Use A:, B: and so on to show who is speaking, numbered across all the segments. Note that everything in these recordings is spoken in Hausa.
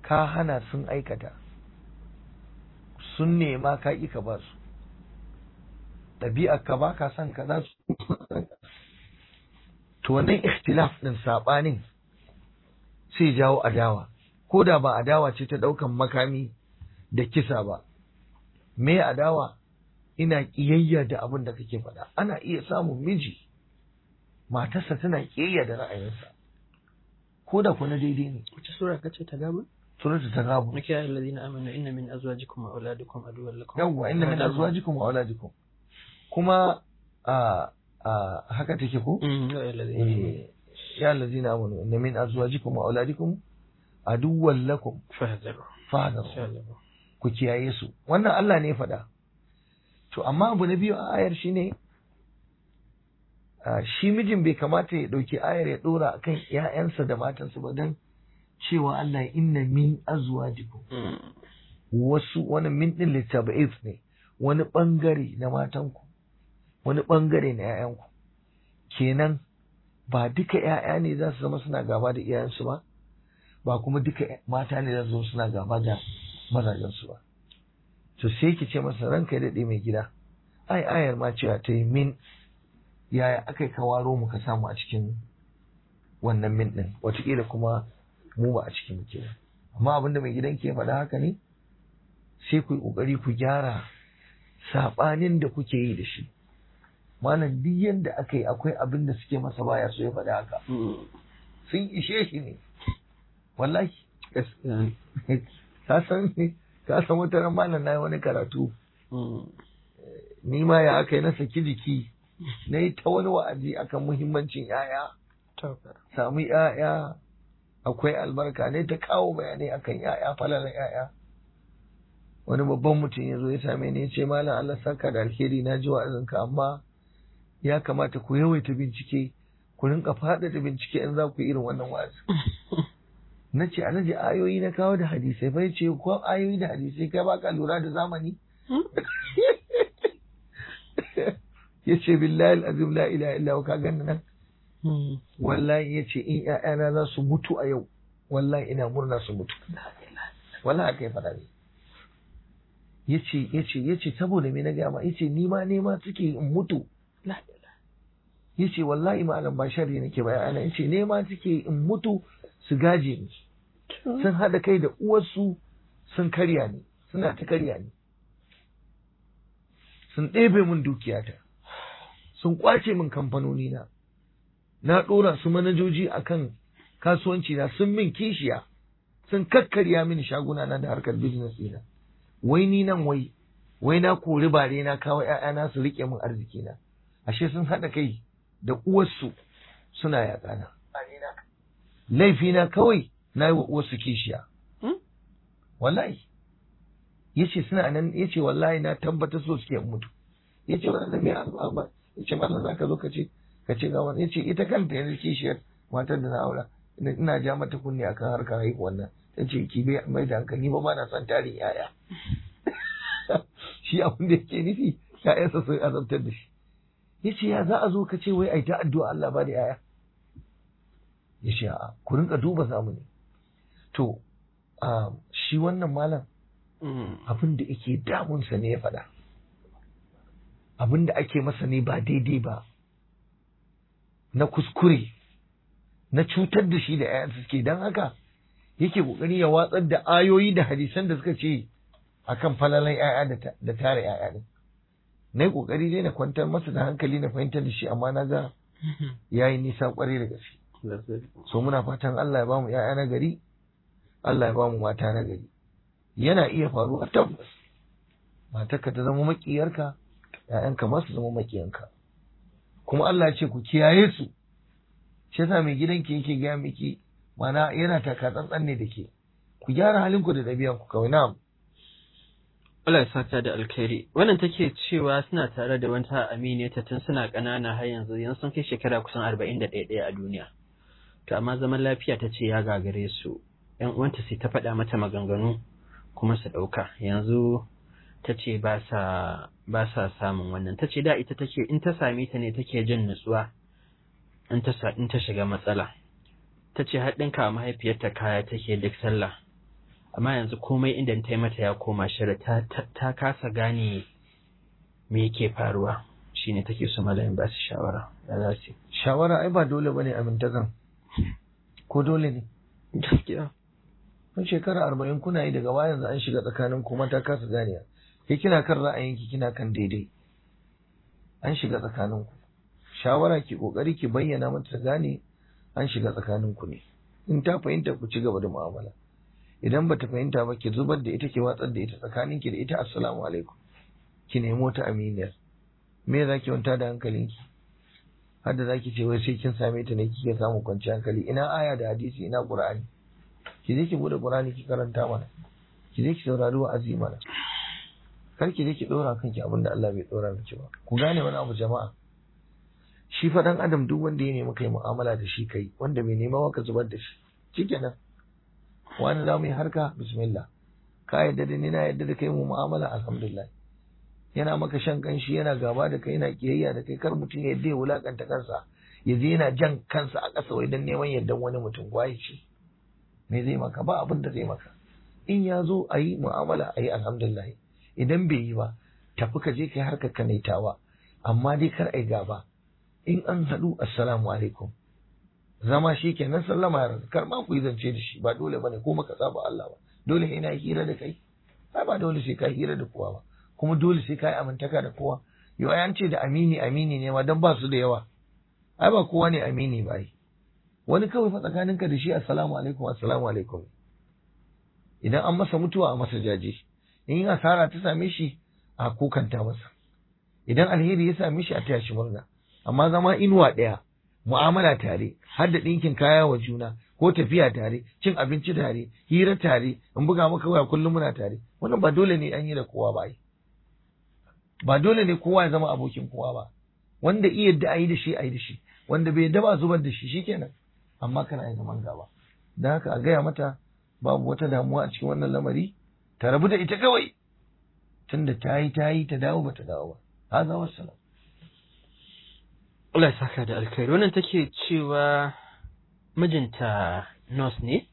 A: ka hana sun aikata sun nema ka ƙi ka ba su ɗabi'ar ka ba ka son ka za su to wannan ikhtilaf ɗin saɓanin sai jawo adawa ko da ba adawa ce ta ɗaukan makami da kisa ba me adawa ina ƙiyayya da abin da kake faɗa ana iya samun miji matarsa tana ƙiyayya da ra'ayinsa ko da kuna daidai ne
B: wace sura kace ta gaba
A: suratu ta gabu
B: maki ya alladhina amanu inna min azwajikum wa auladikum aduwwan lakum
A: yawwa inna min azwajikum wa auladikum kuma a a haka take ko
B: Mm, ya alladhina amanu
A: eh ya allazina amanu inna min azwajikum wa auladikum aduwwan lakum
B: fahzaru
A: fahdaru
B: insha Allah
A: ku kiyaye su wannan Allah ne ya faɗa to amma abu na biyu a ayar shine a, shi mijin bai kamata ya ɗauki ayar ya ɗora akan ‘ya'yansa da matansa ba don cewa Allah ya inna min azwajikum
B: Mm.
A: wasu wani min ɗin littaba'if ne wani ɓangare na matanku wani ɓangare na ‘ya'yanku kenan ba duka ‘ya'ya ne za su zama suna gaba da iyayensu ba ba kuma duka mata ne za su zama suna gaba da mazajensu ba to sai ki ce masa ranka ya daɗe mai gida ai ayar ma cewa ta yi min yaya aka yi kawaro mu ka samu a cikin wannan min ɗin wataƙila kuma mu ba a cikin muke ba amma abinda mai gidan ke faɗa haka ne sai ku yi ƙoƙari ku gyara saɓanin da kuke yi da shi malam duk yanda aka yi akwai abin da suke masa baya so ya faɗa haka
B: Mm.
A: sun ishe shi ne wallahi
B: gaskiya ne
A: ka san ka san wata ran malam na yi wani karatu
B: Mm.
A: ni ma ya aka yi na saki jiki na yi ta wani wa'azi akan muhimmancin yaya
B: Tauba.
A: samu yaya akwai albarka ne ta kawo bayanai akan yaya falalan yaya wani babban mutum ya zo ya same ni ya ce malam Allah saka da alheri na ji wa'azinka amma ya kamata ku yawaita bincike ku rinka faɗaɗa bincike in za ku yi irin wannan wa'azi na ce alhaji ayoyi na kawo da hadisai bai ce ko ayoyi da hadisai kai baka lura da zamani ya ce billahi azim la ilaha illa huwa ka ganni nan
B: Mm.
A: wallahi ya ce in ƴaƴana za su mutu a yau wallahi ina murna su mutu wallahi haka ya faɗa ne ya ce ya ce ya ce saboda me na gaya ma ya ce ni ma nema suke in mutu
B: La ilaha.
A: ya ce wallahi malam ba sharri nake ba ƴaƴana ya ce nema suke in mutu su gaje ni sun haɗa kai da uwarsu sun karya ni suna ta karya ni sun ɗebe min dukiyata sun ƙwace min kamfanoni na na ɗora su manajoji akan kasuwanci na sun min kishiya sun kakkarya mini shaguna na da harkar business ɗina wai ni nan wai wai na kori bare na kawo ‘ya'yana su riƙe min arziki na ashe sun haɗa kai da uwarsu suna yaƙana laifina kawai na yi wa uwarsu kishiya
B: Hmm?
A: wallahi yace suna nan yace wallahi na tabbatar so suke in mutu yace wannan da me Allah ba yace mallan zaka zo ka ce ka ce ga wannan yace ita kanta yanzu kishiyar matar da na aura ina ina ja mata kunni akan harkar haihuwar nan tace ki bai mai da hankali ba ba na son tarin yaya shi abin da yake nufi ya'yansa sun azabtar da shi yace ya za a zo ka ce wai ai ta addu'a Allah ba da yaya yace a'a ku rinka duba zamani to ah, shi wannan malam
B: Mm.
A: abin da yake damunsa ne ya faɗa abin da ake masa ne ba daidai ba na kuskure na cutar da shi da ‘ya'yansa suke don haka yake ƙoƙari ya watsar da ayoyi da hadisan da suka ce akan falalan ‘ya'ya da ta- da tare ‘ya'ya din na yi ƙoƙari dai na kwantar masa da hankali na fahimtar da shi amma na ga ya yi nisa ƙwarai da gaske
B: Lazzari.
A: so muna fatan Allah ya bamu ‘ya'ya na gari Allah ya bamu mata na gari yana iya faruwa tabbas matarka ta zama makiyarka ‘ya'yanka ma su zama makiyanka kuma Allah ya ce ku kiyaye su shi yasa mai gidanki yake gaya miki mana yana taka tsantsan ne da ke ku gyara halinku da ɗabi'anku kawai na'am
B: Allah ya saka da alkhairi. Wannan take cewa suna tare da wata aminiyata tun suna ƙanana har yanzu yanzu sun kai shekara kusan arba'in da ɗaya a duniya. To amma zaman lafiya ta ce ya gagare su. ‘Yan uwanta sai ta faɗa mata maganganu kuma su ɗauka. Yanzu ta ce ba sa ba sa samun wannan. Ta ce da ita take in ta same ta ne take jin nutsuwa in ta sa in ta shiga matsala. Ta ce har ɗinka wa mahaifiyarta kaya take duk sallah. amma yanzu komai inda ta yi mata ya koma shari ta, ta, ta kasa gane me yake faruwa shine take so malamin ba su shawara ya za su
A: shawara ai ba dole bane amintazan ko dole ne
B: gaskiya
A: kun shekara arba'in kuna yi daga baya yanzu an shiga tsakanin kuma ta kasa ganiya ke kina kan ra'ayinki kina kan daidai an shiga tsakanin ku shawara ki kokari ki bayyana mata ta gane an shiga tsakanin ku ne in ta fahimta ku ci gaba da mu'amala idan bata fahimta ba ki zubar da ita ki watsar da ita tsakanin ki da ita assalamu alaikum ki nemo ta aminiyar me za ki wanta da hankalinki har da za ki ce wai sai kin same ta ne kike samun kwanciyar hankali ina aya da hadisi ina qur'ani ki je ki bude qur'ani ki karanta mana ki je ki saurari wa'azi mana kar ki je ki dora kanki abin da Allah bai dora miki ba ku gane wani abu jama'a shi fa dan adam duk wanda ya nemi kai mu'amala da shi kai wanda bai nema maka zubar da shi shikenan wani za mu yi harka bismillah ka yadda da ni na yadda da kai mu mu'amala alhamdulillah yana maka shan kanshi yana gaba da kai yana kiyayya da kai kar mutum ya yadda ya wulakanta kansa ya je yana jan kansa a ƙasa wai dan neman yardan wani mutum gwaye ce me zai maka ba abin da zai maka in ya zo a yi mu'amala a yi alhamdulillah idan bai yi ba tafi ka je kai harkar ka naitawa amma dai kar ai gaba in an haɗu assalamu alaikum zama shi kenan sallama ya kar ma ku yi zance da shi ba dole bane ko maka saba Allah ba dole ina hira da kai ai ba dole sai ka hira da kowa ba kuma dole sai ka yi amintaka da kowa yau ai an ce da amini amini ne ma dan ba su da yawa ai ba kowa ne amini ba ai wani kawai fa tsakaninka da shi assalamu alaikum assalamu alaikum idan an masa mutuwa a masa jaje in asara ta same shi a kokanta masa idan alheri ya same shi a taya shi murna amma zama inuwa ɗaya mu'amala tare har da ɗinkin kaya wa juna ko tafiya tare cin abinci tare hira tare in buga maka waya kullum muna tare wannan ba dole ne an yi da kowa ba ba dole ne kowa ya zama abokin kowa ba wanda iya yadda a yi da shi a yi da shi wanda bai yadda ba zubar da shi shikenan amma kana yin zaman gaba don haka a gaya mata babu wata damuwa a cikin wannan lamari ta rabu da ita kawai tunda ta yi ta yi ta dawo ba ta dawo ba haza wassalam
B: Allah ya saka da alkhairi wannan take cewa mijinta nurse ne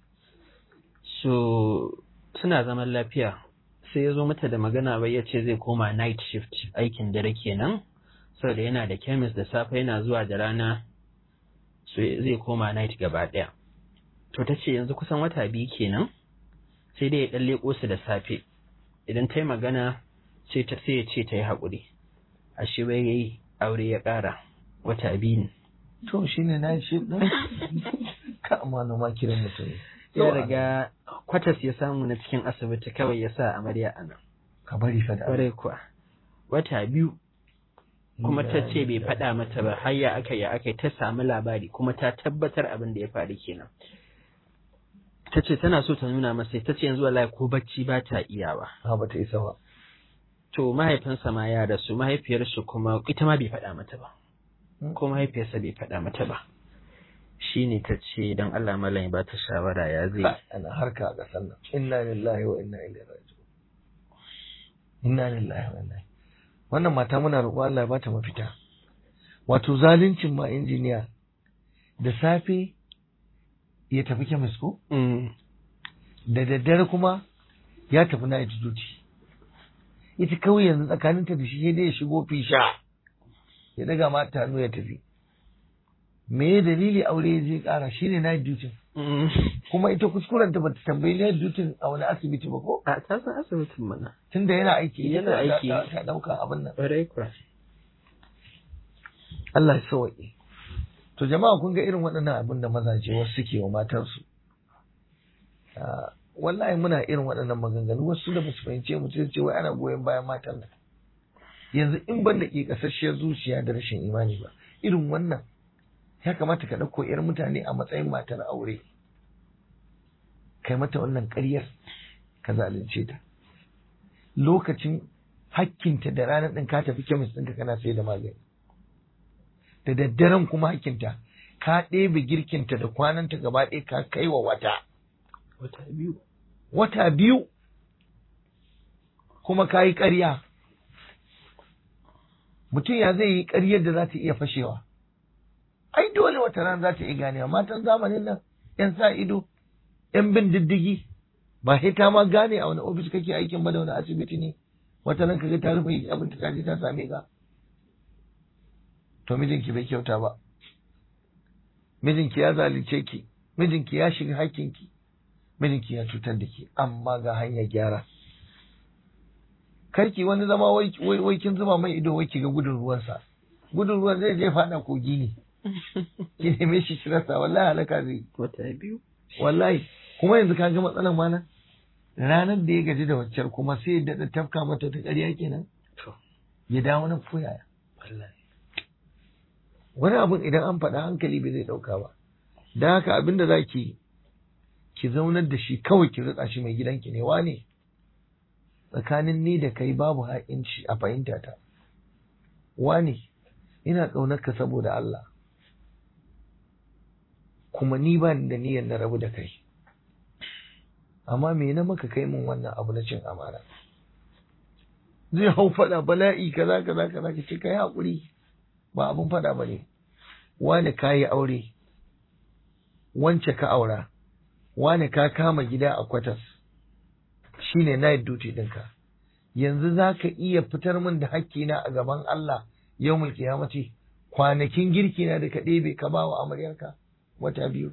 B: so suna zaman lafiya sai ya zo mata da magana bai ya ce zai koma night shift aikin dare kenan saboda yana da chemist da safe yana zuwa da rana so zai koma night gaba ɗaya to ta ce yanzu kusan wata biyu kenan sai dai ya ɗan leƙo su da safe idan ta yi magana sai ta sai ya ce ta yi haƙuri ashe bai yayi aure ya ƙara wata biyu ne
A: to shine na shi din ka amana ma kiran mutum
B: ya riga kwatas ya samu na cikin asibiti kawai ya sa amarya a nan
A: ka bari fa da
B: kwarai kuwa wata biyu kuma ta ce bai faɗa mata ba har ya aka ya aka ta samu labari kuma ta tabbatar abin da ya faru kenan ta ce tana so ta nuna masa ta ce yanzu wallahi ko bacci ba ta iyawa
A: ha ba ta isa ba
B: to mahaifinsa ma ya rasu mahaifiyarsu kuma ita ma bai faɗa mata ba ko mahaifiyarsa bai faɗa mata ba shi ne ta ce don Allah malam ba ta shawara ya zai
A: ana harka a ƙasar nan inna lillahi wa inna ilaihi raji'un inna lillahi wa inna wannan mata muna roƙo Allah ya bata mafita wato zaluncin ma injiniya da safe ya tafi kemis ko da daddare kuma ya tafi na duty ita kawai yanzu tsakaninta da shi sai dai ya shigo fisha ya daga mata hannu ya tafi me ya dalili aure ya je kara shi ne night duty kuma ita kuskuren ta bata tambayi night duty a wani asibiti ba ko
B: a ta san asibitin mana
A: tunda yana aiki
B: Yana aiki.
A: ta dauka abin nan
B: ƙwarai kuwa
A: Allah ya sauke to jama'a kun ga irin waɗannan abin da mazaje wasu suke wa matarsu Ah, wallahi muna irin waɗannan maganganu wasu da basu fahimce mu sai su ce wai ana goyon bayan matan nan yanzu in ban da ke kasasshiyar zuciya da rashin imani ba irin wannan ya kamata ka ɗauko 'yar mutane a matsayin matar aure kai mata wannan ƙaryar ka zalunce ta lokacin hakkinta da ranar ɗin ka tafi kemis ɗinka kana sai da magani da daddaren kuma hakkinta ka ɗebe girkinta da kwananta gaba ɗaya ka kai wa wata
B: wata biyu
A: wata biyu kuma ka yi ƙarya mutum ya zai yi ƙaryar da za ta iya fashewa ai dole wata rana za ta iya ganewa matan zamanin nan yan sa ido yan bin diddigi ba sai ta ma gane a wani ofis kake aikin ba da wani asibiti ne wata nan kaga ta rufe abin ta je ta same ka to mijinki bai kyauta ba mijinki ya zalunce ki mijinki ya shiga hakkinki mijinki ya cutar da ki amma ga hanyar gyara karki wani zama wai wai kin zuba mai ido wai ki ga gudun ruwansa gudun ruwan zai je fada kogi ne ki neme shi ki rasa wallahi halaka zai
B: wata biyu
A: wallahi kuma yanzu ka ga matsalan mana ranar da ya gaji da waccar kuma sai ya daɗa tafka mata ta ƙarya kenan
B: to
A: ya dawo nan ko yaya
B: wallahi
A: wani abun idan an faɗa hankali bai zai ɗauka ba da haka abin da za ki ki zaunar da shi kawai ki rutsa shi mai gidanki ne wane tsakanin ni da kai babu haƙinci a fahimta ta wane ina ƙaunar ka saboda Allah kuma ni ba ni da niyyar na rabu da kai amma me na maka kai min wannan abu na cin amana zai hau faɗa bala'i kaza kaza kaza ka ce kai haƙuri ba abun faɗa ba ne wane ka yi aure wance ka aura wane ka kama gida a kwatas shine night duty ɗinka yanzu za ka iya fitar min da hakkina a gaban Allah yau mulki ya mace kwanakin girki na da ka ɗebe ka ba wa amaryarka wata biyu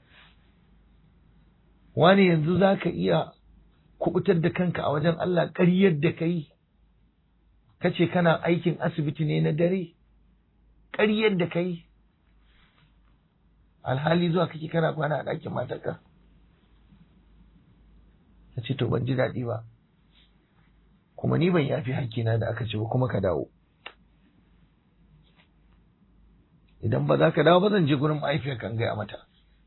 A: wani yanzu za ka iya kubutar da kanka a wajen Allah ƙaryar da ka yi ka ce kana aikin asibiti ne na dare ƙaryar da ka yi alhali zuwa kake kana kwana a ɗakin matarka ka ce to ban ji daɗi ba kuma ni ban yafi hakkina da aka ce ba kuma ka dawo idan ba za ka dawo ba zan je gurin mahaifiyarka in gaya mata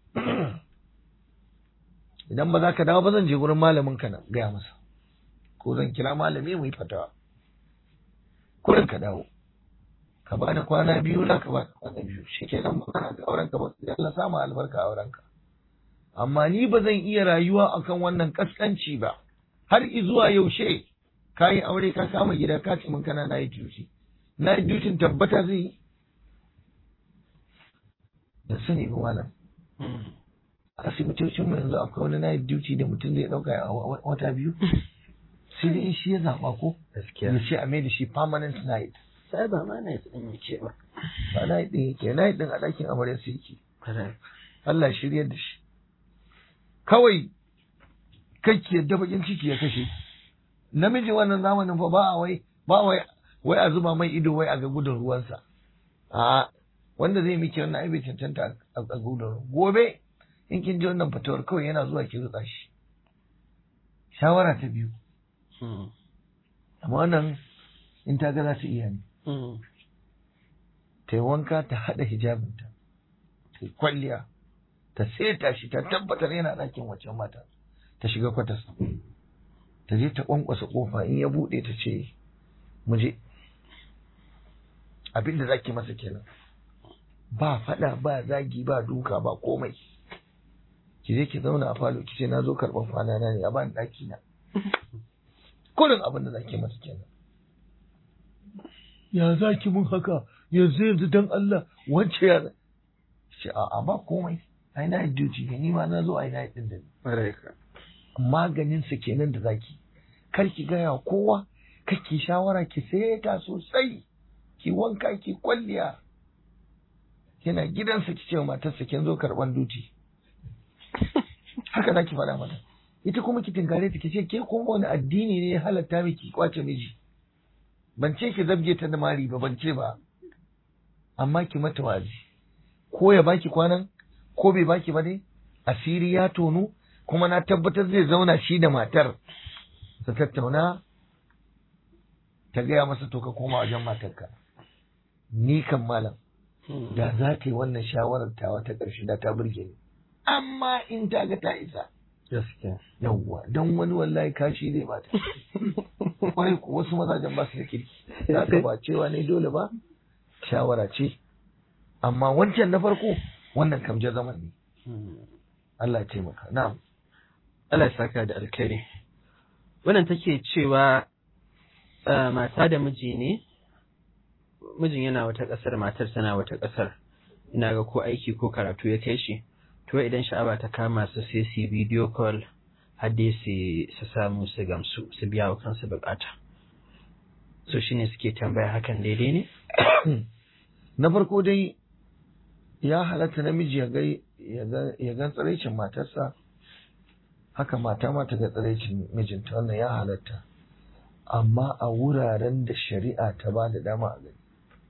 A: idan ba za ka dawo ba zan je gurin malamin ka na gaya masa ko zan kira malami mu yi fatawa kurin ka dawo ka bani kwana biyu na ka bani kwana biyu shikenan magana ga auren ka ba Allah samu albarka a auren ka amma ni ba zan iya rayuwa akan wannan kaskanci ba har zuwa yaushe ka yi aure ka kama gida ka ce min kana na yi duty na yi duty tabbata zai yi da sani ba malam asibitocin mu yanzu akwai wani night duty da mutum zai dauka a wata biyu sai dai in shi ya zaba ko
B: gaskiya
A: ya ce a mai da shi permanent night
B: sai ba ma na yi tsayin yake ba
A: ba night din yake night din a ɗakin amaryar su yake Allah shiryar da shi kawai kake yadda bakin ciki ya kashe namiji wannan zamanin fa ba a wai ba wai wai a zuba mai ido wai a ga gudun ruwansa a wanda zai miki wannan ai bai cancanta a gudun ruwa gobe in kin ji wannan fatawar kawai yana zuwa ki rutsa shi shawara ta biyu amma wannan in ta ga za ta iya ne ta yi wanka ta haɗa hijabinta ta yi kwalliya ta seta shi ta tabbatar yana ɗakin waccan mata ta shiga kwatas ta je ta ƙwanƙwasa ƙofa in ya buɗe ta ce mu je abin da zaki masa kenan ba faɗa ba zagi ba duka ba komai ki je ki zauna a falo ki ce na zo karɓar kwana na ne a ban ɗaki na kurin abin da zaki masa kenan ya zaki mun haka yanzu yanzu dan Allah wance ya ce a ba komai ai na duty ne ni ma na zo ai na din da ni maganin sa kenan da zaki kar ki gaya kowa kake shawara ki seta sosai ki wanka ki kwalliya kina gidansa ki ce matarsa kin zo karban duti haka zaki faɗa mata ita kuma ki tinkare ta ki ce ke kuma wani addini ne ya halatta miki kwace miji ban ce ki zabge ta da mari ba ban ce ba amma ki mata wazi ko ya baki kwanan ko bai baki ba dai asiri ya tonu kuma na tabbatar zai zauna shi da matar su tattauna ta gaya masa to ka koma wajen matarka ni kan malam da za ta yi wannan shawarar tawa ta ƙarshe da ta burge ni amma in ta ga ta isa
B: gaskiya
A: yawwa don wani wallahi kashi zai bata kwarai ko wasu mazajen ba su da kirki za ka ba cewa ne dole ba shawara ce amma wancan na farko wannan kamjar zaman ne Allah ya taimaka na'am
B: Allah ya saka da alkhairi wannan take cewa mata da miji ne mijin yana wata ƙasar matar tana wata ƙasar ina ga ko aiki ko karatu ya kai shi to idan sha'awa ta kama su sai su video call har dai su samu su gamsu su biya wa kansu bukata so shine suke tambaya hakan daidai ne
A: na farko dai ya halatta namiji ya gan tsiraicin matarsa haka mata ma ta ga tsiraicin mijinta wannan ya halatta amma a wuraren da shari'a ta ba da dama a gani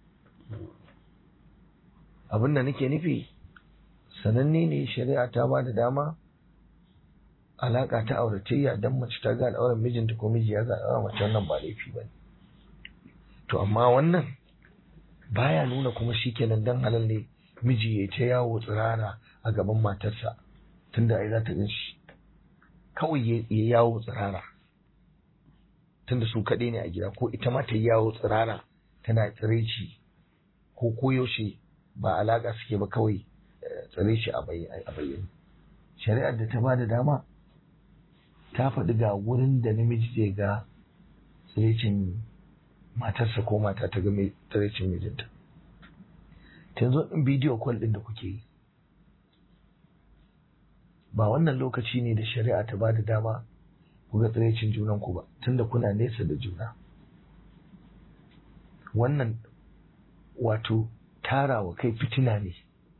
A: abin da nake nufi sananne ne shari'a ta ba da dama alaƙa ta auratayya don mace ta ga al'auran mijinta ko miji ya ga al'auran mace wannan ba laifi ba ne to amma wannan baya nuna kuma shi kenan dan halal ne miji ya ta yawo tsirara a gaban matarsa tunda ai za ta gan shi kawai ya yawo tsirara tunda su kaɗai ne a gida ko ita ma ta yawo tsirara tana tsiraici ko koyaushe ba alaƙa suke ba kawai tsiraici a bayyane shari'ar da ta ba da dama ta faɗi ga wurin da namiji zai ga tsiraicin matarsa ko mata ta ga tsiraicin mijinta yanzu in bidiyo kwal ɗin da kuke yi ba wannan lokaci ne da shari'a ta ba da dama ku ga tsiraicin junanku ba tunda kuna nesa da juna wannan wato tarawa kai fitina ne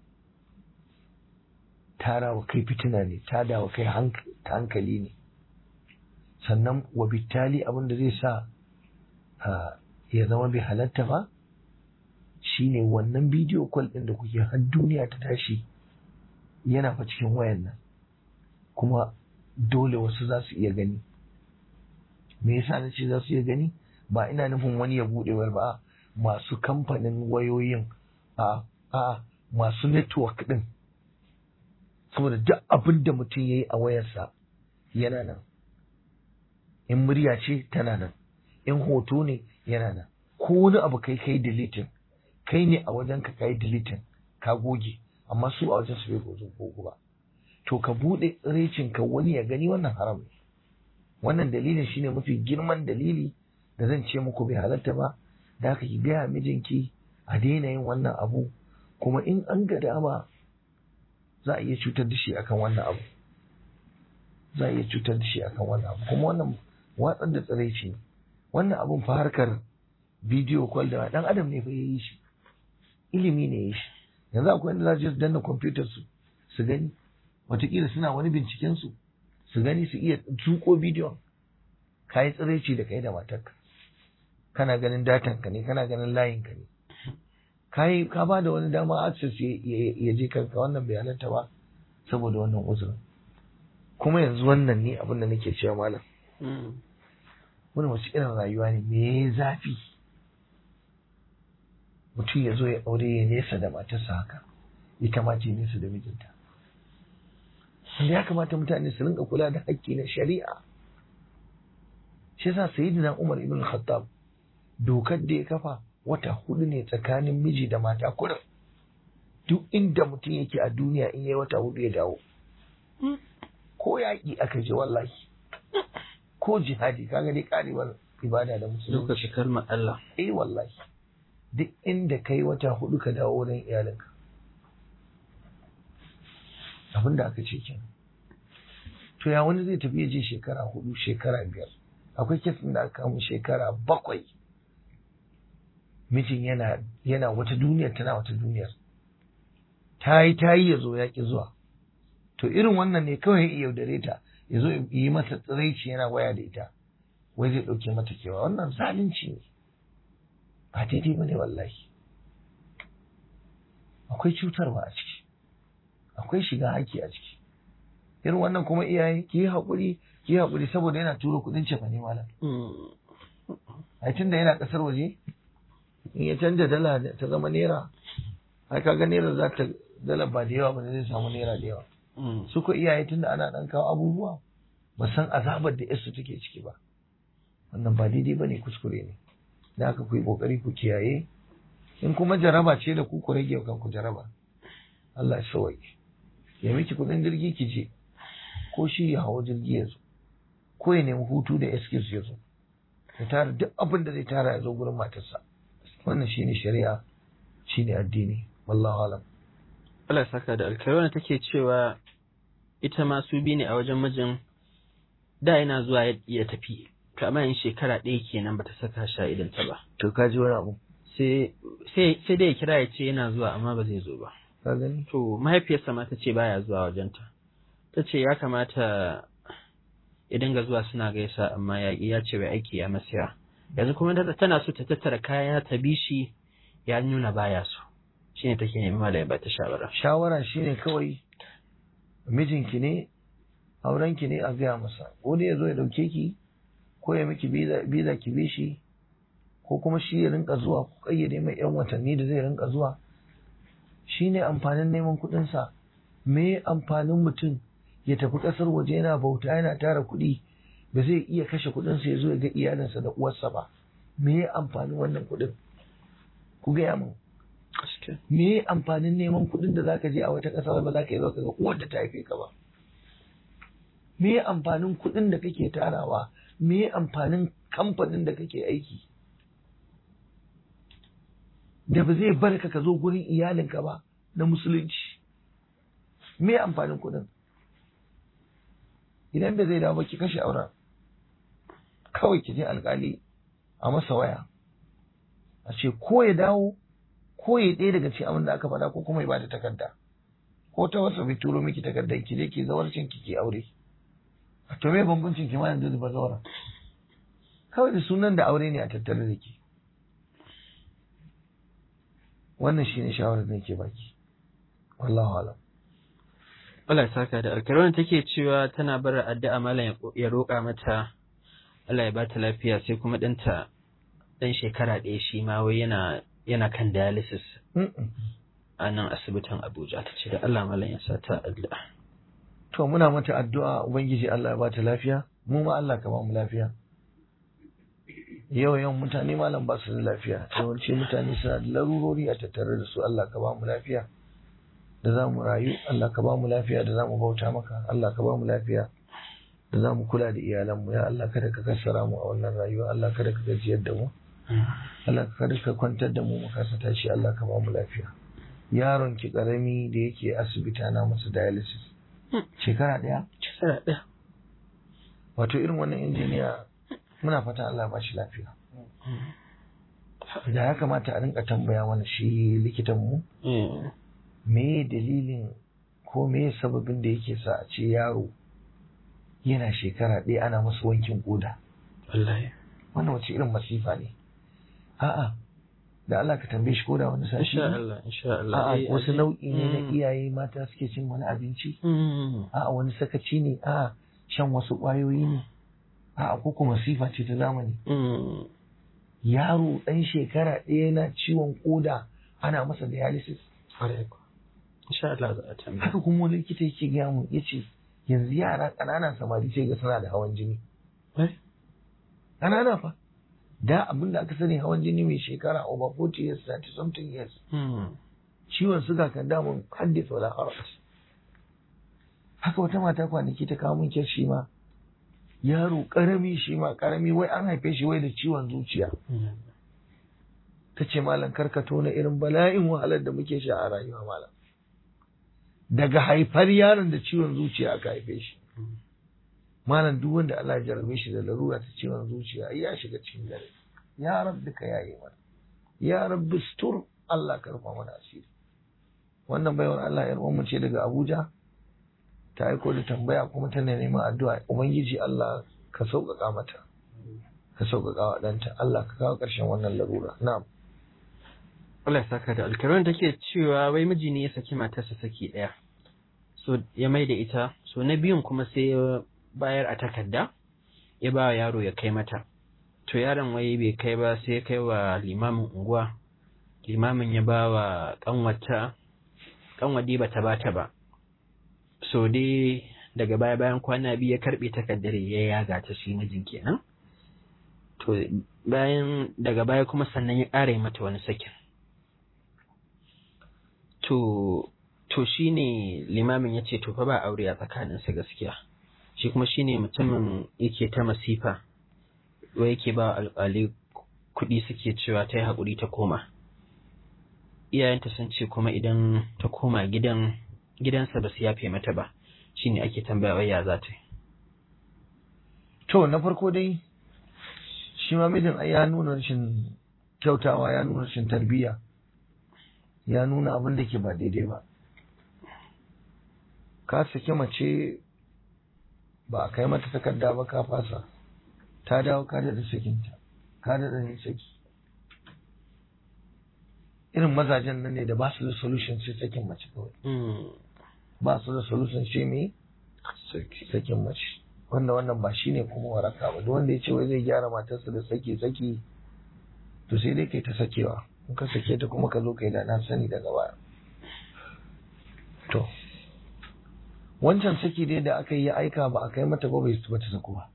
A: tarawa kai fitina ne tadawa kai hankali ne sannan wa bittali abin da zai sa ya zama bai halatta ba shine wannan bidiyo kwal ɗin da kuke har duniya ta tashi yana fa cikin wayan nan kuma dole wasu za su iya gani me yasa na ce za su iya gani ba ina nufin wani ya buɗe wayar ba masu kamfanin wayoyin a a masu network ɗin saboda duk abin da mutum ya yi a wayarsa yana nan in murya ce tana nan in hoto ne yana nan ko wani abu kai kai deleting kai ne a wajen ka kai deleting ka goge amma su a wajen su bai gozo gogo ba to ka bude tsiraicin ka wani ya gani wannan haram ne wannan dalilin shine mafi girman dalili da zan ce muku bai halatta ba da haka ki gaya mijinki a daina yin wannan abu kuma in an ga dama za a iya cutar da shi akan wannan abu za a iya cutar da shi akan wannan abu kuma wannan watsar da tsiraici ne wannan abun fa harkar bidiyo kwal da dan adam ne fa ya yi shi ilimi ne ya yi shi yanzu akwai inda za su danna kwamfutar su su gani watakila suna wani binciken su su gani su iya tuko bidiyon ka yi tsiraici da kai da matarka kana ganin datan ka ne kana ganin layin ka ne kai ka ba da wani dama access ya je kanka wannan bai halatta ba saboda wannan uzurin kuma yanzu wannan ne abin da nake cewa malam wani wasu irin rayuwa ne me zafi mutum ya zo ya aure ya nesa da matarsa haka ita ma ce nesa da mijinta wanda ya kamata mutane su rinka kula da haƙƙi na shari'a shi yasa sayyidina Umar ibn Khattab dokar da ya kafa wata hudu ne tsakanin miji da mata kurin duk inda mutum yake a duniya in yayi wata hudu ya dawo ko yaƙi aka je wallahi ko jihadi kaga dai karewar ibada da musulunci
B: lokaci kalmar Allah
A: eh wallahi duk inda kai wata hudu ka dawo wurin iyalinka abin da aka ce kenan to ya wani zai tafi ya je shekara hudu shekara biyar akwai kesin da aka kamu shekara bakwai mijin yana yana wata duniyar tana wata duniyar ta yi ta yi ya zo ya ki zuwa to irin wannan ne kawai ya yaudare ta ya zo yi mata tsiraici yana waya da ita wai zai ɗauke mata kewa wannan zalunci ne ba daidai ba ne wallahi akwai cutarwa a ciki akwai shiga haƙƙi a ciki irin wannan kuma iyaye ki yi haƙuri ki yi haƙuri saboda yana turo kuɗin cefa ne malam a tun da yana ƙasar waje in ya canja dala ta zama naira ai kaga naira za ta dala ba da yawa ba zai samu naira da yawa su ko iyaye tun da ana ɗan kawo abubuwa ba san azabar da yasu take ciki ba wannan ba daidai ba ne kuskure ne da haka ku yi ƙoƙari ku kiyaye in kuma jaraba ce da ku ku rage kanku jaraba Allah ya sauwaƙe ya miki kuɗin jirgi ki je ko shi ya hawa jirgi ya zo ko ya nemi hutu da excuse ya zo ya tara duk abin da zai tara ya zo gurin matarsa wannan shine shari'a shine addini wallahu alam
B: Allah saka da alkai wannan take cewa ita ma su bi ne a wajen mijin da yana zuwa ya- ya tafi to amma in shekara ɗaya kenan bata saka shi a idanta ba
A: to ka ji wani abu
B: sai sai sai dai ya kira ya ce yana zuwa amma ba zai zo ba
A: ka gani
B: to mahaifiyarsa ma ta ce baya zuwa wajenta ta ce ya kamata ya dinga zuwa suna gaisa amma ya ya ce bai aiki ya masiya yanzu kuma ta- tana so ta tattara kaya ta bi shi ya nuna baya so shine take neman malami ba ta shawara
A: shawara shine kawai mijinki ne aurenki ne a gaya masa ko dai ya zo ya dauke ki ko ya miki biza biza ki bi shi ko kuma shi ya rinka zuwa ku kayyade mai yan watanni da zai rinka zuwa shine amfanin neman kuɗin sa me amfanin mutum ya tafi ƙasar waje yana bauta yana tara kuɗi ba zai iya kashe kuɗin sa ya zo ya ga iyalinsa da uwarsa ba me amfanin wannan kuɗin ku gaya min me amfanin neman kuɗin da zaka je a wata ƙasa ba za ka yi zo ka ga uwar da ta haife ka ba me amfanin kuɗin da kake tarawa me amfanin kamfanin da kake aiki da ba zai bar ka ka zo gurin iyalinka ba na musulunci me amfanin kuɗin idan da zai dawo ba ki kashe auren kawai ki je alkali a masa waya a ce ko ya dawo ko ya ɗaya daga cikin abin da aka faɗa ko kuma ya bada takarda ko ta wasu bai turo miki takardar ki je ki zawarcin ki ki aure to me bambancin ki ma yanzu da bazawara kawai da sunan da aure ne a tattare da ki wannan shine shawarar da nake baki wallahu alam
B: Allah ya saka da alkhairi wannan take cewa tana bar addu'a malam ya roƙa mata Allah ya ba ta lafiya sai kuma ɗanta ɗan shekara ɗaya shi ma wai yana yana kan dialysis
A: Mm-mm.
B: a nan asibitin Abuja ta ce da Allah malam ya sa ta addu'a.
A: to muna mata addu'a ubangiji Allah ya bata lafiya mu ma Allah ka ba mu lafiya yau yawan mutane malam ba su da lafiya yawanci mutane suna da larurori a tattare da su Allah ka ba mu lafiya da za mu rayu Allah ka ba mu lafiya da za mu bauta maka Allah ka ba mu lafiya da za mu kula da iyalanmu ya Allah kada ka kassara mu a wannan rayuwa Allah kada ka gajiyar da mu Allah kada ka kwantar da mu mu kasa tashi Allah ka ba mu lafiya yaron ki karami da yake asibiti ana masa dialysis shekara daya
B: Shekara ɗaya.
A: wato irin wannan injiniya muna fata Allah ba shi lafiya da ya kamata a rinka tambaya mana shi likitan mu
B: Eh,
A: me dalilin ko me sababin da yake sa a ce yaro yana shekara ɗaya ana masa wankin koda
B: Wallahi.
A: wannan wace irin masifa ne a'a da Allah ka tambaye shi koda wani sashi
B: Insha
A: ne
B: Allah, insha Allah.
A: a'a
B: Eh,
A: wasu
B: aje-
A: nau'i ne na
B: Mm.
A: iyaye mata suke cin wani abinci
B: Mm.
A: a'a wani sakaci ne a'a shan wasu ƙwayoyi ne a'a ko kuma masifa ce ta zamani
B: Mm.
A: yaro ɗan shekara ɗaya na ciwon koda ana masa dialysis
B: Ƙwarai kuwa. Insha Allah za a tambaya.
A: haka kuma wani likita yake gaya mu ya ce yanzu yara ƙananan samari sai ga suna da hawan jini
B: Eh?
A: ƙanana fa da abin da aka sani hawan jini mai shekara over 40 years 30 something years
B: Mm.
A: ciwon suga kan damun haddisa wala haraj haka wata mata kwanaki ta kawo min kyar shi ma yaro karami shi ma karami wai an haife shi wai da ciwon zuciya
B: Mm.
A: ta ce malam karka tona irin bala'in wahalar da muke sha a rayuwa malam daga haifar yaron da ciwon zuciya aka haife shi malam duk wanda Allah ya jarabe shi da larura ta ciwon zuciya ai ya shiga cikin dare ya rabbi ka yaye mana ya rabbi stur Allah ka rufa mana asiri wannan baiwar Allah yar uwanmu ce daga Abuja ta aiko da tambaya kuma tana neman addu'a ubangiji Allah ka sauƙaƙa mata ka sauƙaƙa wa ɗanta Allah ka kawo ƙarshen wannan larura na'am
B: Allah ya saka da alkaron da ke cewa wai miji ne ya saki matarsa saki ɗaya. So ya mai da ita, so na biyun kuma sai ya bayar a takarda, ya ba wa yaro ya kai mata. To yaron wai bai kai ba sai ya kai wa limamin unguwa. Limamin ya ba wa ƙanwata, ƙanwadi ba ta bata ba. So dai daga baya bayan kwana biyu ya karɓe takardar ya yaga ta shi mijin kenan. To bayan daga baya kuma sannan ya ƙara yi mata wani sakin. to to shine limamin ya ce to fa ba aure a tsakaninsa gaskiya shi kuma shine mutumin yake ta masifa wai yake ba alƙali kuɗi suke cewa ta yi haƙuri ta koma iyayenta sun ce kuma idan ta koma gidan gidansa ba su yafe mata ba shine ake tambaya wai ya za ta yi
A: to na farko dai shi ma mijin ai ya nuna rashin kyautawa ya nuna rashin tarbiyya ya nuna abin da ke ba daidai ba ka saki mace ba a kai mata takarda ba ka fasa ta dawo ka daɗa sakinta ka daɗa ne saki irin mazajen nan ne da ba su da solution sai sakin mace kawai ba su da solution sai me sakin mace wanda wannan ba shine kuma waraka ba duk wanda ya ce wai zai gyara matarsa da saki saki to sai dai kai ta sakewa in ka sake ta kuma ka zo kai da na sani daga baya to wancan saki dai da aka yi aika ba a kai mata ba bai ba ta saku ba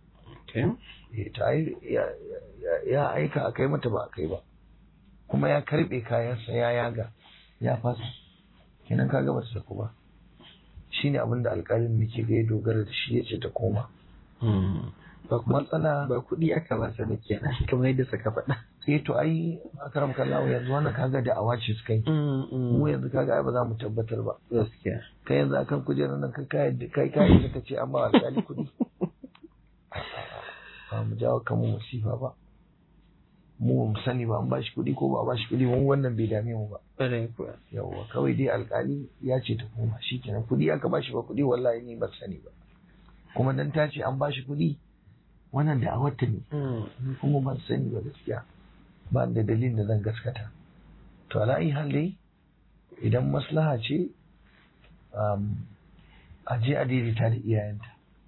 A: ya aika a kai mata ba a kai ba kuma ya karbe kayansa ya yaga ya fasa kenan kaga ba ta saku ba shine abin da alƙalin muke ga ya dogara da shi ya ce ta koma matsala
B: ba kuɗi aka ba su da kenan kamar yadda suka faɗa
A: eh to ai akaram kallawa yanzu wannan kaga da awace suka yi mu yanzu kaga ai ba za mu tabbatar ba
B: gaskiya
A: kai yanzu akan kujerar nan kai kai kai kai da kace an ba alƙali kuɗi ba mu jawo kanmu musifa ba mu mu sani ba an ba shi kuɗi ko ba a ba shi kuɗi mun wannan bai dame mu ba yawwa kawai dai alƙali ya ce ta koma shikenan kuɗi aka ba shi ba kuɗi wallahi ni ba sani ba kuma dan ta ce an ba shi kuɗi wannan da awarta ne ni kuma ban sani ba gaskiya ba da dalilin da zan gaskata to ala ayi hal dai idan maslaha ce a je a daidaita da iyayenta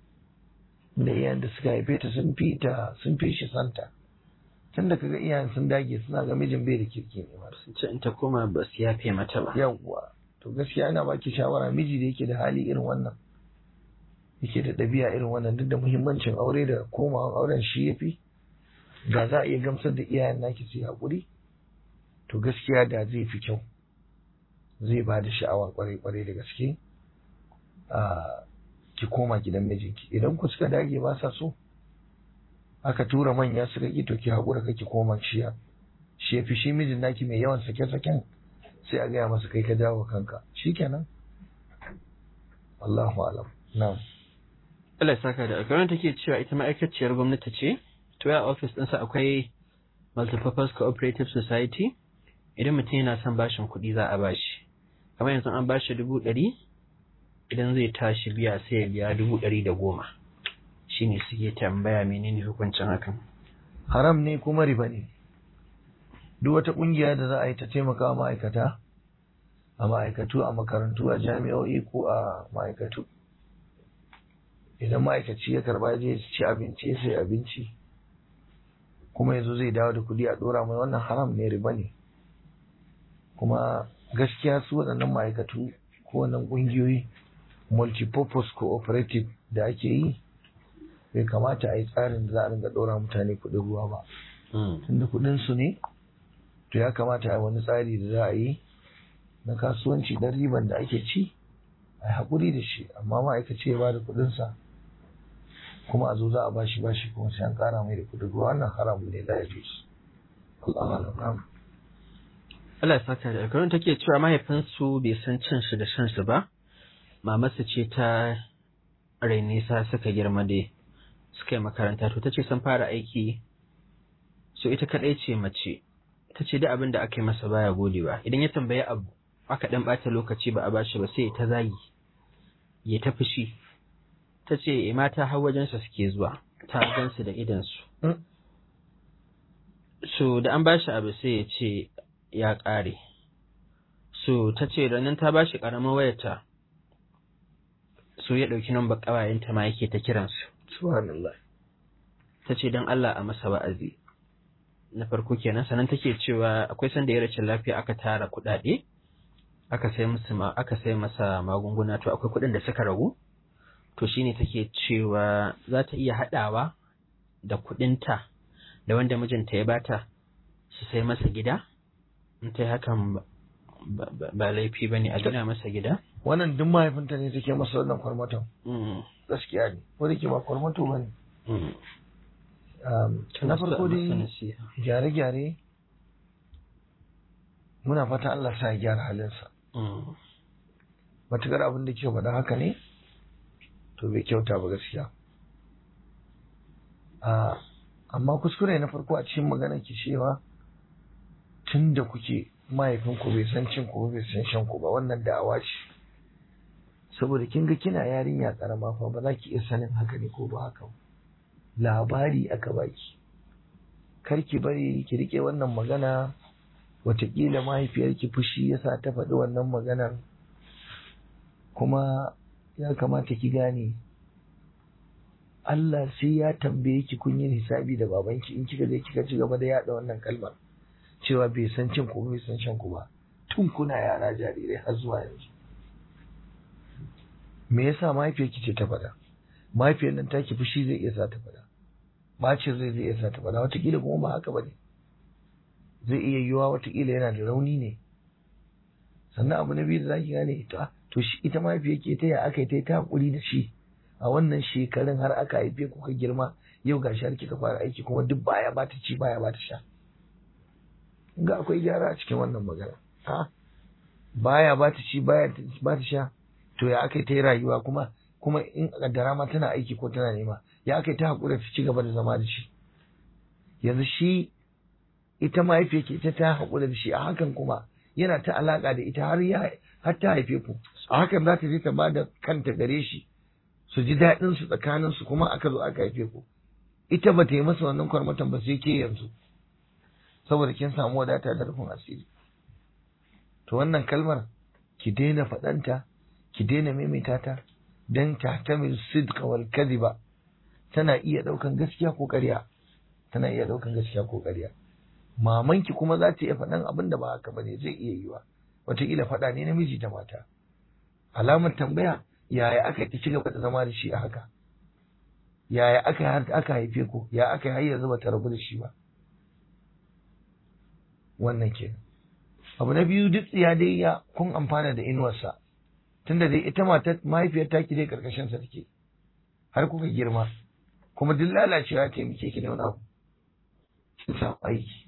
A: da iyayen da suka haife ta sun fi ta sun fi shi santa tun da kaga iyayen sun dage suna ga mijin bai da kirki ne ba
B: sun ce in ta koma ba su yafe mata ba
A: yawwa to gaskiya ina baki shawara miji da yake da hali irin wannan yake da ɗabi'a irin wannan duk da muhimmancin aure da komawan auren shi ya fi da za a iya gamsar da iyayen naki su yi haƙuri to gaskiya da zai fi kyau zai ba da sha'awa kwarai kwarai da gaske a ki koma gidan mijinki idan ku suka dage ba sa so aka tura manya suka ki to ki haƙura kake koma shi shi ya fi shi mijin naki mai yawan sake-saken sai a gaya masa kai ka dawo kanka shikenan Allahu alam na'am
B: Allah ya saka da alƙawarin take cewa ita ma'aikaciyar gwamnati ce to ya office ɗinsa akwai multipurpose cooperative society idan mutum yana son bashin kuɗi za a bashi kamar yanzu an bashi dubu ɗari idan zai tashi biya sai ya biya dubu ɗari da goma shine suke tambaya menene hukuncin hakan
A: haram ne kuma riba ne duk wata ƙungiya da za a yi ta taimaka wa ma'aikata a ma'aikatu a makarantu a jami'o'i ko a ma'aikatu idan ma'aikaci ya karba je ci abinci ya sai abinci kuma yanzu zai dawo da kuɗi a ɗora mai wannan haram ne riba ne kuma gaskiya su waɗannan ma'aikatu ko wannan ƙungiyoyi multipurpose cooperative da ake yi bai kamata a yi tsarin da za a ringa ɗora mutane kuɗin ruwa ba tunda kuɗin su ne to ya kamata a yi wani tsari da za a yi na kasuwanci dan riban da ake ci a yi haƙuri da shi amma ma'aikaci ya ba da kuɗinsa kuma a zo za a bashi bashi kuma sai an ƙara mai da kuɗin ruwa wannan haramun ne da ya fi su Allah
B: Allah ya saka da alƙawarin take cewa mahaifinsu bai san cin su da shan su ba mamarsa ce ta rainisa suka girma dai suka yi makaranta to ta ce sun fara aiki so ita kaɗai ce mace ta ce da abin da aka yi masa baya godewa idan ya tambayi abu aka ɗan ɓata lokaci ba a bashi ba sai ta zagi ya ta fushi ta ce mata har wajensa suke zuwa ta gansu da idansu so da an bashi abu sai ya ce ya ƙare so ta ce ranar ta bashi ƙaramin wayarta so ya ɗauki nan ƙawayenta ma yake ta kiransu
A: subhanallah
B: ta ce don Allah a masa wa'azi na farko kenan sannan take cewa akwai sanda ya rashin lafiya aka tara kuɗaɗe aka sai musu ma aka sai masa magunguna to akwai kuɗin da suka ragu to shine take cewa za ta iya haɗawa da kuɗinta da wanda mijinta ya bata su sai masa gida in ta yi hakan ba laifi ba ne a gina masa gida
A: wannan duk mahaifinta ne take masa wannan kwarmaton gaskiya ne ko da ke ba kwarmato ba ne na farko dai gyare-gyare muna fata Allah sa ya gyara halinsa matukar abin da ke faɗa haka ne to bai kyauta ba gaskiya a amma kuskure na farko a cikin maganar ki cewa tun da kuke mahaifinku bai san cin ku bai san shan ku ba wannan da'awa ce saboda kin ga kina yarinya karama fa ba za ki iya sanin haka ne ko ba haka ba labari aka baki kar ki bari ki rike wannan magana watakila mahaifiyarki fushi yasa ta faɗi wannan maganar kuma ya kamata ki gane Allah sai ya tambaye ki kun yi hisabi da babanki in kika je kika ci gaba da yaɗa wannan kalmar cewa bai san cin ku bai san shan ku ba tun kuna yara jarirai har zuwa yanzu me yasa mahaifiyarki ce ta faɗa mahaifiyar nan taki fushi zai iya sa ta faɗa bacin zai zai iya sa ta faɗa watakila kuma ba haka ba ne zai iya yiwuwa watakila yana da rauni ne sannan abu na biyu da zaki gane ita to shi ita mahaifiyar ke ta ya aka yi ta yi ta hakuri da shi a wannan shekarun har aka haife ku ka girma yau ga shi har kika fara aiki kuma duk baya ba ta ci baya ba ta sha ga akwai gyara a cikin wannan magana ha baya ba ta ci baya ba ta sha to ya aka yi ta yi rayuwa kuma kuma in kaddara ma tana aiki ko tana nema ya aka yi ta haƙura ta ci gaba da zama da shi yanzu shi ita mahaifiyar ke ita ta haƙura da shi a hakan kuma yana ta alaƙa da ita har ya har ta haife ku a hakan za ta je ta ba da kanta gare shi su ji daɗin su tsakanin su kuma aka zo aka haife ku ita ba ta yi masa wannan kwarmatan ba sai ke yanzu saboda kin samu wadata da rufin asiri to wannan kalmar ki daina faɗanta ki daina maimaita ta dan tahtamil sidqa wal kadhiba tana iya daukan gaskiya ko ƙarya tana iya daukan gaskiya ko ƙarya mamanki kuma za ta iya faɗan abin da ba haka bane zai iya yiwa wataƙila faɗa ne namiji da mata alamar tambaya yaya aka ki cigaba da zama da shi a haka yaya aka har aka haife ku ya aka har yanzu ba ta rabu da shi ba wannan kenan abu na biyu duk tsiya dai ya kun amfana da inuwarsa tunda dai ita matar mahaifiyar taki dai karkashin sa take har kuka girma kuma duk lalacewa ta muke ki da wani abu ki samu aiki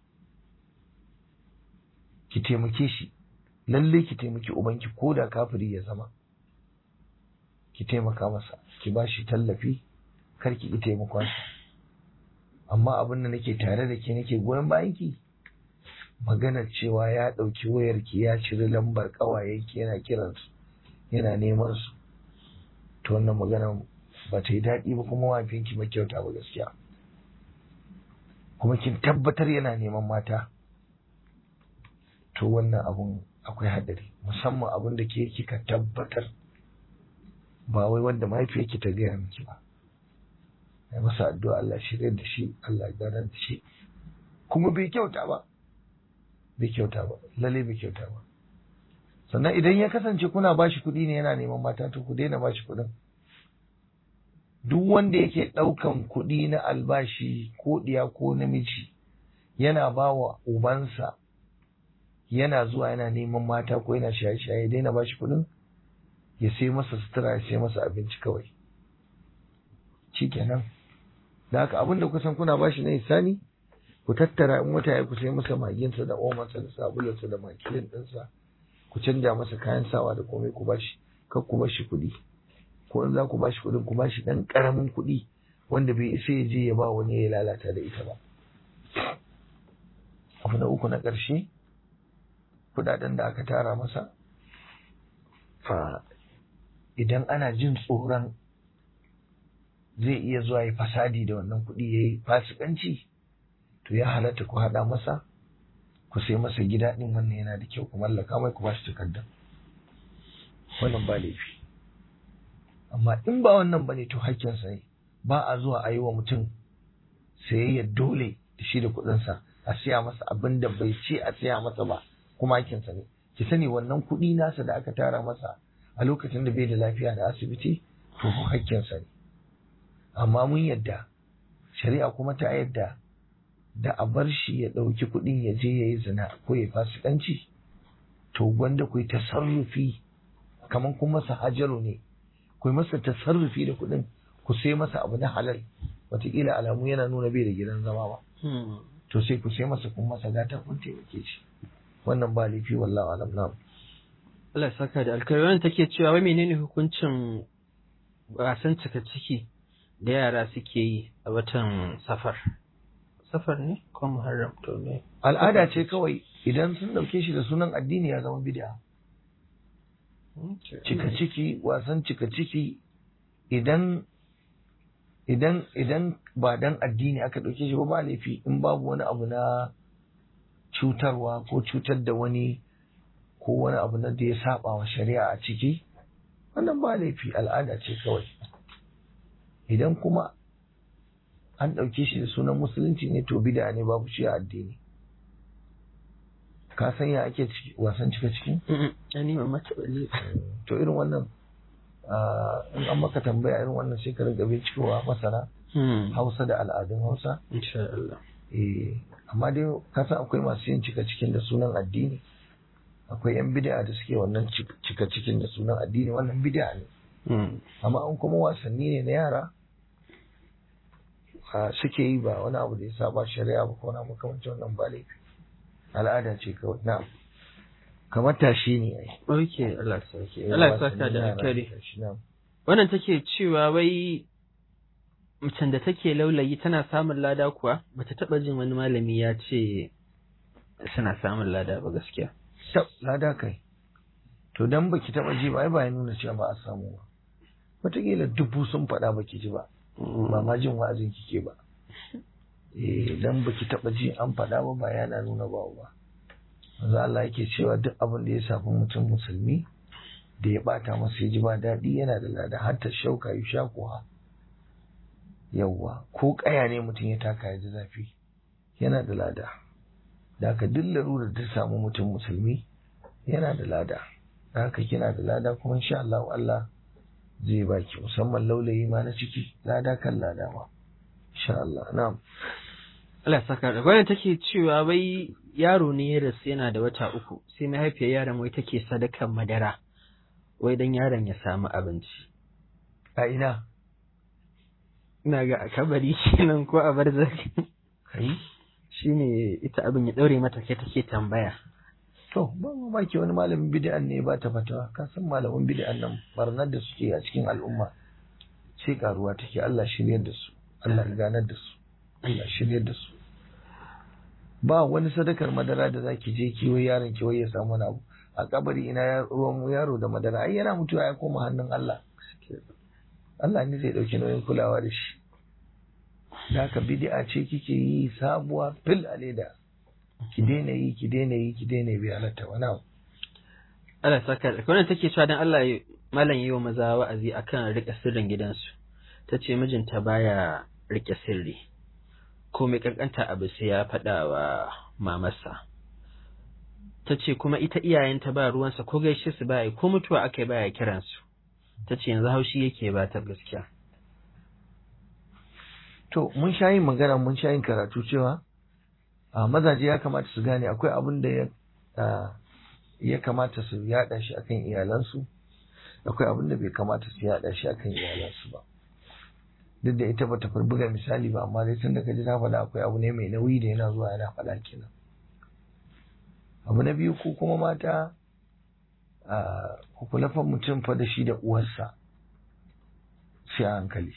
A: ki taimake shi lalle ki taimaki ubanki ko da kafiri ya zama ki taimaka masa ki ba shi tallafi kar ki ki taimakon sa amma abin da nake tare da ke nake goyon bayan ki maganar cewa ya ɗauki wayarki ya ciri lambar ƙawayenki yana kiransu yana neman su to wannan magana ba ta yi daɗi ba kuma wafinki ba kyauta ba gaskiya kuma kin tabbatar yana neman mata to wannan abun akwai haɗari musamman abun da ke kika tabbatar ba wai wanda mahaifiyarki ta gaya miki ba ya masa addu'a Allah shirya da shi Allah ganar da shi kuma bai kyauta ba bai kyauta ba lalle bai kyauta ba sannan idan ya kasance kuna bashi kuɗi ne yana neman mata to ku daina bashi kuɗin duk wanda yake ɗaukan kuɗi na albashi ko ɗiya ko namiji yana ba wa ubansa yana zuwa yana neman mata ko yana shaye-shaye daina bashi kuɗin ya sai masa sutura ya sai masa abinci kawai shikenan da haka abinda kusan kuna bashi na isani ku tattara in wata ya ku sai masa maginsa da omansa da sabulansa da makilin ɗinsa ku canja masa kayan sawa da komai ku bashi kar ku bashi kuɗi ko in za ku bashi kuɗin ku bashi ɗan ƙaramin kuɗi wanda bai isa ya je ya ba wani ya lalata da ita ba abu na uku na ƙarshe kuɗaɗen da aka tara masa fa idan ana jin tsoron zai iya zuwa ya fasadi da wannan kuɗi ya yi fasikanci to ya halatta ku haɗa masa ku sai masa gida ɗin wannan yana da kyau ku mallaka mai ku bashi takardar wannan ba laifi amma in ba wannan bane to hakkinsa ne ba a zuwa a yi wa mutum sayayya dole da shi da kuɗinsa a siya masa abin da bai ce a siya masa ba kuma hakkinsa ne ki sani wannan kuɗi nasa da aka tara masa a lokacin da bai da lafiya da asibiti to hakkinsa ne amma mun yadda shari'a kuma ta yadda da a bar shi ya ɗauki kuɗin ya je ya yi zina ko ya fasikanci to gwanda ku yi tasarrufi kamar kun masa hajaru ne ku yi masa tasarrufi da kuɗin ku sai masa abu na halal wataƙila alamu yana nuna bai da gidan zama ba to sai ku sai masa kun masa gata kun taimake shi wannan ba laifi wallahu alam na
B: Allah saka da alkhairi wannan take cewa wai menene hukuncin wasan cika ciki da yara suke yi a watan safar safar ne ko muharram to ne
A: al'ada ce kawai idan sun dauke shi da sunan addini ya zama bid'a cika ciki wasan cika ciki idan idan idan ba dan addini aka dauke shi ba ba laifi in babu wani abu na cutarwa ko cutar da wani ko wani abu na da ya saba wa shari'a a ciki wannan ba laifi al'ada ce kawai idan kuma an ɗauke shi da sunan musulunci ne to bida ne babu shi a addini ka san ya ake wasan cika ciki
B: ani ma mata balle
A: to irin wannan in an maka tambaya irin wannan sai ka riga bincikowa masana hausa da al'adun hausa
B: insha Allah
A: eh amma dai ka san akwai masu yin cika cikin da sunan addini akwai yan bid'a da suke wannan cika cikin da sunan addini wannan bid'a ne amma an kuma wasanni ne na yara suke yi ba wani abu da ya saba shari'a ba ko na makamancin wannan ba laifi al'ada ce kawai na'am kamar tashi ne ai
B: oke Allah sarki Allah saka da alkari wannan take cewa wai macen da take laulayi tana samun lada kuwa bata taba jin wani malami ya ce suna samun lada ba gaskiya
A: tab lada kai to dan baki taba ji ba ai ba ya nuna cewa ba a samu ba wataƙila dubu sun faɗa baki ji ba ba ma jin wa'azin kike ba eh dan baki taba ji an faɗa ba ba yana nuna ba ba manzo Allah yake cewa duk abin da ya shafi mutum musulmi da ya bata masa ya ji ba daɗi yana da lada har ta shauka yi shakuwa yawwa ko ƙaya ne mutum ya taka ya ji zafi yana da lada da haka duk larurar ta samu mutum musulmi yana da lada da haka kina da lada kuma insha Allah Allah zai baki musamman laulayi ma na ciki lada kan lada ma insha Allah na'am
B: Allah saka da gwamnati take cewa wai yaro ne ya rasu yana da wata uku sai mahaifiyar yaron wai take sadakan madara wai dan yaron ya samu abinci
A: a ina
B: ina ga a kabari kenan ko a barzaki
A: kai
B: shine ita abin ya daure mata kai take tambaya
A: to ba mamaki wani malamin bid'an ne ba ta fatawa ka san malamin bid'an nan barnar da suke a cikin al'umma sai karuwa take Allah shiryar da su Allah ganar da su Allah shiryar da su ba wani sadakar madara da zaki je kiwo yaron ki ya samu wani abu a kabari ina ruwan yaro da madara ai yana mutuwa ya koma hannun Allah Allah ne zai dauki nauyin kulawa da shi da haka bid'a ce kike yi sabuwa fil a leda ki daina yi ki daina yi ki daina bi halatta wani abu
B: Allah saka da wannan take cewa dan Allah malam yi wa maza wa'azi akan rike sirrin gidansu tace mijinta baya rike sirri ko mai kankanta abu sai ya faɗa wa mamarsa ta ce kuma ita iyayenta ba ruwansa ko gaishe su baya ko mutuwa aka yi baya kiransu ta ce yanzu haushi yake ba ta gaskiya
A: to mun sha yin magana mun sha yin karatu cewa a mazaje ya kamata su gane akwai abin da ya ya kamata su yada shi akan iyalansu akwai abin da bai kamata su yada shi akan iyalansu ba duk da ita bata buga misali ba amma dai tun da kaji ta faɗa akwai abu ne mai nauyi da yana zuwa yana faɗa kenan abu na biyu ko kuma mata ku kula fa mutum fa da shi da uwarsa sai a hankali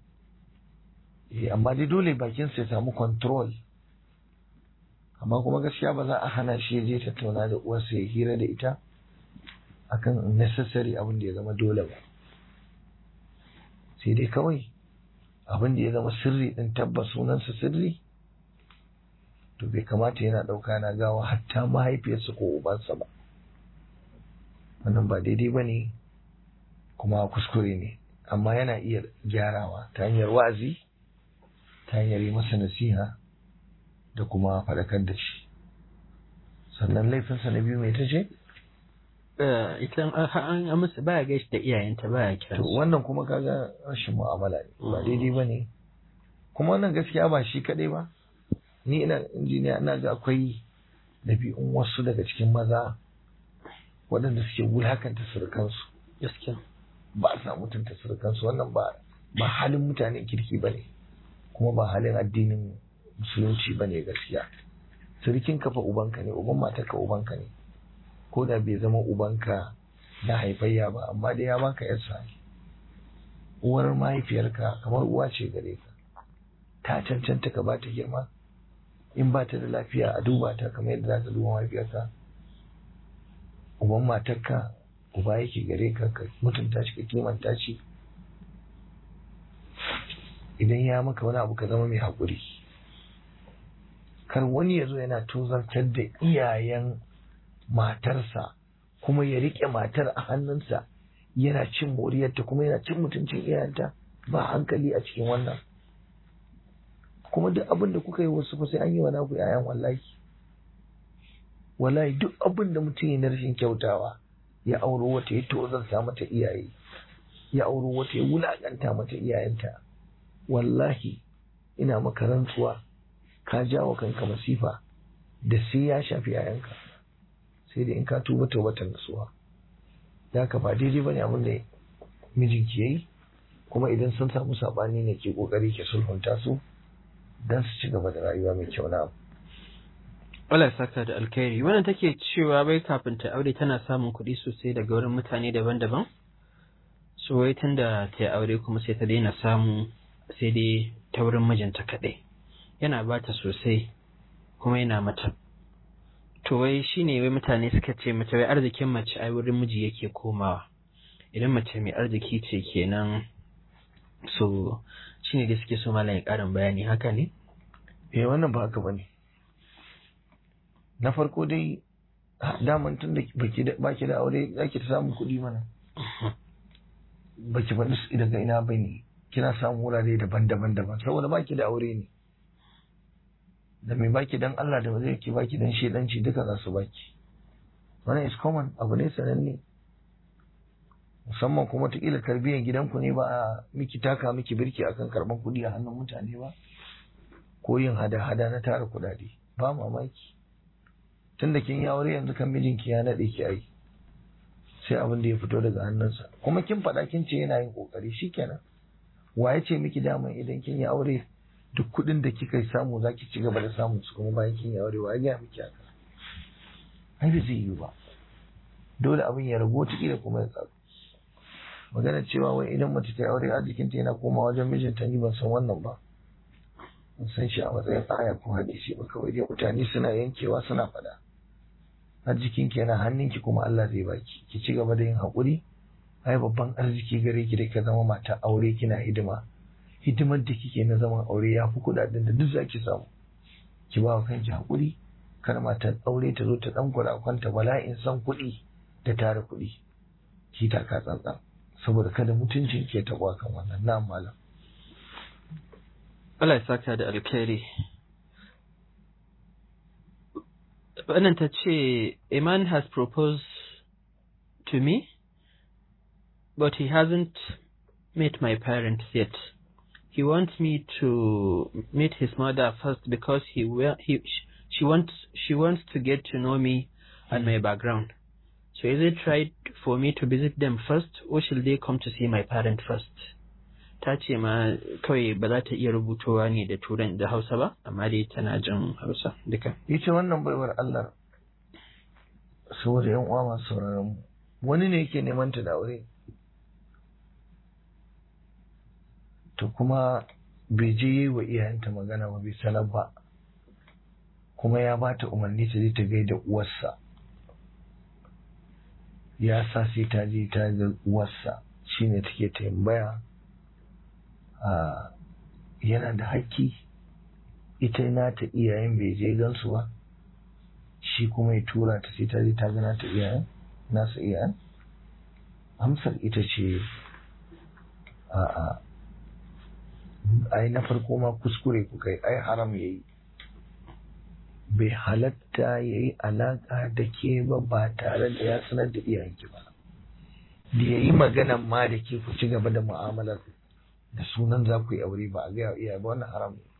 A: amma dai dole bakin ya samu control amma kuma gaskiya ba za a hana shi ya je tattauna da uwarsa ya hira da ita akan necessary abin da ya zama dole ba sai dai kawai abin da ya zama sirri din tabbas sunansa sirri to bai kamata yana ɗauka na gawa hatta mahaifiyarsa ko ubansa ba wannan ba daidai ba ne kuma kuskure ne amma yana iya gyarawa ta hanyar wa'azi ta hanyar yi masa nasiha da kuma faɗakar da shi sannan laifinsa na biyu mai ta ce?
B: ita an amsa baya gaishe da iyayenta baya kira
A: to wannan kuma kaga rashin mu'amala ne ba daidai ba ne kuma wannan gaskiya ba shi kaɗai ba ni ina injiniya ina ga akwai ɗabi'un wasu daga cikin maza waɗanda suke wulakanta surukansu
B: gaskiya
A: ba sa mutunta surukansu wannan ba ba halin mutanen kirki ba ne kuma ba halin addinin musulunci ba ne gaskiya surukin kafa ubanka ne uban matarka ubanka ne ko da bai zama ubanka na haifayya ba amma dai ya baka yarsa uwar mahaifiyarka kamar uwa ce gare ka ta cancanta ka ba ta girma in ba ta da lafiya a duba ta kamar yadda za ka duba mahaifiyarka uban matarka uba yake gare ka ka mutunta shi ka kimanta shi idan ya maka wani abu ka zama mai haƙuri kar wani ya zo yana tozartar da iyayen matarsa kuma ya riƙe matar a hannunsa yana cin moriyarta kuma yana cin mutuncin iyayenta ba hankali a cikin wannan kuma duk abin da kuka yi wasu fa sai an yi wa naku yayan wallahi wallahi duk abin da mutum ya na rashin kyautawa ya auro wata ya tozarta mata iyaye ya auro wata ya wulakanta mata iyayenta wallahi ina maka rantsuwa ka jawo kanka masifa da sai ya shafi yayanka sai da in ka tuba tawbatan nasuwa da ka ba daidai bane abin da mijinki yayi kuma idan sun samu sabani ne ke kokari ke sulhunta su dan su ci gaba da rayuwa mai kyau na
B: Allah ya saka da alkhairi wannan take cewa bai kafin ta aure tana samun kuɗi sosai daga wurin mutane daban-daban so wai tunda ta yi aure kuma sai ta daina samu sai dai ta wurin mijinta kaɗai yana ba ta sosai kuma yana mata to wai shine wai mutane suka ce mata wai arzikin mace ai wurin miji yake komawa idan mace mai arziki ce kenan so shine da suke so malam ya ƙarin bayani haka ne
A: eh wannan ba haka bane na farko dai daman tun da baki da aure zaki ta samun kuɗi mana baki faɗi daga ina bane kina samun wurare daban-daban daban saboda baki da aure ne da mai baki dan Allah da zai ki baki dan shedanci duka za su baki wannan is common abu ne sananne musamman kuma kila tarbiyyar gidanku ne ba a miki taka miki birki akan karban kuɗi a hannun mutane ba ko yin hada-hada na tara kuɗaɗe ba mamaki tun da kin yi aure yanzu kan mijinki ya naɗe ki ai sai abin da ya fito daga hannunsa kuma kin faɗa kin ce yana yin ƙoƙari shikenan wa ya ce miki daman idan kin yi aure duk kuɗin da kika samu za ki ci gaba da samun su kuma bayan kin yi aure wa ya gaya miki haka ai ba zai yi ba dole abin ya ragu wata da kuma ya tsaro magana cewa wai idan mace ta yi aure arzikinta yana koma wajen mijinta ni ban san wannan ba ban san shi a matsayin aya ko hadisi ba kawai dai mutane suna yankewa suna faɗa arzikinki yana hannunki kuma Allah zai baki ki ci gaba da yin haƙuri ai babban arziki gare ki da ka zama mata aure kina hidima hidimar da kike na zaman aure ya fi kuɗaɗen da duk za ki samu ki ba wa kanki haƙuri kar matar aure ta zo ta ɗan kwanta bala'in san kuɗi da tara kuɗi ki taka tsantsan saboda kada mutuncin ke taɓa kan wannan na malam
B: Allah ya saka da alkhairi wannan ta ce a man has proposed to me but he hasn't met my parents yet he wants me to meet his mother first because he will he she wants she wants to get to know me and my background so is it right for me to visit them first or should they come to see my parent first ta ce ma kawai ba za ta iya rubutowa ne da turan da hausa ba amma dai tana jin hausa duka
A: ita wannan baiwar Allah saboda yan uwa masu sauraron mu wani ne yake neman ta da aure to kuma bai je yi wa iyayenta magana ba bai sanar ba kuma ya ba ta umarni ta je ta gaida uwarsa ya sa sai ta je ta ga uwarsa shine take tambaya yana da haƙƙi ita nata iyayen bai je gansu ba shi kuma ya tura ta sai ta je ta gana ta iyayen nasa iyayen amsar ita ce a ai na farko ma kuskure ku kai ai haram yayi bai halatta ya yi alaƙa da ke ba ba tare da ya sanar da iyayenki ba da ya yi maganan ma da ke ku ci gaba da mu'amalar da sunan za ku yi aure ba a gaya iyaye ba wannan haram ne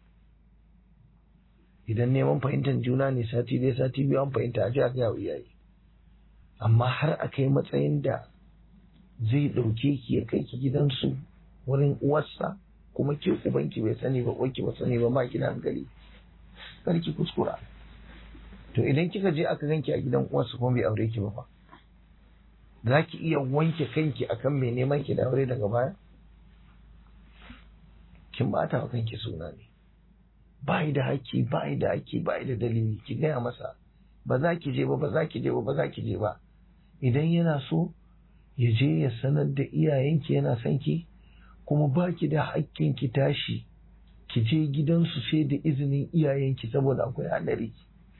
A: idan neman fahimtar juna ne sati dai sati biyu an fahimta a ji a gaya wa iyaye amma har a kai matsayin da zai ɗauke ki ya kai ki gidansu wurin uwarsa kuma ke ubanki bai sani ba uwarki ba sani ba ba ki da hankali kar ki kuskura to idan kika je aka ganki a gidan uwarsa kuma bai aure ki ba fa za ki iya wanke kanki akan mai neman ki da aure daga baya kin bata wa kanki suna ne ba da haƙƙi ba da haƙƙi ba da dalili ki gaya masa ba za ki je ba ba za ki je ba ba za ki je ba idan yana so ya je ya sanar da iyayenki yana son ki kuma ba ki da haƙƙin ki tashi ki je gidansu sai da izinin iyayenki saboda akwai haɗari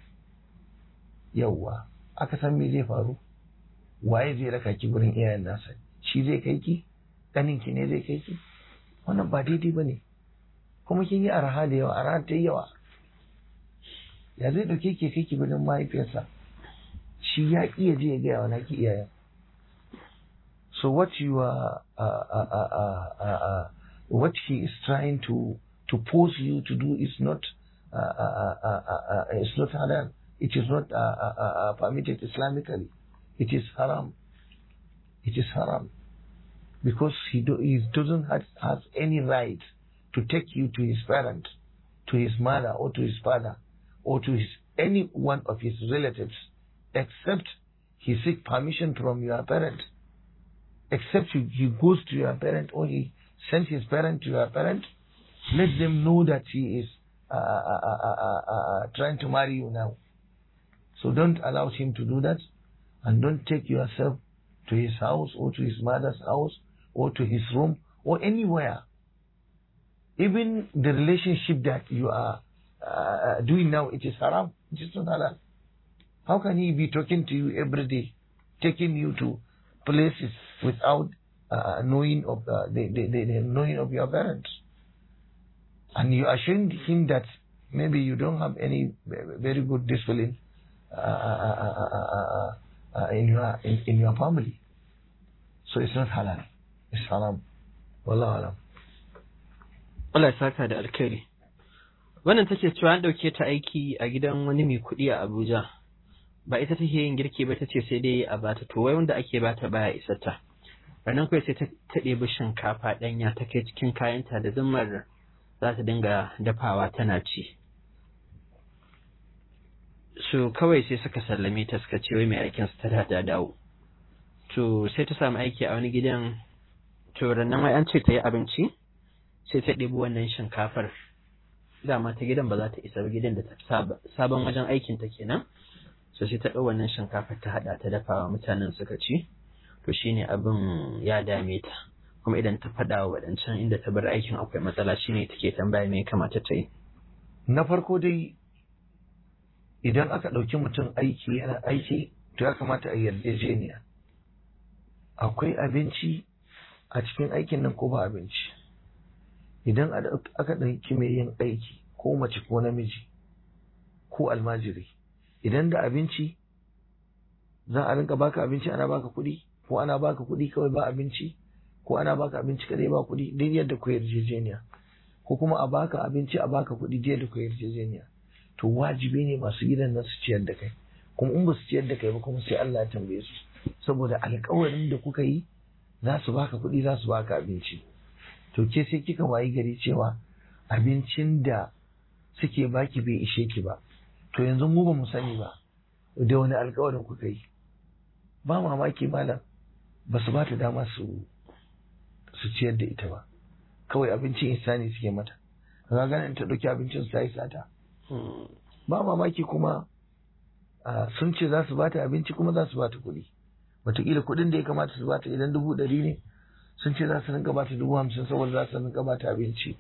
A: yawwa aka san me zai faru waye zai raka ki gurin iyayen nasa shi zai kai ki ƙaninki ne zai kai ki wannan ba daidai ba ne kuma kin yi araha da yawa araha ta yi yawa ya zai ɗauke ke kai ki gurin mahaifiyarsa shi ya iya je ya gaya wa naki iyayen so what you are uh, uh, uh, uh, uh, what he is trying to to force you to do is not uh, uh, uh, uh, uh, it's not halal it is not uh, uh, uh, uh, permitted islamically it is haram it is haram because he, do, he doesn't have, have any right to take you to his parent, to his mother or to his father or to his any one of his relatives, except he seek permission from your parent, except he, he goes to your parent or he sends his parent to your parent, let them know that he is uh, uh, uh, uh, trying to marry you now. So don't allow him to do that, and don't take yourself to his house or to his mother's house or to his room or anywhere. Even the relationship that you are uh, doing now, it is haram. It is not halal. How can he be talking to you every day, taking you to places without uh, knowing of uh, the, the, the, the knowing of your parents? And you assured him that maybe you don't have any very good discipline in your in, in your family. So it's not halal. It's haram. Wallahu alam.
B: Allah ya saka da alkhairi. Wannan take cewa an ɗauke ta aiki a gidan wani mai kuɗi a Abuja. Ba ita take yin girki ba ta ce sai dai a bata to wai wanda ake bata baya isar ta. Ranar kawai sai ta ɗebi shinkafa ɗanya ta kai cikin kayanta da zimmar za ta dinga dafawa tana ci. Su kawai sai suka sallame ta suka ce wai mai aikin su ta da dawo. To sai ta samu aiki a wani gidan to rannan wai an ce ta yi abinci sai ta ɗebi wannan shinkafar dama ta gidan ba za ta isa gidan da ta sabon wajen aikin ta kenan so sai ta ɗau wannan shinkafar ta haɗa ta dafa wa mutanen suka ci to shine abin ya dame ta kuma idan ta faɗa wa waɗancan inda ta bar aikin akwai matsala shine take tambaya me ya kamata ta yi
A: Na farko dai idan aka ɗauki mutum aiki yana aiki to ya kamata a yarjejeniya. Akwai abinci a cikin aikin nan ko ba abinci. Idan aka ɗauki mai yin aiki ko mace ko namiji ko almajiri, idan da abinci za a rinka baka abinci ana baka kuɗi ko ana baka kuɗi kawai ba abinci ko ana baka abinci kadai ba kuɗi duk yadda ku yarjejeniya. ko kuma a baka abinci a baka kuɗi jiya da ku yarjejeniya to wajibi ne masu gidan nan su ciyar da kai kuma in ba su ciyar da kai ba kuma sai Allah ya tambaye su saboda alƙawarin da kuka yi za su baka kuɗi za su baka abinci to ke sai kika wayi gari cewa abincin da suke baki bai ishe ki ba to yanzu mu ba mu sani ba da wani alƙawarin kuka yi ba mamaki malam ba su ba ta dama su su ciyar da ita ba kawai abincin insani suke mata kaga ganin ta ɗauki abincin su yi sata ba mamaki kuma sun ce za su bata abinci kuma za su bata kuɗi wataƙila kuɗin da ya kamata su bata idan dubu ɗari ne sun ce za su rinka bata dubu hamsin saboda za su rinka bata abinci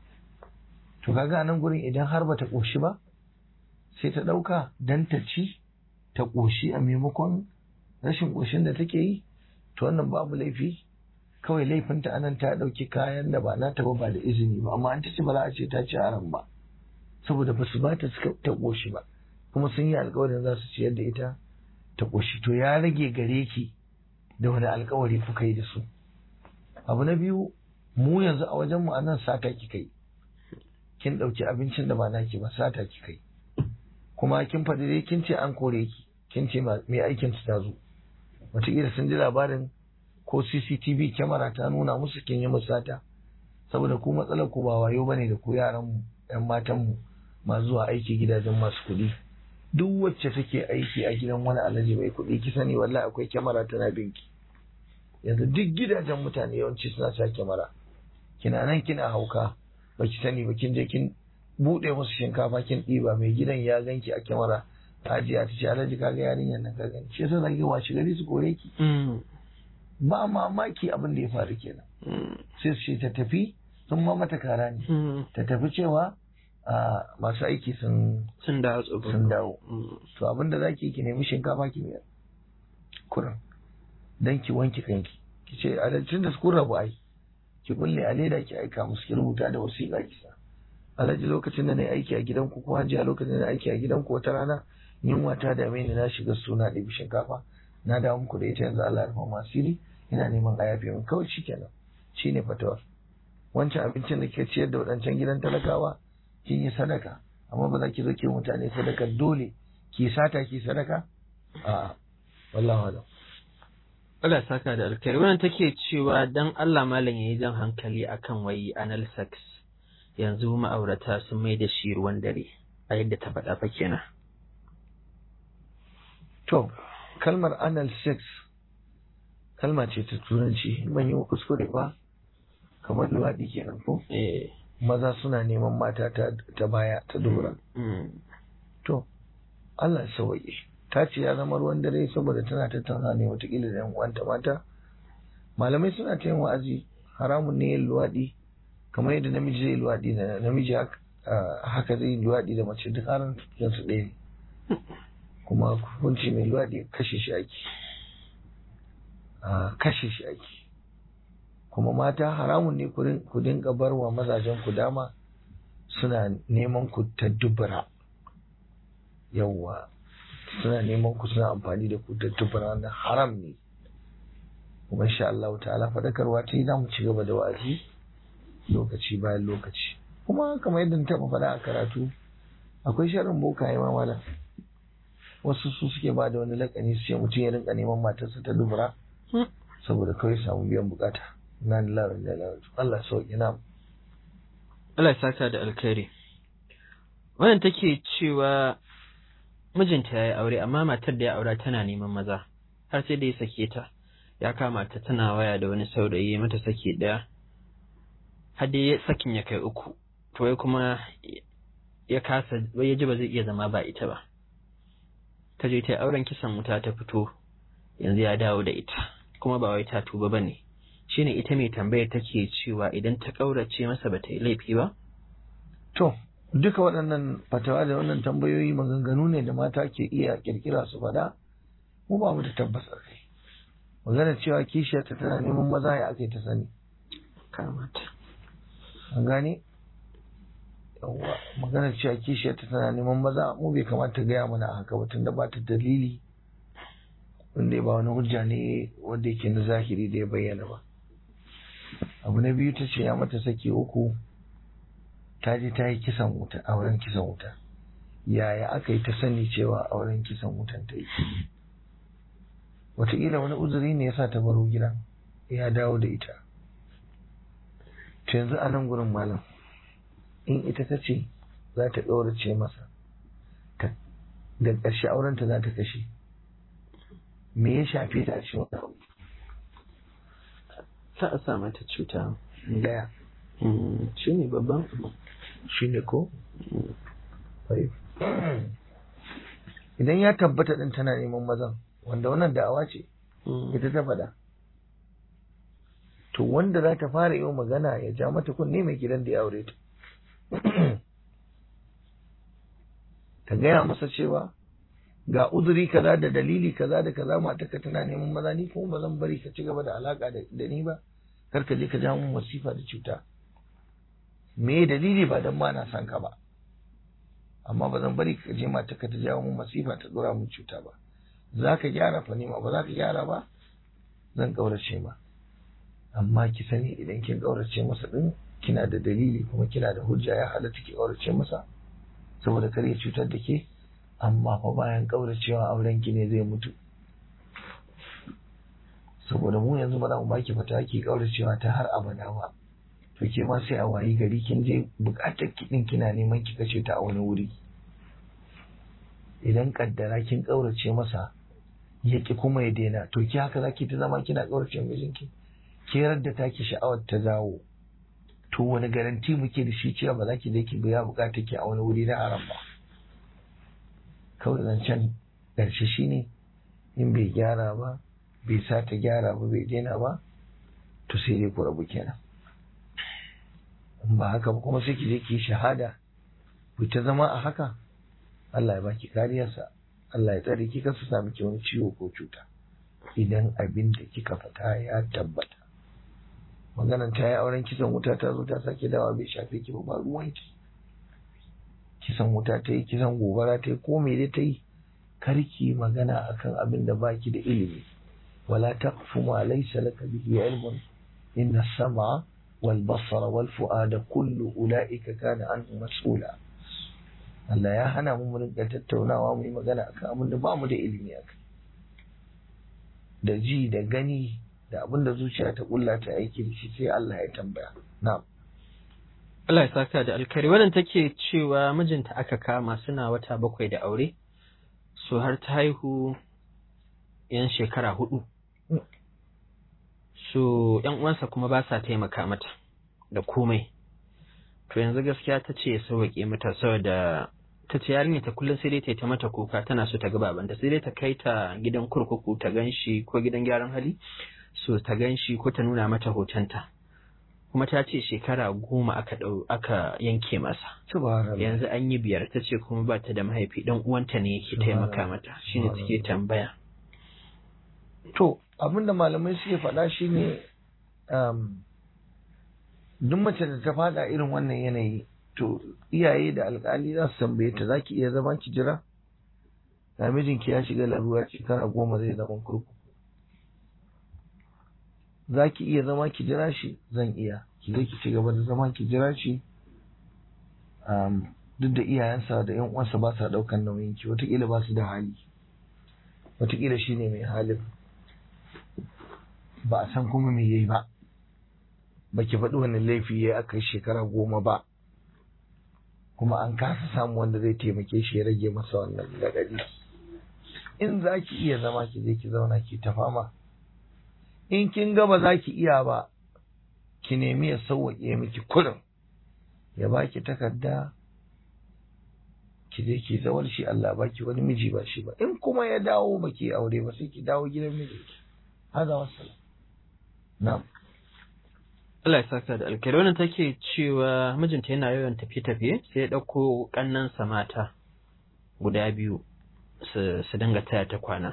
A: to kaga nan gurin idan har bata ƙoshi ba sai ta ɗauka dan ta ci ta ƙoshi a maimakon rashin ƙoshin da take yi to wannan babu laifi kawai laifinta anan ta ɗauki kayan da ba nata ba ba da izini ba amma an ta ce ba za a ce ta ci haram ba saboda ba su ba ta ta ƙoshi ba kuma sun yi alkawarin za su ciyar da ita ta ƙoshi to ya rage gare ki da wani alkawari kuka yi da su abu na biyu mu yanzu a wajen mu anan sata ki kai kin ɗauki abincin da ba naki ba sata ki kai kuma kin faɗi dai kin ce an kore ki kin ce mai aikin su ta zo wataƙila sun ji labarin ko CCTV kyamara ta nuna musu kin yi musata saboda ku matsalar ku ba wayo bane da ku yaran mu ƴan matan mu masu zuwa aiki gidajen masu kuɗi duk wacce take aiki a gidan wani alaji mai kuɗi ki sani wallahi akwai kyamara tana binki yanzu duk gidajen mutane yawanci suna sa kyamara kina nan kina hauka baki sani ba kin je kin buɗe musu shinkafa kin ɗiba mai gidan ya ganki a kyamara hajiya ta ce alhaji kaga yarinyar nan ka gani shi yasa zaki washe gari su kore ki
B: Mm.
A: ba mamaki abin da ya faru kenan
B: Mm.
A: sai su ce ta tafi sun ma mata kara ne
B: Mm.
A: ta tafi cewa a masu aiki sun
B: Sun dawo tsofaffi.
A: sun dawo
B: Mm.
A: to abin da zaki ki nemi shinkafa ki miyar kurin dan ki wanke kanki ki ce alhajin da su kun rabu ai ki kulle a leda ki aika musu ki rubuta da wasiƙa ki sa alhaji lokacin da na yi aiki a gidanku ko hajiya lokacin da na yi aiki a gidanku wata rana yunwa ta dame ni na shiga suna ɗibi shinkafa na dawo muku da ita yanzu Allah ya rufa mu asiri ina neman a yafe min kawai shikenan shine fatawar wancan abincin da ke ciyar da waɗancan gidan talakawa kin yi sadaka amma ba za ki zo ki yi mutane sadaka dole ki sata ki sadaka a wallahi alam
B: Allah ya saka da alkhairi wannan take cewa dan Allah malam yayi jan hankali akan wai anal sex yanzu ma'aurata sun mai da shi ruwan dare a yadda ta faɗa fa kenan
A: to kalmar anal sex kalma ce ta turanci ban yi kuskure ba kamar luwaɗi kenan ko
B: eh
A: maza suna neman mata ta, ta baya ta dubura
B: mm.
A: to Allah ya sauke ta ce ya zama ruwan dare saboda tana tattauna ne watakila da yan uwanta mata malamai suna ta yin wa'azi haramun ne yin luwaɗi kamar yadda namiji zai luwaɗi da namiji haka ah, haka zai luwaɗi da mace duk haran su ɗaya ne kuma hukunci mai luwaɗi kashe shi ake Ah, kashe shi ake kuma mata haramun ne ku rin- ku dinga bar wa mazajen ku dama suna neman ku ta dubura yawwa suna neman ku suna amfani da ku ta dubura wannan haram ne kuma insha Allah ta'ala fadakarwa ta yi za mu ci gaba da wa'azi lokaci bayan lokaci kuma kamar yadda na taɓa faɗa a karatu akwai sharrin bokaye ma malam wasu su suke ba da wani lakani su ce mutum ya rinka neman matarsa ta dubura
B: Hmm.
A: saboda kawai samu biyan bukata na lillahi wa inna ilaihi raji'un. Allah sauki na
B: Allah ya saka da alkhairi wannan take cewa mijinta ya yi aure amma matar da ya aura tana neman maza har sai da ya sake ta ya kama ta tana waya da wani saurayi ya mata saki ɗaya har dai sakin ya kai uku to wai kuma ya kasa wai ya ji ba zai iya zama ba ita ba ta je ta yi auren kisan wuta ta fito yanzu ya dawo da ita kuma ba wai ta tuba ba ne shine ita mai tambayar take cewa idan ta ƙaurace masa ba ta yi laifi ba
A: To, duka waɗannan fatawa da wannan tambayoyi maganganu ne da mata ke iya kirkira su faɗa, mu ba mu da tabbas a kai. Magana cewa kishiyarta tana neman maza ya ake ta sani.
B: kamata
A: An gane? Yawwa, magana cewa kishiyarta tana neman maza mu bai kamata ta gaya mana a haka ba tunda ba ta dalili wanda ba wani hujja ne wanda yake na zahiri da ya bayyana ba. Abu na biyu ta ce ya mata saki uku ta je ta yi kisan wuta auren kisan wuta yaya aka yi ta sani cewa auren kisan wutan ta yi wataƙila wani uzuri ne ya sa ta baro gidan ya dawo da ita to yanzu a nan gurin malam in ita ta ce za ta ɗaurace masa ta da ƙarshe aurenta za ta kashe me ya shafe ta a cikin wani abu
B: za a sa mata cuta
A: daya
B: shi ne babban abu
A: shi ne ko Fahim. idan ya tabbata ɗin tana neman mazan wanda wannan da'awa ce ita ta faɗa to wanda za ta fara yi magana ya ja mata kunne mai gidan da ya aure ta ta gaya masa cewa ga uzuri kaza da dalili kaza da kaza matarka tana neman maza ni kuma ba zan bari ka ci gaba da alaka da da ni ba kar ka je ka ja mun masifa da cuta me dalili ba dan ma na san ka ba amma ba zan bari ka je matarka ta jawo mun masifa ta dora mun cuta ba za ka gyara fa ma ba za ka gyara ba zan kaurace ma amma ki sani idan kin kaurace masa din kina da dalili kuma kina da hujja ya halatta ki kaurace masa saboda kar ya cutar da ke amma fa bayan kauracewa auren ki ne zai mutu saboda mu yanzu ba za mu baki fata ki kauracewa ta har abada ba to ke ma sai a wayi gari kin je bukatar ki din kina neman ki kace ta a wani wuri idan kaddara kin kaurace masa ya ki kuma ya daina to ki haka zaki ta zama kina kaurace mijinki ke da taki sha'awar ta zawo to wani garanti muke da shi cewa ba za ki je ki biya bukatar ki a wani wuri na haram ba kawai zancen ƙarshe shine in bai gyara ba bai sa ta gyara ba bai daina ba to sai dai ku rabu kenan in ba haka ba kuma sai ki je ki shahada ku ta zama a haka Allah ya baki kariyarsa Allah ya tsare ki kar su sami ki wani ciwo ko cuta idan abin da kika fata ya tabbata maganan ta yi auren kisan wuta ta zo ta sake dawa bai shafe ki ba ruwanki kisan wuta ta yi kisan gobara ta yi ko me dai ta yi karki magana akan abin da baki da ilimi wala taqfu ma laysa laka bihi ilmun inna sama wal basara wal fu'ada kullu ulaika kana anhu mas'ula Allah ya hana mu rinka tattaunawa mu yi magana akan abin da ba mu da ilimi akai da ji da gani da abin da zuciya ta kulla ta aiki da shi sai Allah ya tambaya na'am
B: Allah ya saka da alkari wannan take cewa mijinta aka kama suna wata bakwai da aure so har ta haihu yan shekara hudu so yan uwansa kuma ba sa taimaka mata da komai to yanzu gaskiya ta ce sauwaƙe mata saboda ta ce yarinya ta kullum sai dai ta yi ta mata kuka tana so ta ga babanta sai dai ta kai ta gidan kurkuku ta gan shi ko gidan gyaran hali so ta gan shi ko ta nuna mata hotonta kuma ta ce shekara goma aka ɗau aka yanke masa
A: subhanallah
B: yanzu an yi biyar ta ce kuma ba ta da mahaifi dan uwanta ne yake taimaka mata shine take tambaya
A: to abinda malamai suke faɗa shine um, duk mace da ta fada irin wannan yanayi to iyaye da alkali za su tambaye ta zaki iya zama ki jira da mijinki ya shiga larura shekara goma zai zama kurkuku za ki iya zama ki jira shi zan iya ki zai ki ci gaba da zama ki jira shi um, duk da iyayensa da yan uwansa ba sa daukan nauyin ki wataƙila ba su da hali wataƙila shi ne mai halin ba a san kuma me yayi ba ba ki faɗi wani laifi ya aka yi shekara goma ba kuma an kasa samu wanda zai taimake shi ya rage masa wannan gadadi in za ki iya zama ki je ki zauna ki ta fama in kin ga ba za ki iya ba ki nemi ya sauwaƙe miki kurin ya baki takarda ki je ki zawar shi Allah baki wani miji ba shi ba in kuma ya dawo ba ki aure ba sai ki dawo gidan mijinki hada wassalam na'am
B: Allah ya saka da alkhairi wannan take cewa mijinta yana yawan tafiye-tafiye sai ya ɗauko ƙannansa mata guda biyu su su dinga taya ta kwana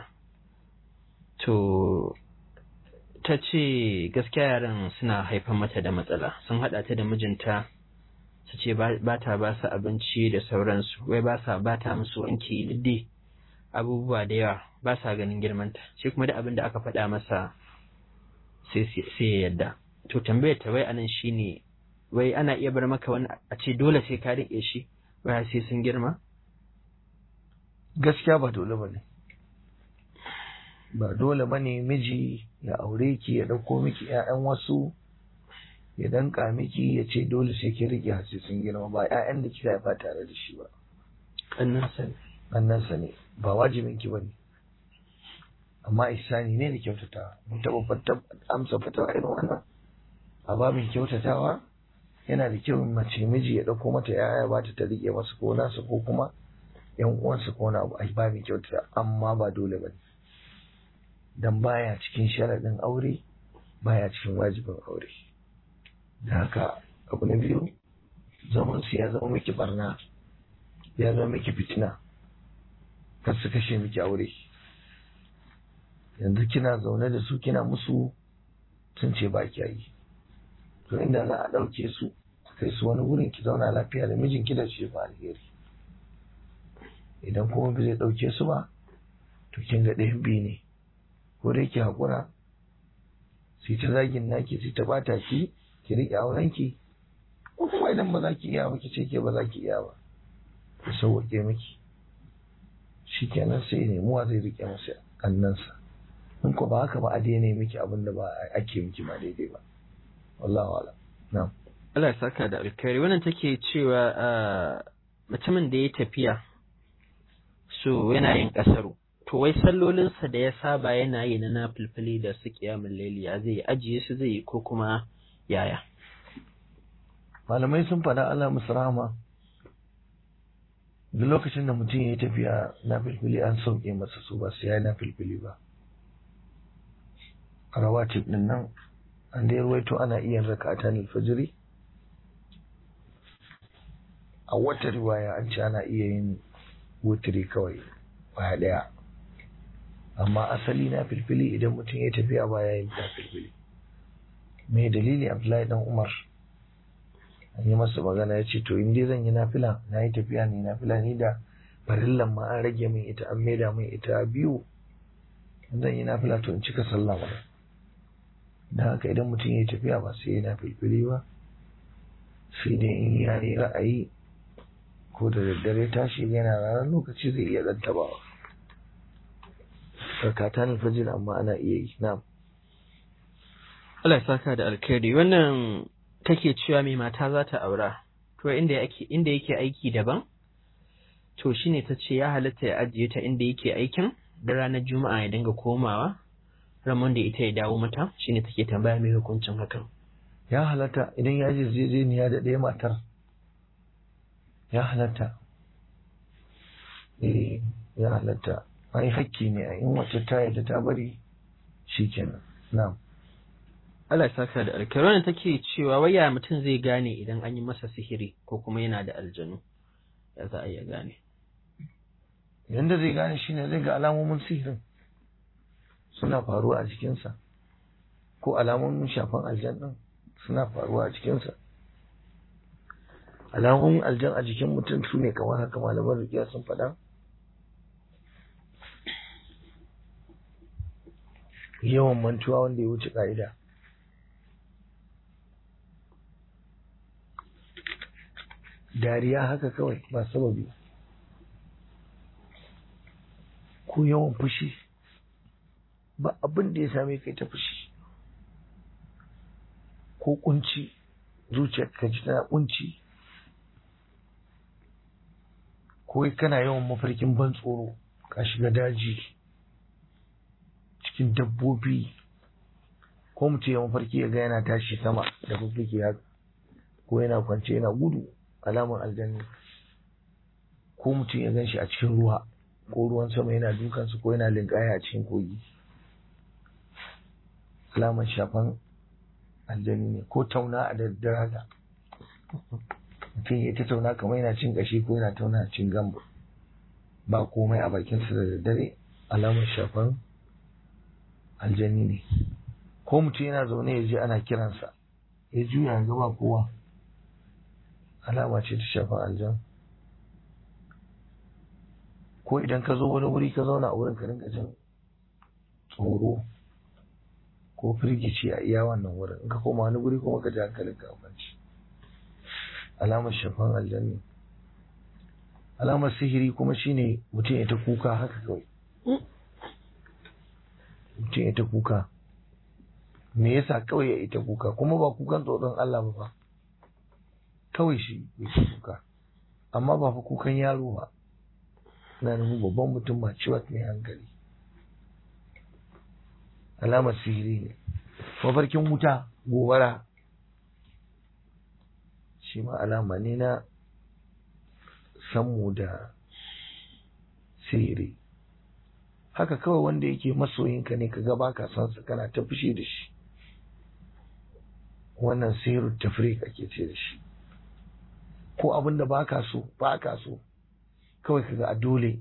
B: to ta ce gaskiya yaran suna haifar mata da matsala sun haɗa ta da mijinta su ce ba ta ba su abinci da sauransu wai ba sa ba ta musu wanki diddi abubuwa da yawa ba sa ganin girmanta shi kuma da abin da aka faɗa masa sai ya yadda to tambayar ta wai anan shine wai ana iya bar maka wani a ce dole sai ka riƙe shi wai sai sun girma
A: gaskiya ba dole bane ba dole bane miji ya aure ki ya ɗauko miki ƴaƴan wasu ya danka miki ya ce dole sai ki riƙe har sai sun girma ba ƴaƴan da kika haifa tare da shi ba
B: ƙannansa ne
A: ƙannansa ne ba wajibin ki bane amma ihsani ne da kyautatawa mun taɓa amsa fatawa irin wannan a babin kyautatawa yana da kyau mace miji ya ɗauko mata yaya ba ta riƙe masa ko nasa ko kuma yan uwansa ko na abu a babin kyautata amma ba dole ba ne dan baya cikin sharaɗin aure baya cikin wajibin aure da haka abu na biyu zaman su ya zama miki barna ya zama miki fitina kar su kashe miki aure yanzu kina zaune da su kina musu sun ce ba ki yi to inda za a ɗauke su kai su wani wurin ki zauna lafiya da mijinki da shi ba alheri idan kuma ba zai ɗauke su ba to kin ga ɗayan biyu ne ko dai ki haƙura sai ta zagin naki sai ta bata ki ki riƙe aurenki ko kuma idan ba za ki iya ba ki ce ke ba za ki iya ba ki sauwaƙe miki shi kenan sai nemuwa zai riƙe masa kannansa in ko ba haka ba a daina miki abin da ba ake miki ba daidai ba wallahu ala na'am
B: Allah ya saka da alkhairi wannan take cewa mutumin da ya tafiya so yana yin kasaru to wai sallolinsa da ya saba yana yi na nafilfili da su kiyamun laili ya zai ajiye su zai yi ko kuma yaya
A: malamai sun faɗa Allah musu rahama duk lokacin da mutum ya yi tafiya na filfili an sauke masa su ba su ya na filfili ba a rawatib din nan an da ruwaito ana iya raka ta fajiri a wata riwaya an ce ana iya yin wutiri kawai baya daya amma asali na filfili idan mutum ya tafiya baya yin na filfili me dalili abdullahi dan umar an yi masa magana ya ce to in dai zan yi nafila na yi tafiya ne nafila ni da farillan ma an rage min ita an maida min ita biyu in zan yi nafila to in cika sallah ba da haka idan mutum ya yi tafiya ba sai yana filfili ba sai dai in ya yi ra'ayi ko da daddare tashi yana ranar lokaci zai iya ɗan tabawa sarkata ne fajir amma ana iya yi na
B: Allah ya saka da alkhairi wannan take cewa mai mata za ta aura to inda yake inda yake aiki daban to shine ta ce ya halatta ya ajiye ta inda yake aikin da ranar juma'a ya dinga komawa ramon da ita ya dawo mata shine take tambaya mai hukuncin hakan
A: ya halatta idan ya je zezeniya da ɗaya matar ya halatta eh ya halatta ai hakki ne a in wacce ta yadda ta bari shikenan na'am
B: Allah ya saka da alkhairi wannan take cewa waya mutum zai gane idan an yi masa sihiri ko kuma yana da aljanu ya za a iya gane
A: yanda zai gane shine zai ga alamomin sihirin suna faruwa a jikinsa ko alamomin shafan aljan din suna faruwa a jikinsa alamomin aljan a jikin mutum su ne kamar haka malaman rikiya sun faɗa yawan mantuwa wanda ya wuce ƙa'ida dariya haka kawai ba sababi ko yawan fushi ba abin da ya same kai ta fushi ko kunci zuciyar ka ji tana kunci ko kana yawan mafarkin ban tsoro ka shiga daji cikin dabbobi ko mutum ya mafarki ya ga yana tashi sama da fuffuke haka ko yana kwance yana gudu alamar aljanni ko mutum ya gan shi a cikin ruwa ko ruwan sama yana dukansu ko yana linkaya a cikin kogi alamar shafan aljani ne ko tauna a daddare haka mutum ya ta tauna kamar yana cin kashi ko yana tauna a cin gamba ba komai a bakinsa da daddare alamar shafan aljani ne ko mutum yana zaune ya je ana kiransa ya juya ya gaba kowa alama ce ta shafan aljan ko idan ka zo wani wuri ka zauna a wurin ka rinka jin tsoro ko firgici a iya wannan wurin in ka koma wani guri kuma ka ji hankalin ka kwanci alamar shafan aljanni alamar sihiri kuma shine mutum ya ta kuka haka kawai mutum ya ta kuka me yasa kawai ya ita kuka kuma ba kukan tsoron Allah ba fa kawai shi ya ta kuka amma ba fa kukan yaro ba na nufin babban mutum ba ciwon mai hankali alamar sihiri ne mafarkin wuta gobara shi ma alama ne na sammu da sihiri haka kawai wanda yake masoyinka ne ka gaba ka san sa kana ta fushi da shi wannan sihirin tafrik ake ce da shi ko abin da ba ka so ba ka so kawai ka ga a dole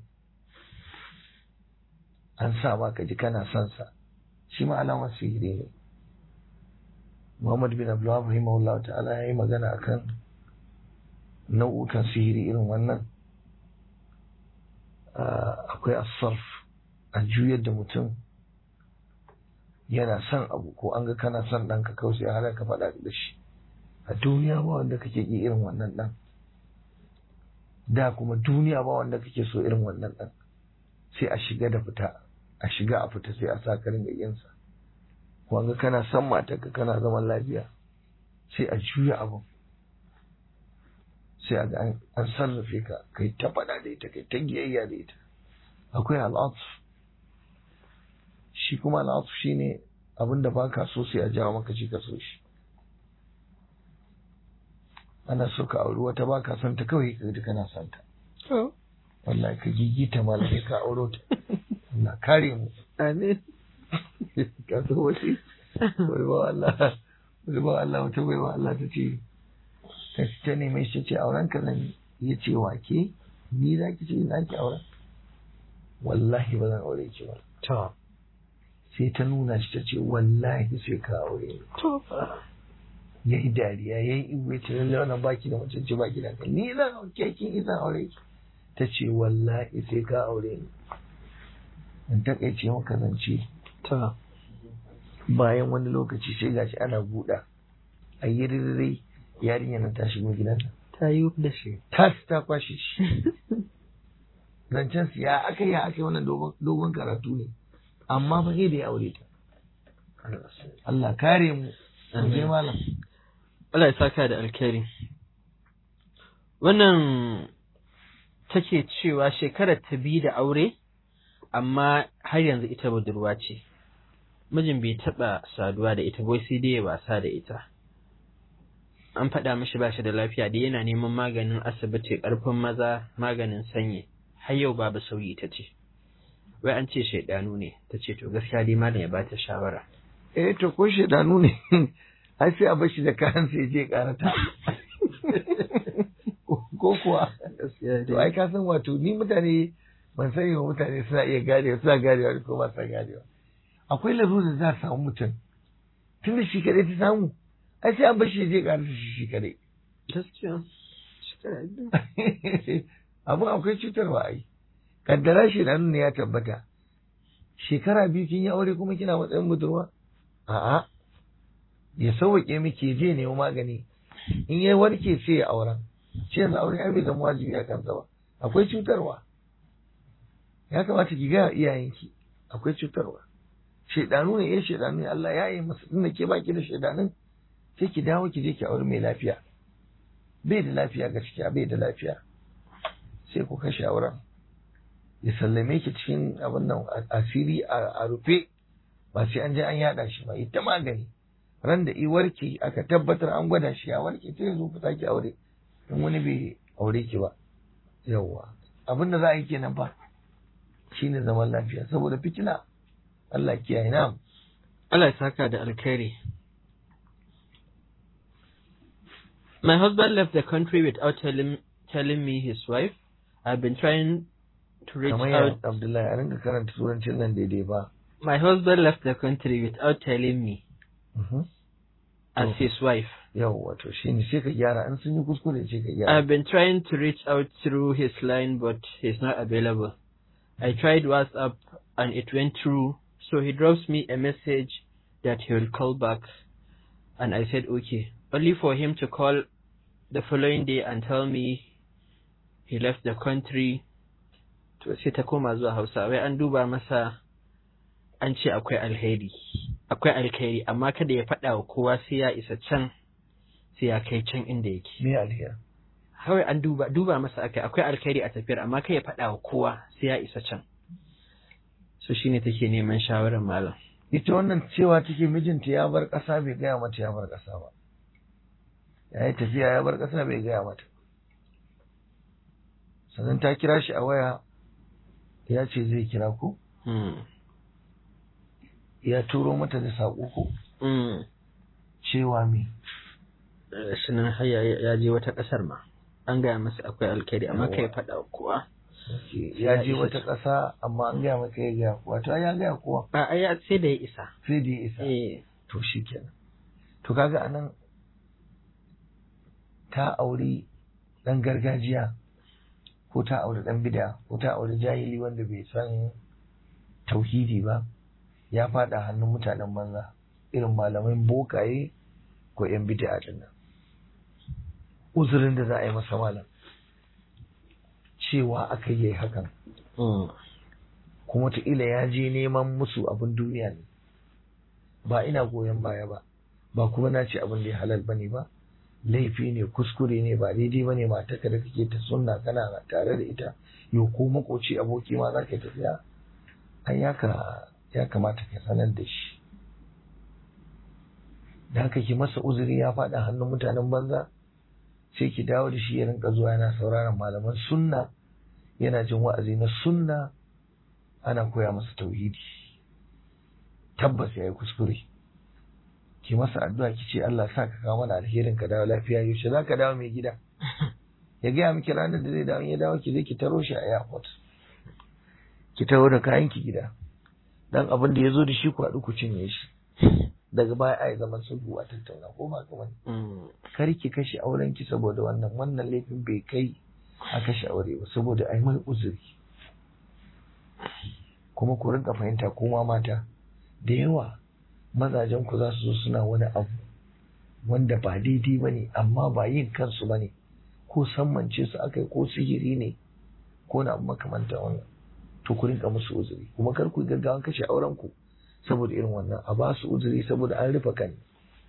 A: an sa ma ka ji kana son sa shi ma alamar sihiri ne Muhammad bin Abdullah rahimahullah ta'ala ya yi magana akan nau'ukan sihiri irin wannan akwai asarf a juyar da mutum yana son abu ko an ga kana son ɗanka kawai sai halar ka faɗa da shi a duniya ba wanda kake ƙi irin wannan ɗan da kuma duniya ba wanda kake so irin wannan ɗan sai a shiga da fita a shiga a fita sai a sa ka ringa yinsa wanga kana son matarka kana zaman lafiya sai a juya abin sai a ga an sarrafe ka kai ta faɗa da ita kai ta giyayya da ita akwai al'atuf shi kuma al'atuf shi ne abin da baka so sai a jawo maka shi ka so shi ana so ka auri wata ba ka son ta kawai ka ji kana son ta wallahi ka gigita malamai ka auro ta Allah kare mu
B: amin
A: ka so wasi wai ba Allah wai ba Allah wata wai ba Allah ta ce ta ta neme shi ce auren ka zan ya ce wa ke ni za ki ce za ki auren wallahi ba zan aure ki ba
B: to
A: sai ta nuna shi ta ce wallahi sai ka aure ni
B: to
A: ya yi dariya ya yi iwe ce lallai wannan baki da mutunci baki da kai ni zan auke kin izan aure ki ta ce wallahi sai ka aure ni in takaice maka zance
B: to
A: bayan wani lokaci sai gashi ana buɗa a yi ririrai yarinya nan ta shigo gidan nan
B: ta yi da shi
A: tas ta kwashe shi zancen su ya aka yi aka yi wannan dogon- dogon karatu ne amma fa sai da ya aure ta Allah kare mu mu je malam
B: Allah ya saka da alkhairi wannan take cewa shekarar ta biyu da aure amma har yanzu ita budurwa ce mijin bai taɓa saduwa da ita bai sai dai ya wasa da ita an faɗa mishi ba shi da lafiya da yana neman maganin asibiti ƙarfin maza maganin sanyi har yau babu sauyi ta ce wai an ce shaidanu ne ta ce to gaskiya dai malam ya bata shawara
A: eh to ko shedanu ne ai sai a bar shi da kayan sai je karata ko kuwa to ai ka san wato ni mutane ban sani wa mutane suna iya ganewa suna ganewa ko ba sa ganewa akwai larurar za a samu mutum tun da shi kadai ta samu ai sai an bar shi ya je karata shi shi kadai
B: gaskiya shekara biyu
A: abin akwai cutarwa ai kaddara shedanu ne ya tabbata shekara biyu kin yi aure kuma kina matsayin budurwa a'a ya sauwaƙe miki je nemi magani in ya warke sai ya auren ce yanzu aure ai bai zama wajibi a kansa ba akwai cutarwa ya kamata ki ga iyayenki akwai cutarwa shedanu ne eh shedanu ne Allah ya yi masa tunda ke baki da shedanun sai ki dawo ki je ki aure mai lafiya bai da lafiya gaskiya bai da lafiya sai ku kashe auren ya sallame ki cikin abin nan asiri a rufe ba sai an je an yada shi ba ita magani ran da i warke aka tabbatar an gwada shi ya warke sai zo ku sake aure in wani bai aure ki ba yawwa abin da za a yi kenan fa shine zaman lafiya saboda fitina Allah kiyaye na
B: Allah ya saka da alkhairi My husband left the country without telling telling me his wife. I've been trying to reach
A: kamar
B: out.
A: ya Abdullahi a rinka karanta turancin nan daidai ba
B: My husband left the country without telling me
A: Mhm.
B: as
A: Oh.
B: his wife.
A: yawwa to shine sai ka gyara in sun yi kuskure sai ka gyara
B: I've been trying to reach out through his line, but he's not available. I tried WhatsApp and it went through, so he drops me a message that he will call back. And I said, okay. Only for him to call the following day and tell me he left the country. To sai ta koma zuwa Hausa, wai an duba masa an ce akwai alheri. Akwai alheri, amma kada ya faɗa wa kowa sai ya isa can, sai ya kai can inda yake.
A: me alheri
B: kawai an duba duba masa akai akwai alkhairi a tafiyar amma kai ya faɗa wa kowa sai ya isa can so shine take neman shawarar malam
A: ita wannan cewa take mijinta ya bar ƙasa bai gaya mata ya bar ƙasa ba ya yi tafiya ya bar ƙasa bai gaya mata sannan ta kira shi a waya ya ce zai kira ku
B: mm.
A: ya turo mata da saƙo ku
B: mm.
A: cewa me
B: shi nan har ya ya je wata ƙasar ma an gaya masa akwai alkhairi amma kai ya faɗa wa kowa
A: ya je
B: isa
A: wata
B: can.
A: ƙasa amma an gaya maka ya gaya kowa to ai ya gaya kowa
B: a ai ya- sai da ya isa
A: sai da ya isa
B: eh
A: to shi kenan to kaga anan ta auri ɗan gargajiya ko ta auri ɗan bida ko ta auri jahili wanda bai san tauhidi ba ya faɗa hannun mutanen banza irin malamai bokaye ko yan bid'a din nan uzurin da za a yi masa malam cewa aka yi hakan
B: mm.
A: kuma wataƙila ya je neman musu abin duniya ne ba ina goyon baya ba ba kuma na ce abin da ya halal bane ba laifi ne kuskure ne ba daidai bane matarka da kake ta sunna kana tare da ita yo ko makoci aboki ma za ka yi tafiya ai ya ka ya kamata ka sanar da shi da haka ki masa uzuri ya faɗa hannun mutanen banza sai ki dawo da shi ya rinka zuwa yana sauraron malaman sunna yana jin wa'azi na sunna ana koya masa tauhidi tabbas ya yi kuskure ki masa addu'a ki ce Allah sa ka kawo mana alherin ka dawo lafiya yaushe za ka dawo mai gida ya gaya miki ranar da zai dawo ya dawo ki zai ki taro shi a airport ki taro da kayan ki gida dan abin da ya zo da shi ku haɗu ku cinye shi daga baya a yi zaman sulhu a tattauna ko ba kamar kar ki kashe auren ki saboda wannan wannan laifin bai kai a kashe aure ba saboda ai mai uzuri kuma ku rinka fahimta kuma mata da yawa mazajen ku za su zo suna wani abu wanda ba daidai ba ne amma ba yin kansu ba ne ko sammance su aka yi ko sihiri ne ko na abu makamanta wannan to ku rinka musu uzuri kuma kar ku gaggawan kashe auren ku saboda irin wannan a ba su uzuri saboda an rufe kan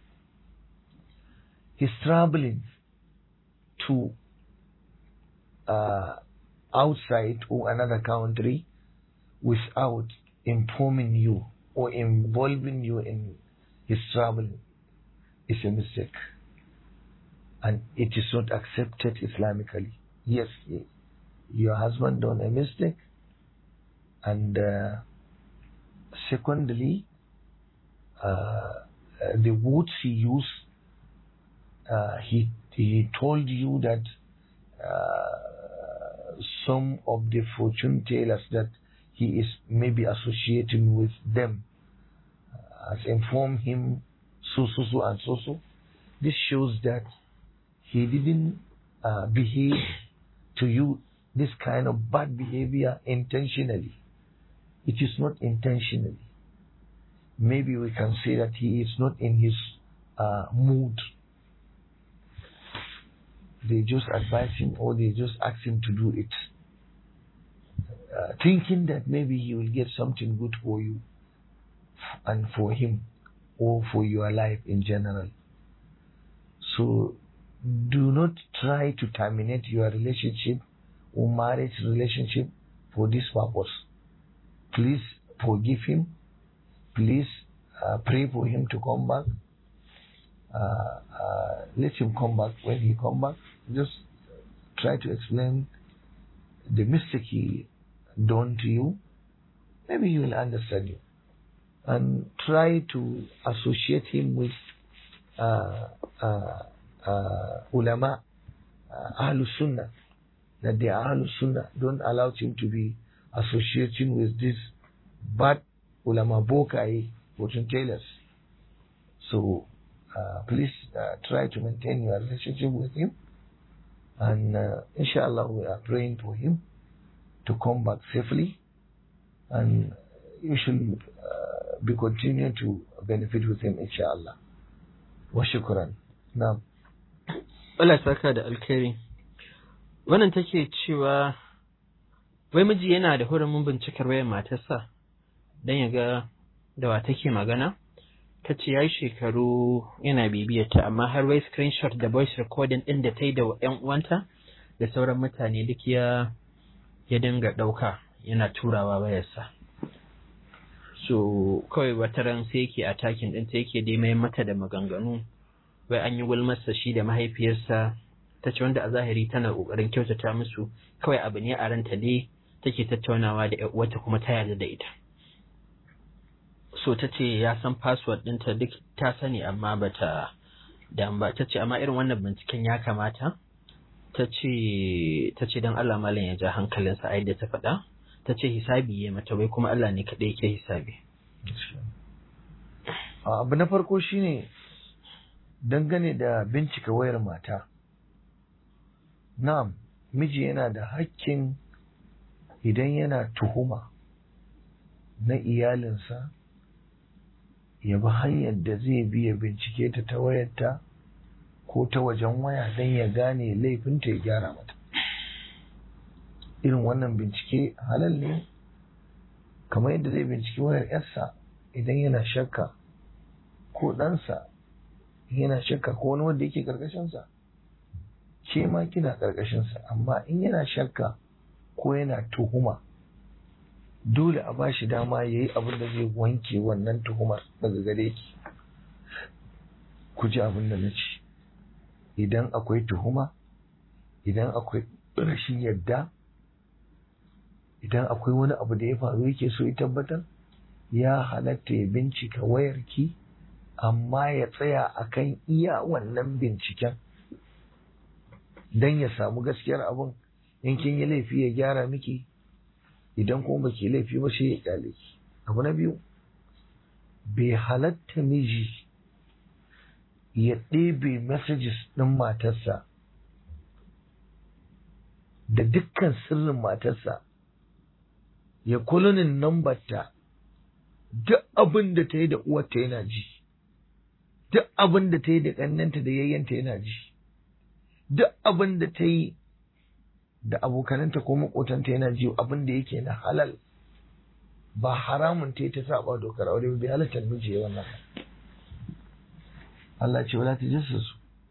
A: he's traveling to uh, outside or another country without informing you or involving you in his travel is a mistake and it is not accepted Islamically. Yes, your husband done a mistake and uh, secondly uh, the words he used uh, he he told you that some of the fortune tellers that he is maybe associating with them has informed him so so so and so so this shows that he didn't uh, behave to you this kind of bad behavior intentionally it is not intentionally maybe we can say that he is not in his uh, mood they just advise him or they just ask him to do it uh, thinking that maybe he will get something good for you and for him or for your life in general. So do not try to terminate your relationship or marriage relationship for this purpose. Please forgive him. Please uh, pray for him to come back. Uh, let him come back when he come back. Just try to explain the mistake he done to you, maybe he will understand you. And try to associate him with uh, uh, uh, ulama, uh, Ahlul Sunnah, that they are Ahlul Sunnah. Don't allow him to be associating with this bad ulama bokai, fortune tellers. So uh, please uh, try to maintain your relationship with him. And uh, inshallah, we are praying for him to come back safely and you should uh, be continuing to benefit with him inshallah wa shukran na'am
B: Allah saka da alkhairi wannan take cewa wai miji yana da hurumin bincikar wayar matarsa don ya ga da wa take magana ta ce ya yi shekaru yana bibiyarta amma har wai screenshot da voice recording ɗin da ta yi da 'yan uwanta da sauran mutane duk ya ya dinga ɗauka yana turawa wayarsa so kawai wata ran sai yake a takin ɗinta yake dai mai mata da maganganu wai an yi gulmarsa shi da mahaifiyarsa ta ce wanda a zahiri tana ƙoƙarin kyautata musu kawai abu ne a ranta ne take tattaunawa da wata kuma ta yarda da ita so ta ce ya san password ɗinta duk ta sani amma bata da ba ta ce amma irin wannan binciken ya kamata ta ce don Allah malam ya ja hankalinsa a yadda ta faɗa ta ce hisabi ya mata wai kuma Allah ne kaɗai ke hisabi.
A: abu na farko shine dangane da bincika wayar mata na'am miji yana da hakkin idan yana tuhuma na iyalinsa ya bi hanyar da zai biya bincike ta ta wayarta ko ta wajen waya don ya gane laifinta ya gyara mata irin wannan bincike halal ne kamar yadda zai binciki wayar yarsa idan yana shakka ko ɗansa yana shakka ko wani wanda yake ƙarƙashinsa ke ma kina ƙarƙashinsa amma in yana shakka ko yana tuhuma dole a ba shi dama ya yi abin da zai wanke wannan tuhumar daga gare ki ku ji abin da na ce idan akwai tuhuma idan akwai rashin yadda idan akwai wani abu da ya faru yake so ya tabbatar ya halatta ya bincika wayarki amma ya tsaya akan iya wannan binciken don ya samu gaskiyar abun in kin yi laifi ya gyara miki idan kuma baki laifi ba sai ya kyale ki abu na biyu bai halatta miji ya ɗebe messages ɗin matarsa da dukkan sirrin matarsa ya kulunin nambarta duk abin da ta yi da uwarta yana ji duk abin da ta yi da ƙannanta da yayyanta yana ji duk abin da ta yi da abokananta ko makotanta yana ji abin da yake na halal ba haramun ta yi ta saba dokar aure ba bai halatta miji ya wannan Allah ce wala tajassus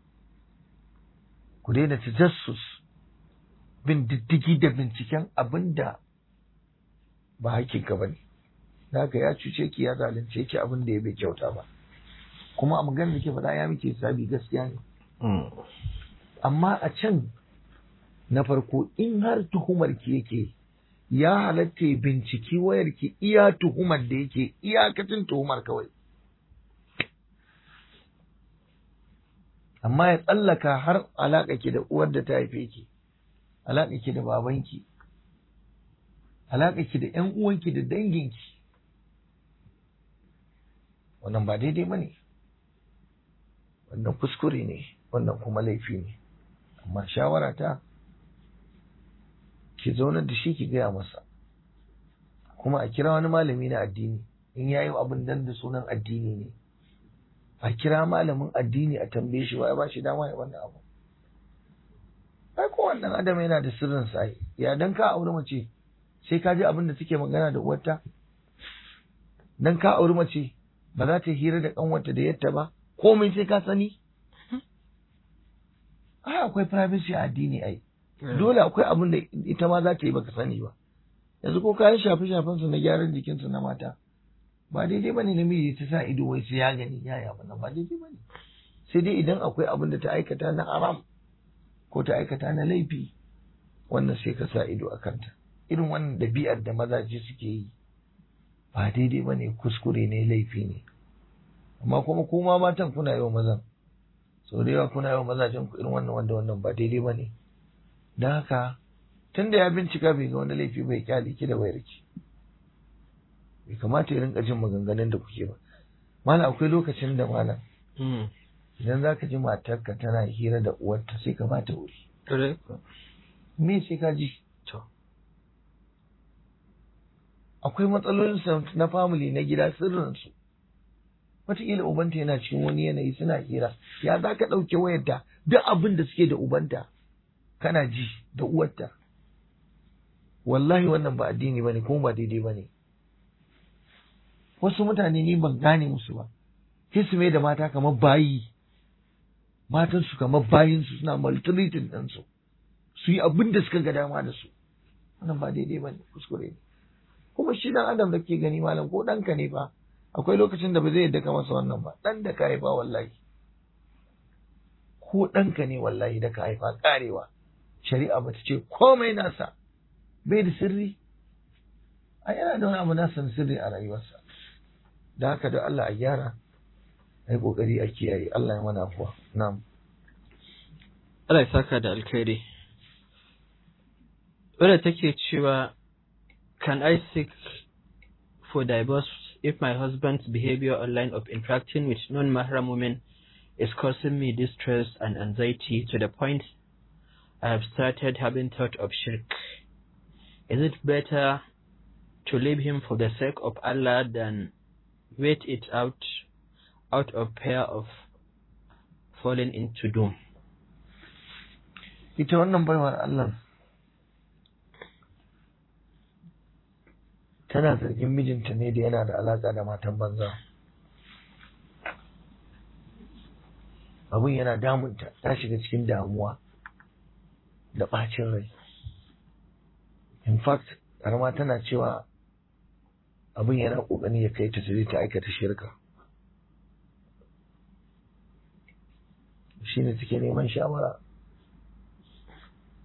A: ku daina tajassus bin diddigi da binciken abin da ba hakika ba ne haka ya cuce ki ya zalunce ki abin da ya bai kyauta ba kuma a maganar da ke faɗa ya muke sabi gaskiya ne amma a can na farko in har tuhumar ki yake ya halatta binciki wayar ki iya tuhumar da yake iyakacin tuhumar kawai amma ya tsallaka har alaƙa ki da uwar da ta haife ki alaƙa ki da babanki alaƙa ki da ƴan uwanki da danginki wannan ba daidai ba ne wannan kuskure ne wannan kuma laifi ne amma shawara ta ki zaunar da shi ki gaya masa kuma a kira wani malami na addini in yayi abin dan da sunan addini ne a kira malamin addini a tambaye shi wa ya ba shi dama ya wannan abu ai ko wannan adam yana da sirrin sa ya dan ka aure mace sai ka ji abin da take magana da uwarta dan ka aure mace ba za ta hira da kanwarta da yatta ba komai sai ka sani ai akwai privacy a addini ai dole akwai abin da ita ma za ta yi baka sani ba yanzu ko kayan shafe shafen su na gyaran jikin su na mata ba daidai bane namiji ta sa ido wai sai ya gani ya ya wannan ba daidai bane sai dai idan akwai abin da ta aikata na haram ko ta aikata na laifi wannan sai ka sa ido a kanta irin wannan dabi'ar da mazaje suke yi ba daidai bane kuskure ne laifi ne amma kuma kuma matan kuna yi wa mazan sau da yawa kuna yi wa mazajen ku irin wannan wanda wannan ba daidai ba ne don haka tun da ya bincika bai ga wani laifi bai kyale ki da wayar ki bai kamata ya rinka jin maganganun da kuke ba malam akwai lokacin da malam idan za ka ji matarka tana hira da uwarta sai ka ba ta wuri me sai ka ji akwai matsalolin na family na gida sirrinsu wataƙila ubanta yana cikin wani yanayi suna hira ya za ka ɗauke wayarta duk abin da suke da ubanta kana ji da uwarta wallahi wannan ba addini bane kuma ba daidai bane wasu mutane ni ban gane musu ba sai su mai da mata kamar bayi matan su kamar bayin su suna maltreating din su su yi abin da suka ga dama da su wannan ba daidai bane kuskure ne kuma shi dan adam da ke gani malam ko ɗanka ne fa akwai lokacin da ba zai yadda ka masa wannan ba ɗan da ka haifa wallahi ko ɗanka ne wallahi da ka haifa karewa shari'a ba ta ce komai nasa bai da sirri a yana da wani abu nasa sirri a rayuwarsa da haka da Allah a gyara a yi ƙoƙari a kiyaye Allah ya mana afuwa na'am
B: Allah ya saka da alkhairi wadda take cewa can I seek for divorce if my husband's behavior online of interacting with non-mahram women is causing me distress and anxiety to the point I have started having thought of shirk. Is it better to leave him for the sake of Allah than wait it out out of fear of falling into doom?
A: ita wannan baiwar Allah tana zargin mijinta ne da yana da alaka da matan banza abin yana damunta ta shiga cikin damuwa da ɓacin rai in fact karama tana cewa abin yana ƙoƙari ya kai ta sai ta aikata shirka shi ne take neman shawara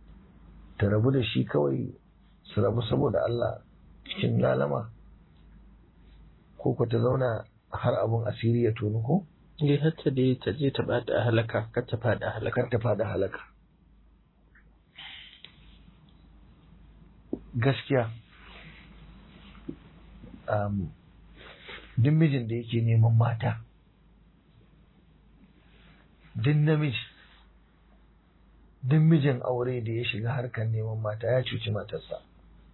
A: ta rabu da shi kawai su rabu saboda Allah cikin lalama ko ku ta zauna har abun asiri ya tonu ko
B: dai har ta dai ta je ta bada halaka kar ta fada halaka
A: kar ta fada halaka gaskiya um, duk mijin da yake neman mata duk namiji duk mijin aure da ya shiga harkar neman mata ya cuci matarsa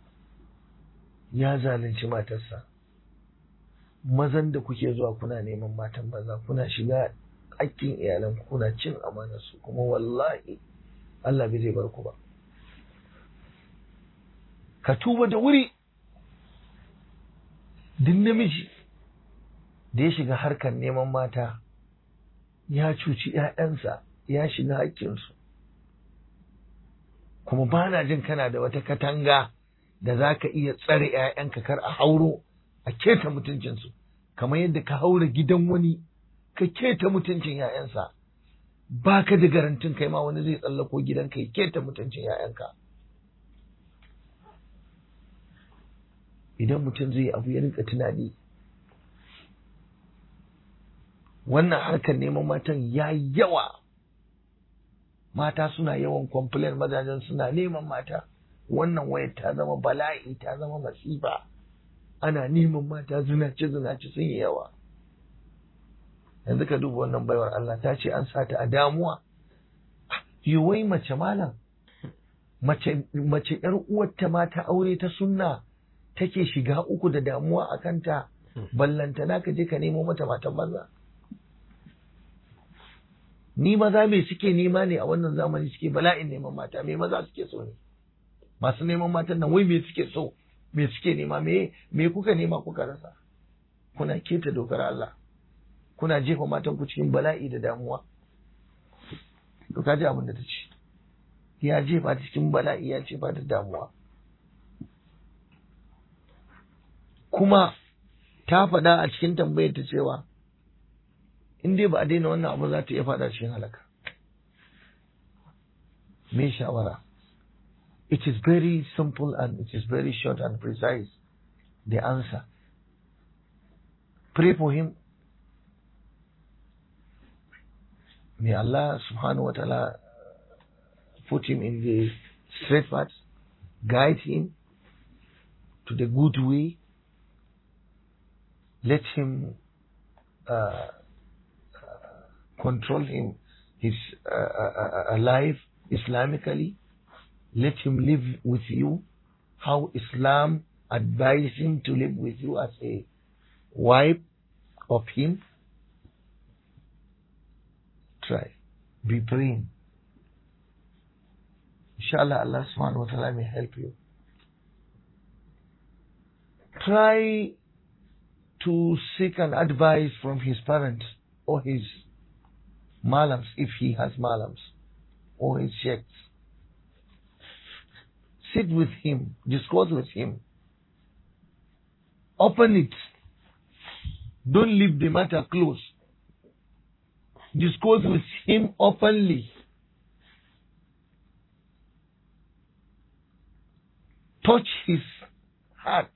A: ya zalunci matarsa mazan da kuke zuwa kuna neman matan maza kuna shiga hakkin iyalan kuna cin amanarsu kuma wallahi Allah bai zai bar ku ba ka tuba da wuri duk namiji da ya shiga harkar neman mata ya cuci ‘ya'yansa ya shiga hakkinsu kuma ba na jin kana da wata katanga da za ka iya tsare ‘ya'yanka kar a hauro a keta mutuncinsu kamar yadda ka haura gidan wani ka keta mutuncin ‘ya'yansa ba ka da garantin kai ma wani zai tsallako gidanka ya keta mutuncin ‘ya'yanka idan mutum zai abu ya rinka tunani wannan harkar neman matan ya yawa mata suna yawan complain mazajen suna neman mata wannan wayar ta zama bala'i ta zama masifa ana neman mata zinace zinace sun yi yawa yanzu ka duba wannan baiwar Allah ta ce an sata a damuwa wai mace malam mace mace yar uwarta ma ta aure ta sunna take shiga uku da damuwa a kanta ballantana ka je ka nemo mata matan banza ni maza me suke nema ne a wannan zamani suke bala'in neman mata me maza suke so ne masu neman matan nan wai me suke so me suke nema me me kuka nema kuka rasa kuna keta dokar Allah kuna jefa matan ku cikin bala'i da damuwa to kaji abin da ta ce ya jefa ta cikin bala'i ya jefa ta damuwa kuma ta faɗa a cikin tambayar ta cewa in dai ba a daina wannan abu za ta iya faɗa cikin halaka me shawara it is very simple and it is very short and precise the answer pray for him may Allah subhanahu wa ta'ala put him in the straight path guide him to the good way let him uh, control him his uh, uh, uh, life Islamically. Let him live with you how Islam advised him to live with you as a wife of him. Try. Be praying. Inshallah, Allah subhanahu wa ta'ala may help you. Try to seek an advice from his parents or his malams if he has malams or his sheikhs. Sit with him, discuss with him. Open it. Don't leave the matter closed. Discuss with him openly. Touch his heart.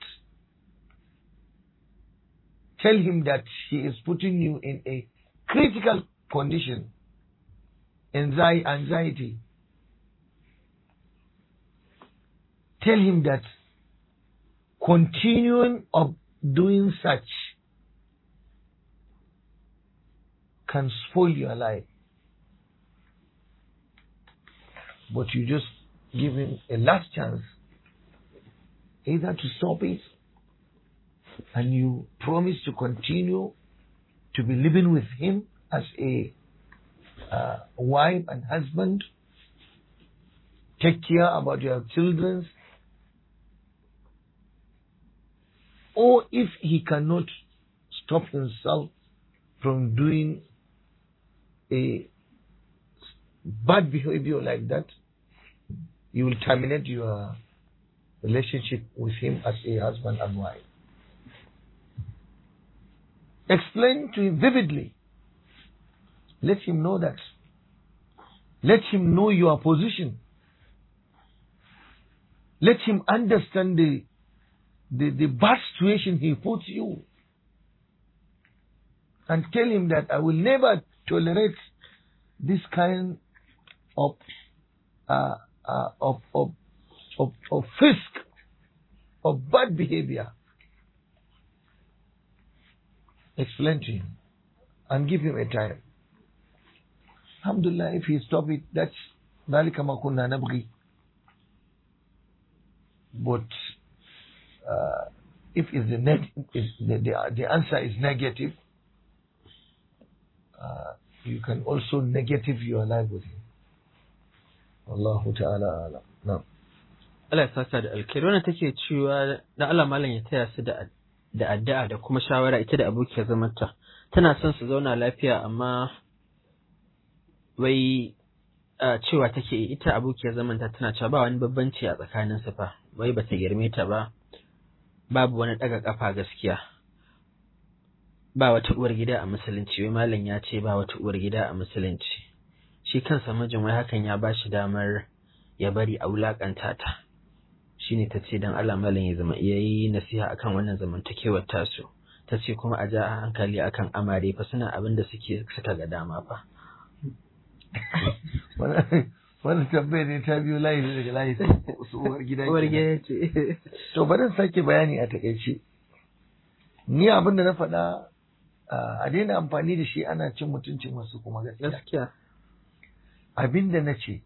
A: Tell him that he is putting you in a critical condition, anxi- anxiety. Tell him that continuing of doing such can spoil your life. But you just give him a last chance either to stop it and you promise to continue to be living with him as a uh, wife and husband, take care about your children, or if he cannot stop himself from doing a bad behavior like that, you will terminate your relationship with him as a husband and wife. Explain to him vividly. Let him know that. Let him know your position. Let him understand the, the, the bad situation he puts you. And tell him that I will never tolerate this kind of, uh, uh, of, of, of, of fisk, of bad behavior. Explain to him and give him a time. Alhamdulillah, if he stop it, that's ذلك ما كنا نبغي. But uh, if it's the, neg- if the, the, the answer is negative, uh, you can also negative your life with him. Allahu ta'ala alam. No.
B: Allah ya saka da alkhairi wannan take cewa da Allah malam ya taya su da da addu'a da kuma shawara ita da abokiyar zamanta tana son su zauna lafiya amma wai a cewa take ita abokiyar zamanta tana cewa ba wani babbanci a tsakanin su fa wai bata girme ta ba babu wani daga kafa gaskiya ba wata uwar gida a musulunci wai malam ya ce ba wata uwar gida a musulunci shi kansa mijin wai hakan ya bashi damar ya bari a wulakanta ta shine ta ce don Allah malam ya zama iya yi nasiha akan wannan zamantakewar tasu ta ce kuma a ja hankali akan amare fa suna abin da suke suka ga dama fa
A: Wannan tambayar ne ta biyo layi ne daga layi su uwar gida.
B: uwar
A: kenan.
B: gida ce
A: To bari in sake bayani a takaice. Ni abin da na faɗa a daina amfani da shi ana cin mutuncin wasu kuma gaskiya.
B: gaskiya
A: Abin da na ce,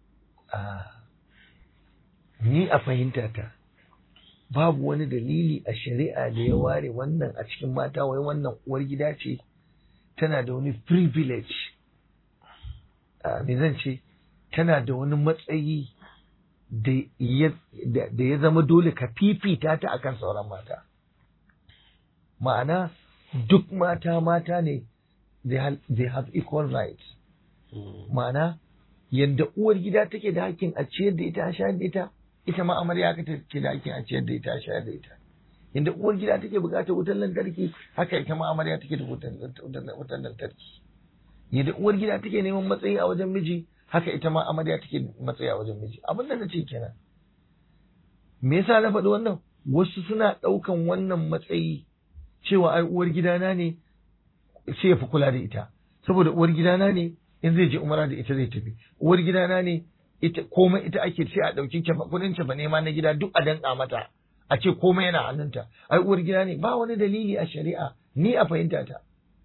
A: ni a fahimta ta, babu wani dalili a shari'a da ya ware wannan a cikin mata wai wannan uwar gida ce tana da wani privilege. Ah, Me zan ce, tana da wani matsayi da ya da- da ya zama dole ka fifita ta akan sauran mata. Ma'ana, duk mata mata ne, they have, they have equal rights. ma'ana yadda uwar gida take da hakkin a ciyar da ita a shayar da ita ita ma amarya haka take da hakkin a ciyar da ita a shayar da ita yadda uwar gida take bukatar wutar lantarki haka ita ma amarya take da wutar wutar lantarki yadda uwar gida take neman matsayi a wajen miji haka ita ma amarya take matsayi a wajen miji abin da na ce kenan me yasa na faɗi wannan wasu suna ɗaukan wannan matsayi cewa ai uwar gidana ne sai ya fi kula da ita saboda uwar gidana ne in zai je umara da ita zai tafi uwar gidana ne ita komai ita ake sai a ɗauki kefa kudin kefa nema na gida duk a danka mata a ce komai yana hannunta ai uwar gida ne ba wani dalili a shari'a ni a fahimta ta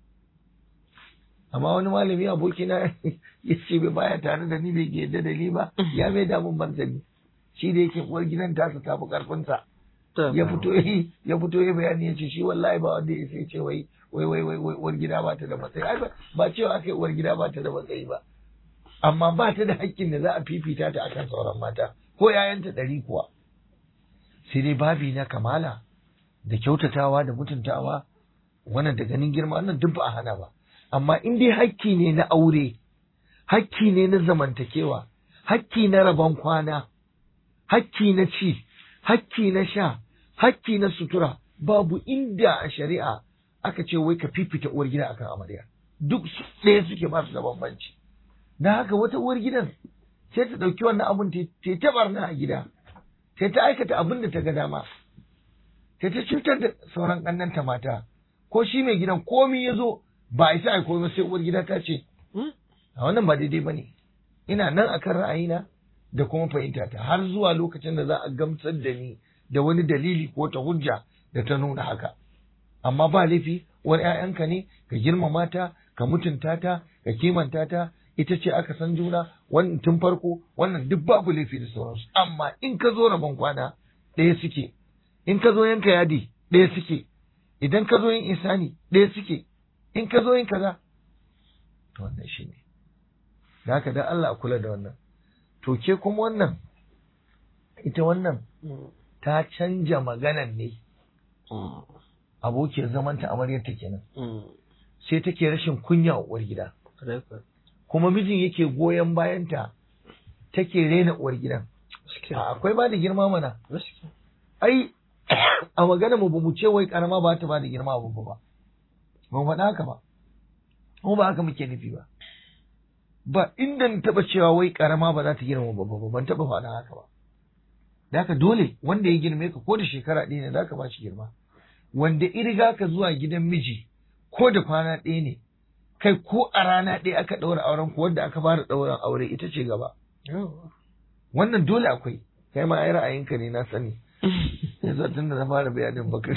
A: amma wani malami aboki na ya ce bai baya tare da ni bai yadda da ni ba ya mai damun martani shi da yake uwar gidan tasa ta fi karfinsa ya fito yi ya fito ya bayani ya ce shi wallahi ba wanda ya sai ce wai wai wai wai wai uwar gida ba ta da matsayi ai ba- ba cewa aka yi uwar gida ba ta da matsayi ba amma ba ta da hakkin da za a fifita ta akan sauran mata ko yayanta ɗari kuwa sai dai babi na kamala da kyautatawa da mutuntawa wannan da ganin girma wannan duk ba a hana ba amma in dai hakki ne na aure hakki ne na zamantakewa hakki na rabon kwana hakki na ci hakki na sha hakki na sutura babu inda a shari'a aka ce wai ka fifita uwar gida akan amarya duk su ɗaya suke ba su da bambanci da haka wata uwar gidan sai ta ɗauki wannan abun ta ta ta barna a gida sai ta aikata abin da ta ga dama sai ta cutar da sauran ƙannanta mata ko shi mai gidan komi ya zo ba a isa a komai sai uwar gida ta ce a wannan ba daidai ba ne ina nan akan ra'ayina da kuma fahimta ta har zuwa lokacin da za a gamsar da ni da wani dalili ko ta hujja da ta nuna haka amma ba laifi wani ‘ya'yanka ne ka girmama ta ka mutunta ta ka kimanta ta ita ce aka san juna wannan tun farko wannan duk babu laifi da sauransu amma in ka zo rabon kwana ɗaya suke in ka zo yanka yadi ɗaya suke idan ka zo yin isani ɗaya suke in ka zo yin kaza to wannan shi ne da haka dan Allah a kula da wannan to ke kuma wannan ita wannan ta canja maganan ne abokiyar zamanta amaryarta kenan sai take rashin kunya wa uwar gida kuma mijin yake goyon bayanta take rena uwar gidan A, akwai ba da girma mana ai a magana mu bamu ce wai karama ba ta ba da girma ba ba ba mu faɗa haka ba kuma ba haka muke nufi ba ba inda na taɓa cewa wai karama ba za ta girma babba ba ban taɓa faɗa haka ba da haka dole wanda ya girme ka ko da shekara ɗaya ne za ka ba shi girma wanda iriga ka zuwa gidan miji ko da kwana ɗaya ne kai ko a rana ɗaya aka ɗaura auren ku wanda aka fara ɗauran aure ita ce gaba wannan dole akwai kai ma ai ra'ayinka ne na sani yanzu tun da na fara bayanin bakar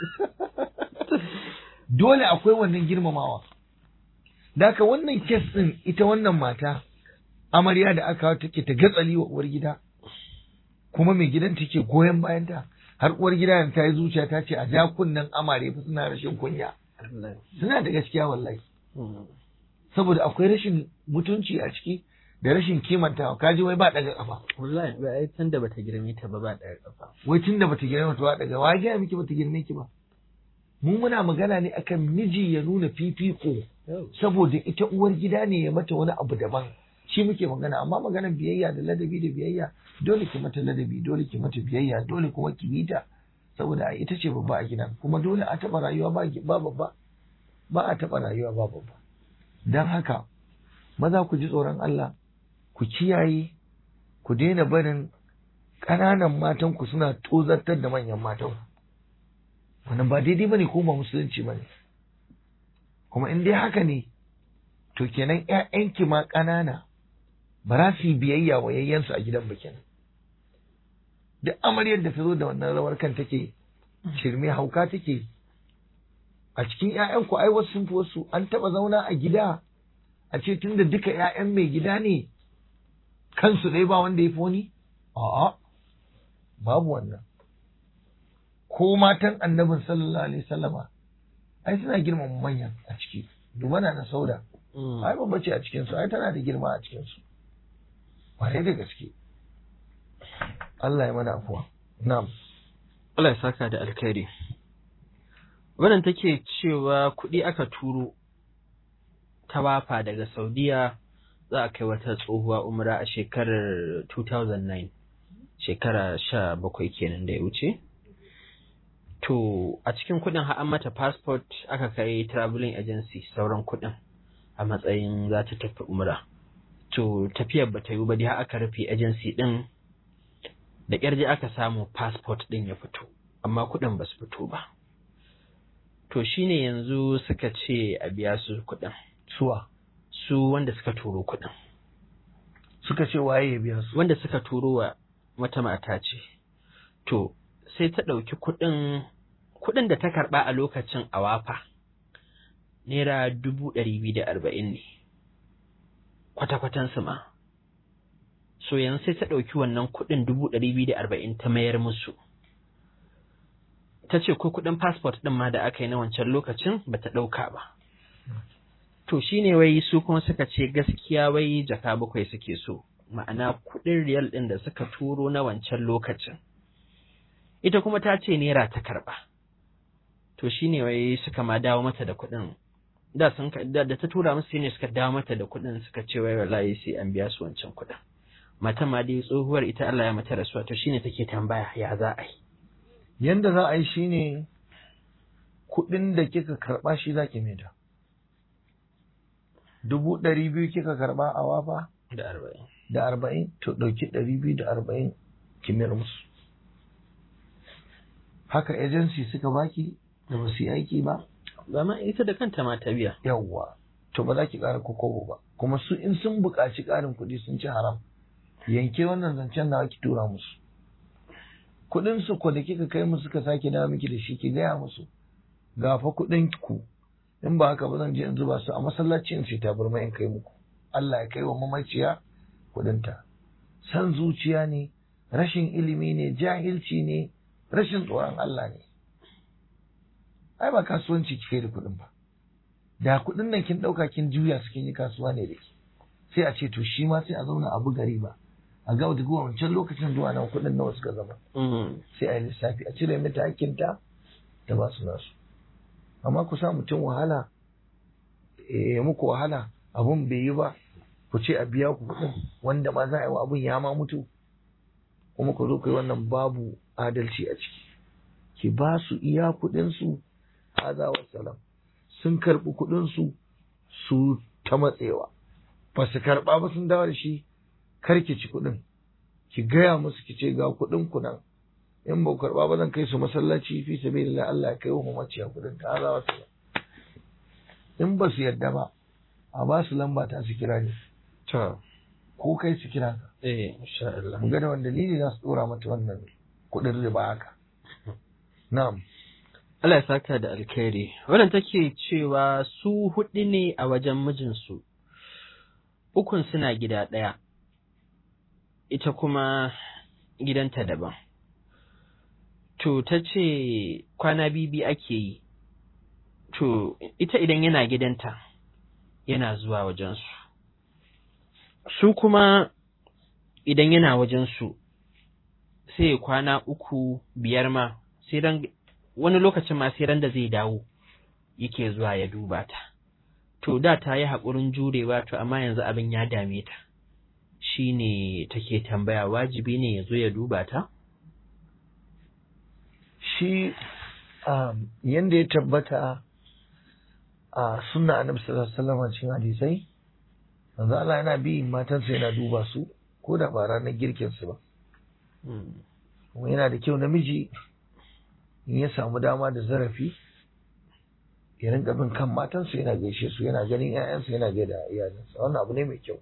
A: dole akwai wannan girmamawa da haka wannan kes ɗin ita wannan mata amarya da aka take ta gatsali wa uwar gida kuma mai gidan take goyon bayanta har uwar gida ta yi zuciya ta ce a ja kunnen amare fa suna rashin kunya suna da gaskiya wallahi saboda akwai rashin mutunci a ciki da rashin kimantawa kaji wai ba daga kafa
B: wallahi ba ai tun da bata girme ta ba ba daga kafa
A: wai tun da bata girme ta ba daga wa ga miki bata girme ki ba mu muna magana ne akan miji ya nuna fifiko saboda ita uwar gida ne ya mata wani abu daban shi muke magana amma maganar biyayya da ladabi da biyayya dole ki mata ladabi dole ki mata biyayya dole kuma ki bi ta saboda ita ce babba a gidan kuma dole a taɓa rayuwa ba ba babba ba a taɓa rayuwa ba babba don haka maza ku ji tsoron Allah ku kiyaye ku daina barin ƙananan matan ku suna tozartar da manyan matan wannan ba daidai bane ko ba musulunci bane kuma in dai haka ne to kenan ƴaƴanki ma ƙanana ba za su yi biyayya wa yayyansu a gidan bikin duk amaryar da ta zo da wannan rawar kan take shirme hauka take a cikin ƴaƴanku ai wasu sun fi wasu an taɓa zauna a gida a ce tunda duka ƴaƴan mai gida ne kansu ɗaya ba wanda ya fi wani a'a babu wannan ko matan annabin sallallahu alaihi sallama ai suna girmama manyan a ciki dubana na sauda ai babba ce a cikinsu ai tana da girma a cikinsu Kwarai da gaske. Allah ya mana afuwa. Na'am.
B: Allah ya saka da alkhairi. Wannan take cewa kuɗi aka turo ta wafa daga Saudiya za a kai wata tsohuwa umra a shekarar 2009 shekara sha bakwai kenan da ya wuce. To a cikin kuɗin an mata passport aka kai traveling agency sauran kuɗin a matsayin za ta tafi umra. to tafiyar ba ta yi ba dai aka rufe agency din da ƙyarje aka samu passport din ya fito amma kuɗin ba su fito ba to shine yanzu suka ce a biya su kuɗin
A: Suwa.
B: su wanda suka turo kuɗin
A: Suka ce waye ya biya su.
B: wanda suka turo wa wata mata ce to sai ta ɗauki kuɗin kuɗin da ta karɓa a lokacin a wafa naira dubu ɗari biyu da arba'in ne kwata-kwatansu ma. So yanzu sai ta ɗauki wannan kuɗin dubu ɗari biyu da arba'in ta mayar musu. Ta ce ko kuɗin fasfot ɗin ma da aka yi na wancan lokacin ba ta ɗauka ba. To shi ne wai su kuma suka ce gaskiya wai jaka bakwai suke so, ma'ana kuɗin riyal ɗin da suka turo na wancan lokacin. Ita kuma ta ce naira ta karɓa. To shi ne wai suka ma dawo mata da kuɗin da sun da, da ta tura musu ne suka dawo mata da kuɗin suka ce wai wallahi sai an biya su wancan kuɗin mata ma dai tsohuwar ita Allah ya mata rasuwa to shine take tambaya ya za a yi
A: Yanda za a yi shine kuɗin da kika karɓa shi za ki maida. Dubu ɗari biyu kika karɓa a wafa
B: da arba'in
A: da arba'in to ɗauki ɗari biyu da arba'in ki mayar musu. Haka agency suka baki da ba su yi aiki ba
B: ba ma ita da kanta ma ta biya
A: yawwa to ba za ki ƙara kokobo ba kuma su in sun buƙaci ƙarin kuɗi sun ci haram yanke wannan zancen nawa ki tura musu kuɗin su ko da kika kai musu suka sake dawo miki da shi ki gaya musu ga fa kuɗin ku in ba haka ba zan je in zuba su a masallaci in sai tabarma in kai muku Allah ya kai wa mamaciya kuɗinta san zuciya ne rashin ilimi ne jahilci ne rashin tsoron Allah ne ai ba kasuwanci kike da kuɗin ba da kuɗin nan kin ɗauka kin juya su kin yi kasuwa ne da ke sai a ce to shi ma sai a zauna a buga riba a ga daga wancan lokacin zuwa nan kuɗin nawa suka zama sai a yi lissafi a cire mata hakkinta da ba su nasu amma ku sa mutum wahala ya muku wahala abun bai yi ba ku ce a biya ku kuɗin wanda ma za a yi wa abun ya ma mutu kuma ku zo ku yi wannan babu adalci a ciki ki ba su iya kuɗin su haza wassalam sun karɓi kuɗinsu su ta matsewa ba su karɓa ba sun dawo da shi karki ci kuɗin ki gaya musu ki ce ga kuɗin ku nan in ba ku karɓa ba zan kai su masallaci fi sabilillah Allah ya kai wa mamaciya kuɗin ta za su in ba su yarda ba a ba su lamba ta su kira ni
B: To,
A: ko kai su kira ka
B: eh, insha Allah.
A: mu ga da wanda dalili za su dora mata wannan kuɗin riba haka na'am
B: Allah ya saka da alkhairi. Wannan take cewa su huɗu ne a wajen mijinsu, ukun suna gida ɗaya, ita kuma gidanta daban. To, ta ce kwana bibi ake yi, to, ita idan yana gidanta, yana zuwa wajensu. Su kuma idan yana wajensu, sai kwana uku biyar ma, sai ran wani lokacin ma sai ran da zai dawo yake zuwa ya duba ta. To da ta yi haƙurin jurewa to amma yanzu abin ya dame ta. Shi ne take tambaya wajibi ne ya zo ya duba ta?
A: shi um, yanda ya tabbata a sunna annabi sallallahu alaihi wasallam cikin hadisai manzo Allah yana bi matansa yana duba su ko da ba ranar girkin su ba kuma yana da kyau namiji in ya samu dama da zarafi ya rinka bin kan matansa yana gaishe su yana ganin 'ya'yansa yana gaida iyalinsa wannan abu ne mai kyau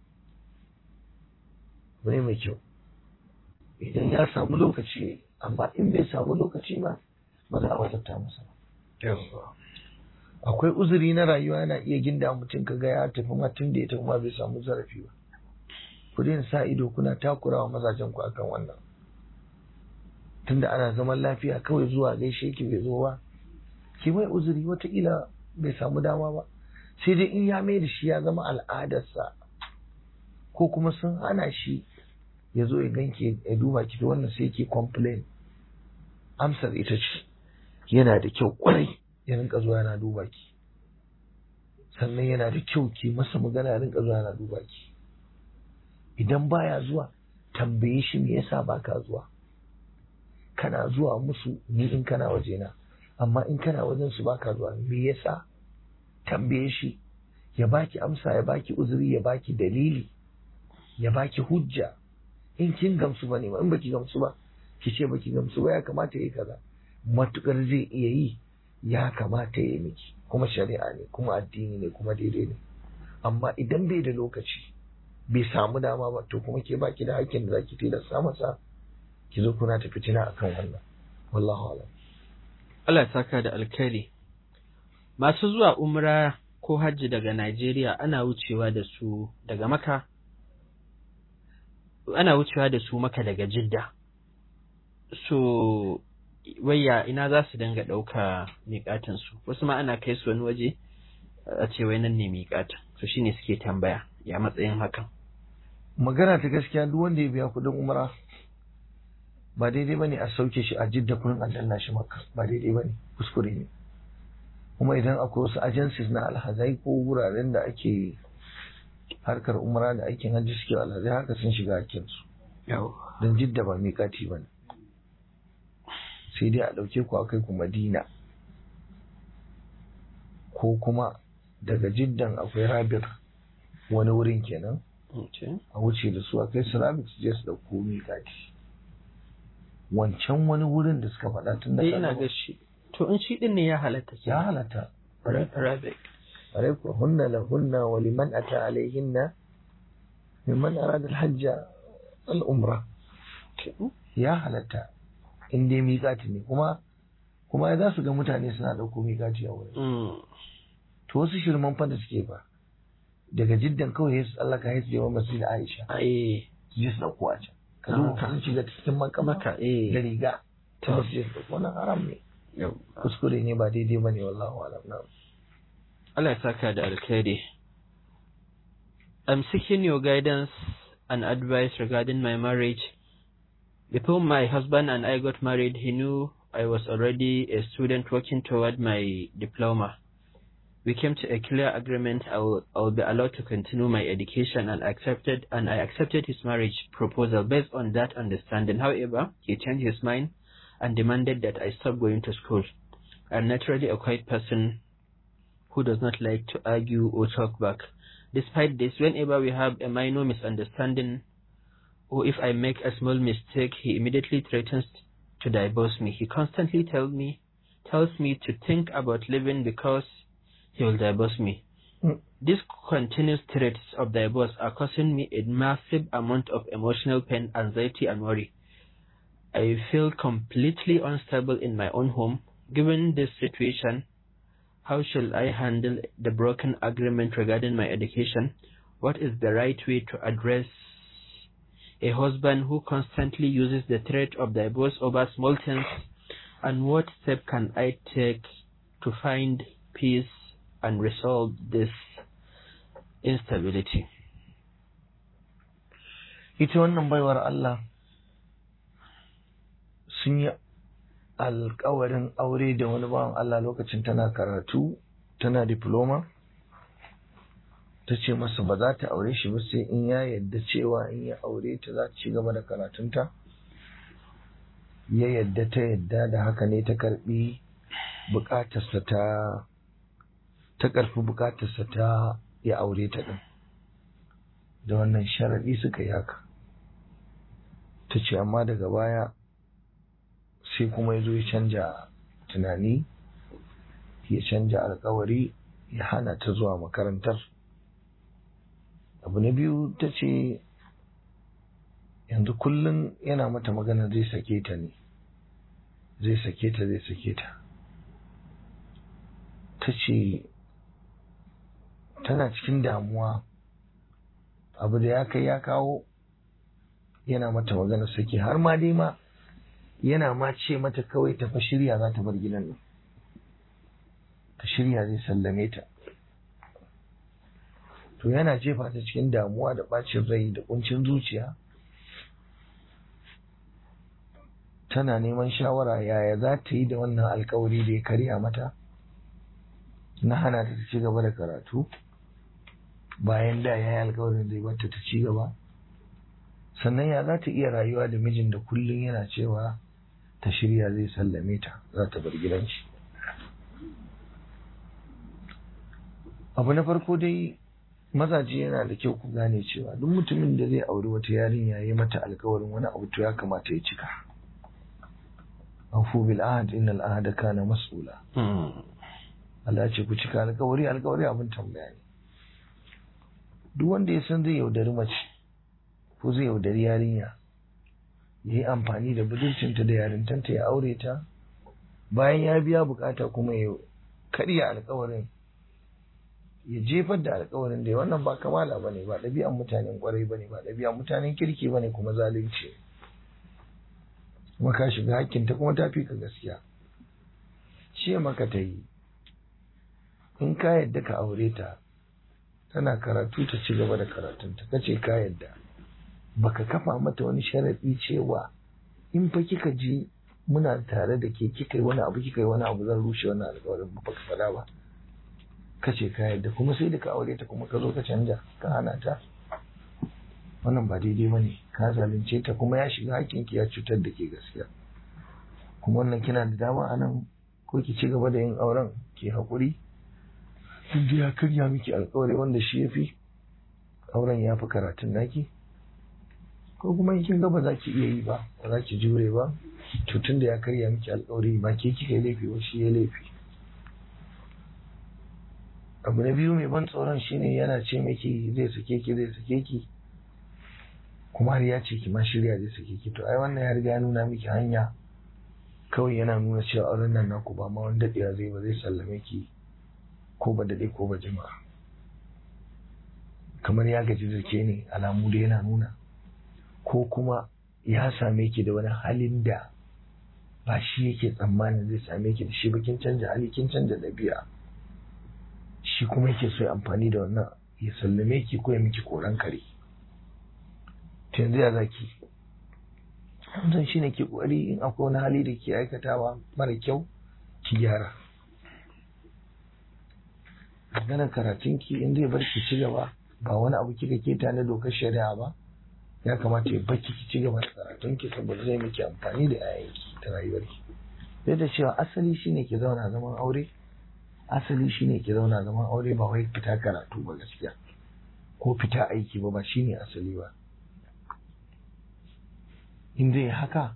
A: abu ne mai kyau idan ya samu lokaci amma in bai samu lokaci ba ba za a wajabta masa ba akwai uzuri na rayuwa yana iya ginda mutum ka ga ya tafi ma tun da ya tafi ma bai samu zarafi ba ku daina sa ido kuna takurawa mazajen ku akan wannan tunda ana zaman lafiya kawai zuwa gaishe ki bai zo ba ki mai uzuri wataƙila bai samu dama ba sai dai in ya mai da shi ya zama al'adarsa ko kuma sun hana shi ya zo ya ganke ya duba ki wannan sai ke complain amsar ita ce yana da kyau kwarai ya rinka zuwa yana duba ki sannan yana da kyau ki masa magana ya rinka zuwa yana duba ki idan baya zuwa tambaye shi me yasa baka zuwa kana zuwa musu ni in kana wajena amma in kana wajen su baka zuwa me yasa tambaye shi ya baki amsa ya baki uzuri ya baki dalili ya baki hujja in kin gamsu ba ne in baki gamsu ba ki ce baki gamsu ba ya kamata yi kaza matukar zai iya yi ya kamata ya yi miki kuma shari'a ne kuma addini ne kuma daidai ne amma idan bai da lokaci bai samu dama ba to kuma ke baki da hakkin da zaki tilasta masa ki zo kuna ta fitina akan wannan wallahu alam
B: Allah ya saka da alkhairi. Masu zuwa umra ko hajji daga Najeriya ana wucewa da su daga Maka ana wucewa da su maka daga jidda so wayya ina za su dinga ɗauka miƙatinsu wasu ma ana kai su wani waje a ce wai nan ne miƙatin so shine suke tambaya ya matsayin hakan
A: magana ta gaskiya duk wanda ya biya kuɗin umra ba daidai bane a sauke shi a jidda kurin a danna shi maka ba daidai bane kuskure ne kuma idan akwai wasu agencies na alhazai ko wuraren da ake harkar umra da aikin hajji suke alhazai haka sun shiga hakkinsu don jidda ba miƙati ba ne sai dai a ɗauke ku a kai ku madina ko kuma daga jiddan akwai rabir wani wurin kenan a wuce da su a kai su rabir su je su ɗauko miƙati wancan wani wurin da suka faɗa tun da
B: ina ga shi to in shi din ne ya halatta
A: ya halatta
B: rabic
A: عليكم هن لهن ولمن أتى عليهن ممن أراد الحج الأمرة يا halatta in dai miƙati ne kuma kuma za su ga mutane suna ɗauko miƙati a wurin to wasu shirman fa da suke ba daga jiddan kawai su tsallaka ya su je wa masjid Aisha su je su ɗauko a can ka zo ka sun shiga cikin makamaka da riga ta masjid wannan haram ne kuskure ne ba daidai ba ne wallahu alam na'am
B: Allah ya saka da alkhairi. I'm seeking your guidance and advice regarding my marriage. Before my husband and I got married, he knew I was already a student working toward my diploma. We came to a clear agreement I will, I will be allowed to continue my education and accepted and I accepted his marriage proposal based on that understanding. However, he changed his mind and demanded that I stop going to school. I'm naturally a quiet person who does not like to argue or talk back. Despite this, whenever we have a minor misunderstanding or if I make a small mistake, he immediately threatens to divorce me. He constantly tells me tells me to think about leaving because he will divorce me.
A: Mm.
B: These continuous threats of divorce are causing me a massive amount of emotional pain, anxiety, and worry. I feel completely unstable in my own home. Given this situation, how shall I handle the broken agreement regarding my education? What is the right way to address a husband who constantly uses the threat of divorce over small things? And what step can I take to find peace and resolve this instability?
A: ita wannan baiwar Allah sun yi alkawarin aure da wani bawan Allah lokacin tana karatu tana diploma ta ce masa ba za ta aure shi ba sai in ya yadda cewa in ya aure ta za ta ci gaba da karatunta ya yadda ta yadda da haka ne ta karbi bukatarsa ta ta karfi bukatarsa ta ya aure ta din da wannan sharaɗi suka yi haka ta ce amma daga baya sai kuma ya zo ya canja tunani ya canja alkawari ya hana ta zuwa makarantar abu na biyu ta ce yanzu kullum yana mata magana zai sake ta ne zai sake ta zai sake ta ta ce tana cikin damuwa abu da ya kai ya kawo yana mata magana sake har ma dai ma yana ma ce mata kawai ta fa shirya za ta bar gidan nan ta shirya zai sallame ta to yana jefa ta cikin damuwa da bacin rai da kuncin zuciya tana neman shawara yaya za ta yi da wannan alkawari da ya karya mata na hana ta ci gaba da karatu bayan da ya yi alkawarin zai bata ta ci gaba sannan ya za ta iya rayuwa da mijin da kullum yana cewa ta shirya zai sallame ta za ta bar gidan shi abu na farko dai mazaje yana da kyau ku gane cewa duk mutumin da zai auri wata yarinya ya yi mata alkawarin wani abu to ya kamata ya cika afu bil ahad innal ahada kana mas'ula Allah ya ce ku cika alkawari alkawari abin tambaya ne duk wanda ya san zai yaudari mace ko zai yaudari yarinya ya yi amfani da budurcinta da yarintanta ya aure ta bayan ya biya bukata kuma ya karya alkawarin ya jefar da alkawarin da ya wannan ba kamala ba ne ba ɗabi'an mutanen kwarai ba ne ba ɗabi'an mutanen kirki ba ne kuma zalunci kuma ka shiga hakkinta kuma ta fi ka gaskiya ce maka ta yi in ka yadda ka aure ta tana karatu ta ci gaba da karatunta ka ce ka yadda baka kafa mata wani sharaɗi cewa in fa kika je muna tare da ke kika yi wani abu kika yi wani abu zan rushe wannan alƙawarin ba ka faɗa ba ka ce ka yadda kuma sai da ka aure ta kuma ka zo ka canja ka hana ta wannan ba daidai ba ne ka zalunce ta kuma ya shiga hakkinki ya cutar da ke gaskiya kuma wannan kina da dama a nan ko ki ci gaba da yin auren ki haƙuri in ya karya miki alƙawari wanda shi ya fi auren ya fi karatun naki ko kuma in kin ga ba za ki iya yi ba ba za ki jure ba to tunda ya karya miki alƙawari ba ke kika yi laifi ba shi ya laifi abu na biyu mai ban tsoron shine yana ce miki zai sake ki zai sake ki kuma har ya ce ki ma shirya zai sake ki to ai wannan ya riga ya nuna miki hanya kawai yana nuna cewa auren nan naku ba ma wani daɗewa zai ba zai sallame ki ko ba daɗe ko ba jima'a kamar ya gaji da ke ne alamu da yana nuna ko kuma ya same ki da wani halin da ba shi yake tsammanin zai same ki da shi ba kin canja hali kin canja ɗabi'a shi kuma yake so ya amfani da wannan ya sallame ki ko ya miki koran kare to yanzu ya zaki zan shi ne ke kokari in akwai wani hali da ke aikatawa mara kyau ki gyara maganar karatunki in zai bar ki ci gaba ba wani abu kika keta na dokar shari'a ba ya kamata ya baki ki ci gaba da karatunki saboda zai miki amfani da yayanki da rayuwarki sai da cewa asali shine ki zauna zaman aure asali shine ki zauna zaman aure ba wai fita karatu ba gaskiya ko fita aiki ba ba shine asali ba in zai haka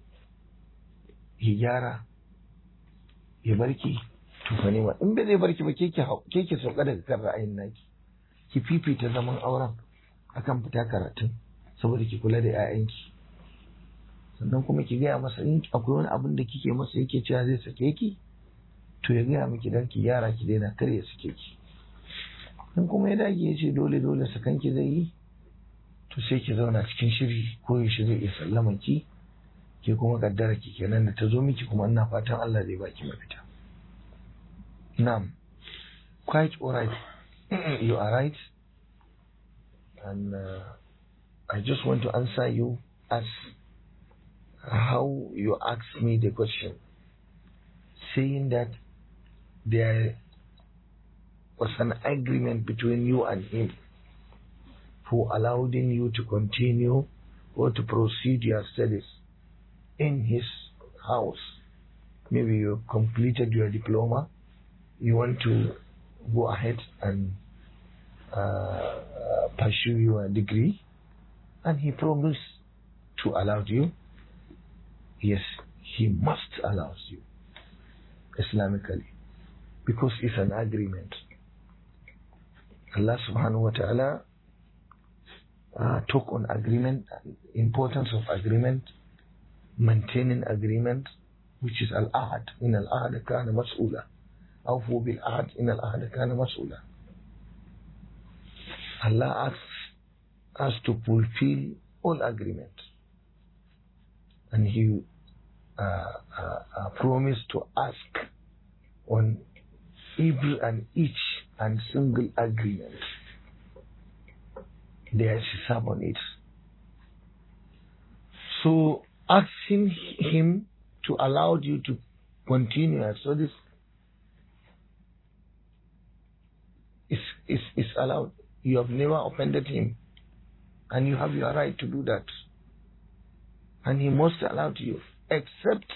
A: ya gyara ya barki to fa nema in bai zai barki ba ke ke sauka daga kan ra'ayin naki ki fifita zaman auren akan fita karatun saboda ki kula da 'ya'yanki sannan kuma ki gaya masa in akwai wani abin da kike masa yake cewa zai sake ki to ya gaya miki dan ki yara ki daina kar ya sake ki in kuma ya dage ya ce dole dole sakan ki zai yi to sai ki zauna cikin shiri ko yaushe zai iya sallaman ki ke kuma kaddara ki kenan da ta zo miki kuma ina fatan Allah zai baki mafita na'am quite alright you are right and uh, I just want to answer you as how you asked me the question, saying that there was an agreement between you and him for allowing you to continue or to proceed your studies in his house. Maybe you completed your diploma, you want to go ahead and uh, uh, pursue your degree, and he promised to allow you yes, he must allow you Islamically because it's an agreement. Allah subhanahu wa ta'ala uh, took on agreement, importance of agreement, maintaining agreement, which is al-ahad. In al-ahad kana mas'ula. أوفوا بالعهد إن العهد كان مسؤولا. Allah asks us to fulfill all agreements. And he uh, uh, uh, promised to ask on every and each and single agreement. There is hisab on it. So asking him to allow you to continue your studies is, is, is allowed. You have never offended him. And you have your right to do that. And he must allow you except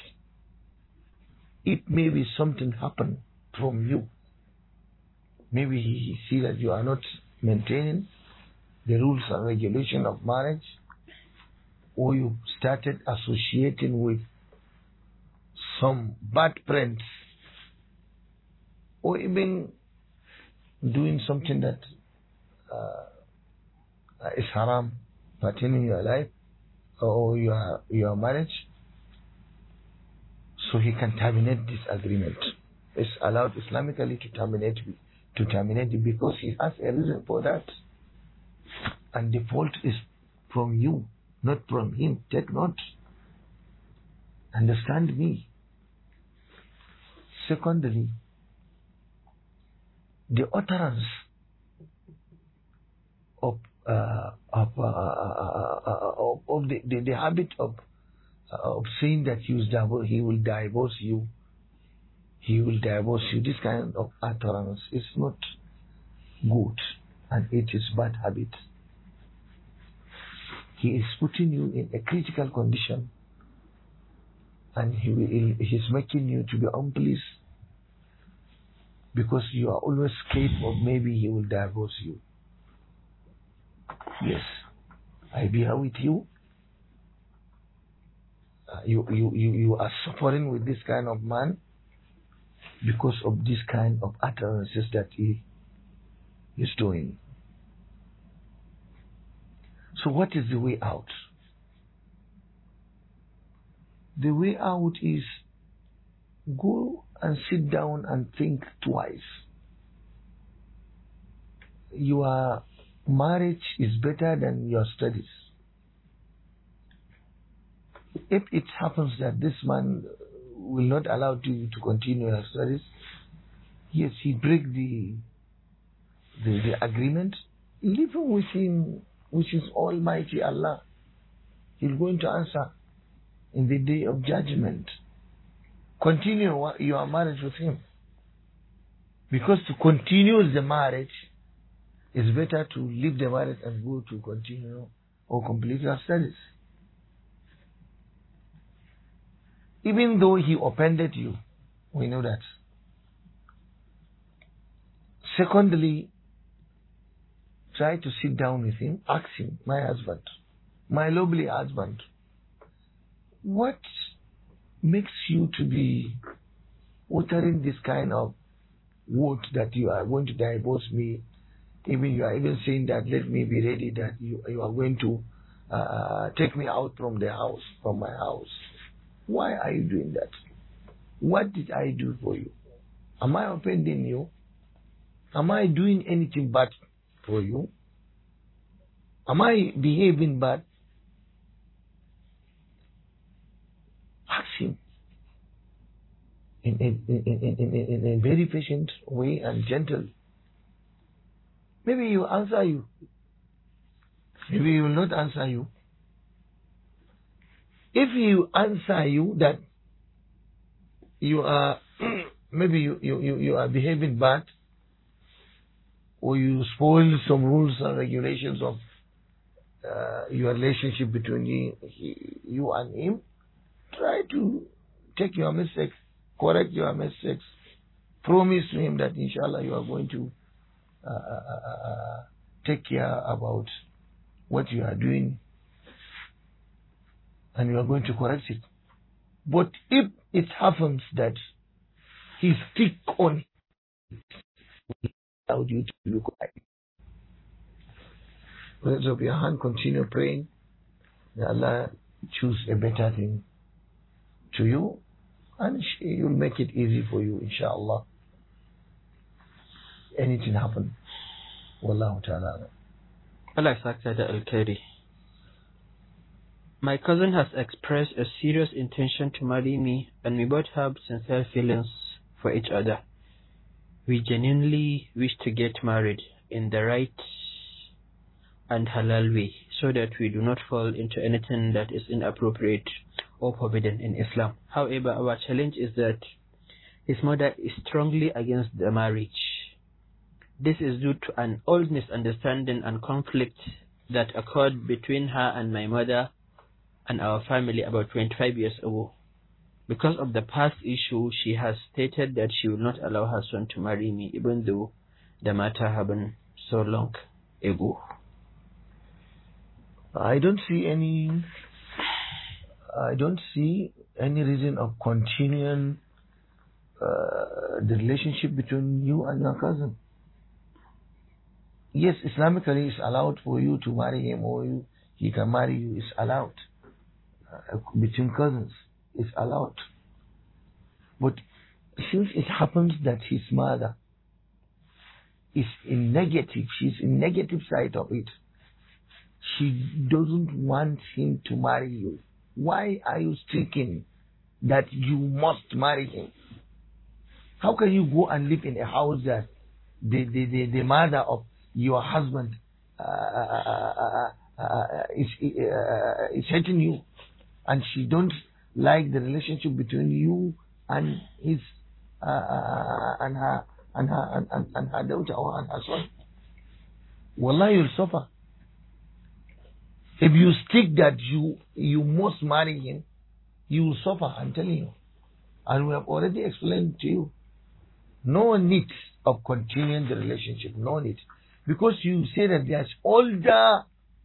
A: it may be something happen from you. Maybe he see that you are not maintaining the rules and regulation of marriage, or you started associating with some bad friends, or even doing something that uh, is haram pertaining your life or your your marriage so he can terminate this agreement. It's allowed Islamically to terminate to terminate it because he has a reason for that. And the fault is from you, not from him. Take note. Understand me. Secondly, the utterance of uh, of, uh, of, of the, the, the habit of of saying that he will divorce, he will divorce you, he will divorce you. This kind of utterance is not good, and it is bad habit. He is putting you in a critical condition, and he will, he is making you to be unpleased because you are always scared of maybe he will divorce you. Yes, I be here with you. Uh, you, you, you, you are suffering with this kind of man because of this kind of utterances that he is doing. So, what is the way out? The way out is go and sit down and think twice. Your marriage is better than your studies. If it happens that this man will not allow you to continue your studies, yes, he break the, the the agreement. Leave him with him, which is Almighty Allah. He's going to answer in the day of judgment. Continue your marriage with him. Because to continue the marriage is better to leave the marriage and go to continue or complete your studies. Even though he offended you, we know that. Secondly, try to sit down with him, ask him, my husband, my lovely husband, what makes you to be uttering this kind of word that you are going to divorce me? Even you are even saying that let me be ready that you, you are going to uh, take me out from the house, from my house. Why are you doing that? What did I do for you? Am I offending you? Am I doing anything bad for you? Am I behaving bad? Ask him in a, in, in, in, in a very patient way and gentle. Maybe he will answer you. Maybe he will not answer you. If he will answer you that you are maybe you, you, you, you are behaving bad or you spoil some rules and regulations of uh, your relationship between he, he, you and him, try to take your mistakes, correct your mistakes, promise to him that inshallah you are going to uh, uh, take care about what you are doing and you are going to correct it. But if it happens that he stick on it without you to look at it, raise up your hand, continue praying. May Allah choose a better thing to you and He will make it easy for you, inshallah. Anything happen. Wallahu ta'ala.
B: Allah ya saka da alkhairi. My cousin has expressed a serious intention to marry me, and we both have sincere feelings for each other. We genuinely wish to get married in the right and halal way so that we do not fall into anything that is inappropriate or forbidden in Islam. However, our challenge is that his mother is strongly against the marriage. This is due to an old misunderstanding and conflict that occurred between her and my mother and our family about 25 years ago. Because of the past issue, she has stated that she will not allow her son to marry me, even though the matter happened so long ago.
A: I don't see any. I don't see any reason of continuing uh, the relationship between you and your cousin. Yes, Islamically, it's allowed for you to marry him, or you, he can marry you. It's allowed uh, between cousins. It's allowed. But since it happens that his mother is in negative, she's in negative side of it. She doesn't want him to marry you. Why are you thinking that you must marry him? How can you go and live in a house that the, the, the, the mother of your husband uh, uh, uh, is, is hating you and she don't like the relationship between you and his and her and her and, and, and her daughter or and her son. Wallah, you'll suffer. If you stick that you you must marry him, you will suffer. I'm telling you, and we have already explained to you. No need of continuing the relationship. No need, because you say that there's older.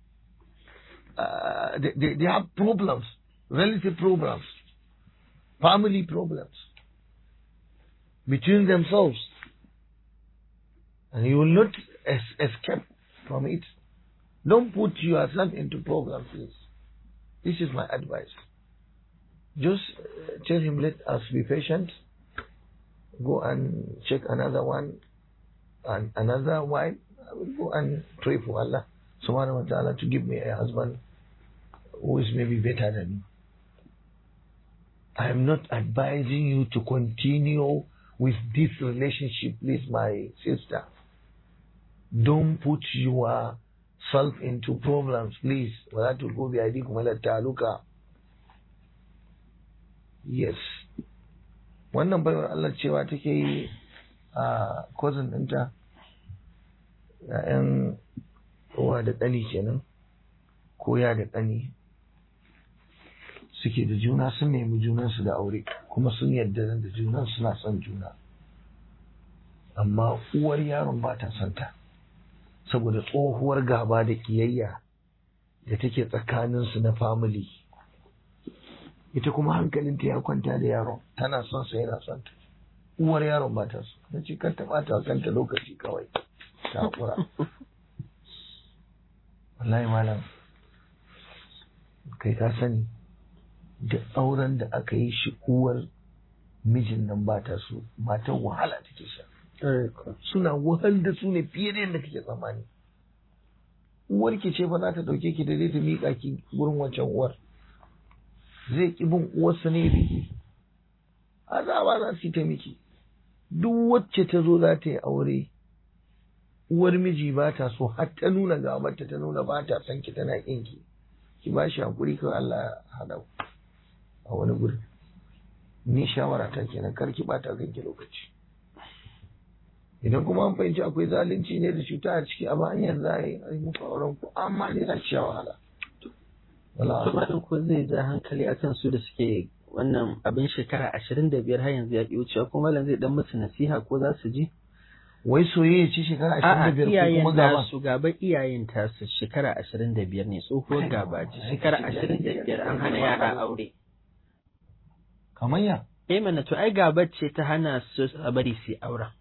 A: Uh, they, they, they have problems, relative problems, family problems between themselves, and you will not es- escape from it. Don't put yourself into problems, please. This is my advice. Just uh, tell him, let us be patient. Go and check another one and another wife. I will go and pray for Allah subhanahu wa ta'ala to give me a husband who is maybe better than me. I am not advising you to continue with this relationship, please, my sister. Don't put your self into problems, please. ولا تلقوا بأيديكم إلى التهلكة. Yes. Wannan baiwar Allah cewa take yi a cousin ɗinta, ‘ya'yan uwa da ɗani kenan, ko ya da ɗani suke da juna sun nemi junansu da aure, kuma sun yarda da junan suna son juna. Amma uwar yaron ba ta son ta. saboda tsohuwar gaba da kiyayya da take tsakaninsu na family ita kuma hankalinta ya kwanta da yaron tana son sa yana son ta uwar yaron ba ta so na ce kar ta bata kanta lokaci kawai ta hakura wallahi malam kai ka sani da auren da aka yi shi uwar mijin nan ba ta so matan wahala take sha suna wahal da su ne fiye da yadda kake tsammani uwar ki ce fa za ta dauke ki da ta miƙa ki gurin wancan uwar zai ki bin uwarsa ne biki azaba za su yi ta miki duk wacce ta zo za ta yi aure uwar miji ba ta so har ta nuna gabarta ta nuna ba ta son ki tana kin ki ki ba shi hakuri kawai Allah ya hada ku a wani guri ni shawara ta kenan kar ki bata kanki lokaci idan kuma an fahimci akwai zalunci ne da cuta a ciki a hanyar za a yi muku auren ku amma ne za ci wahala
B: Tumatin ko zai ja hankali akan su da suke wannan abin shekara ashirin da biyar har yanzu ya ƙi wucewa kuma malam zai dan musu nasiha ko za su ji?
A: wai soyayya ce shekara ashirin da biyar ko kuma gaba
B: su gaba iyayen tasu shekara ashirin da biyar ne tsohuwar gaba ce shekara ashirin da biyar an hana yara aure.
A: kamar ya
B: Eh mana to ai gabar ce ta hana su a bari su auren.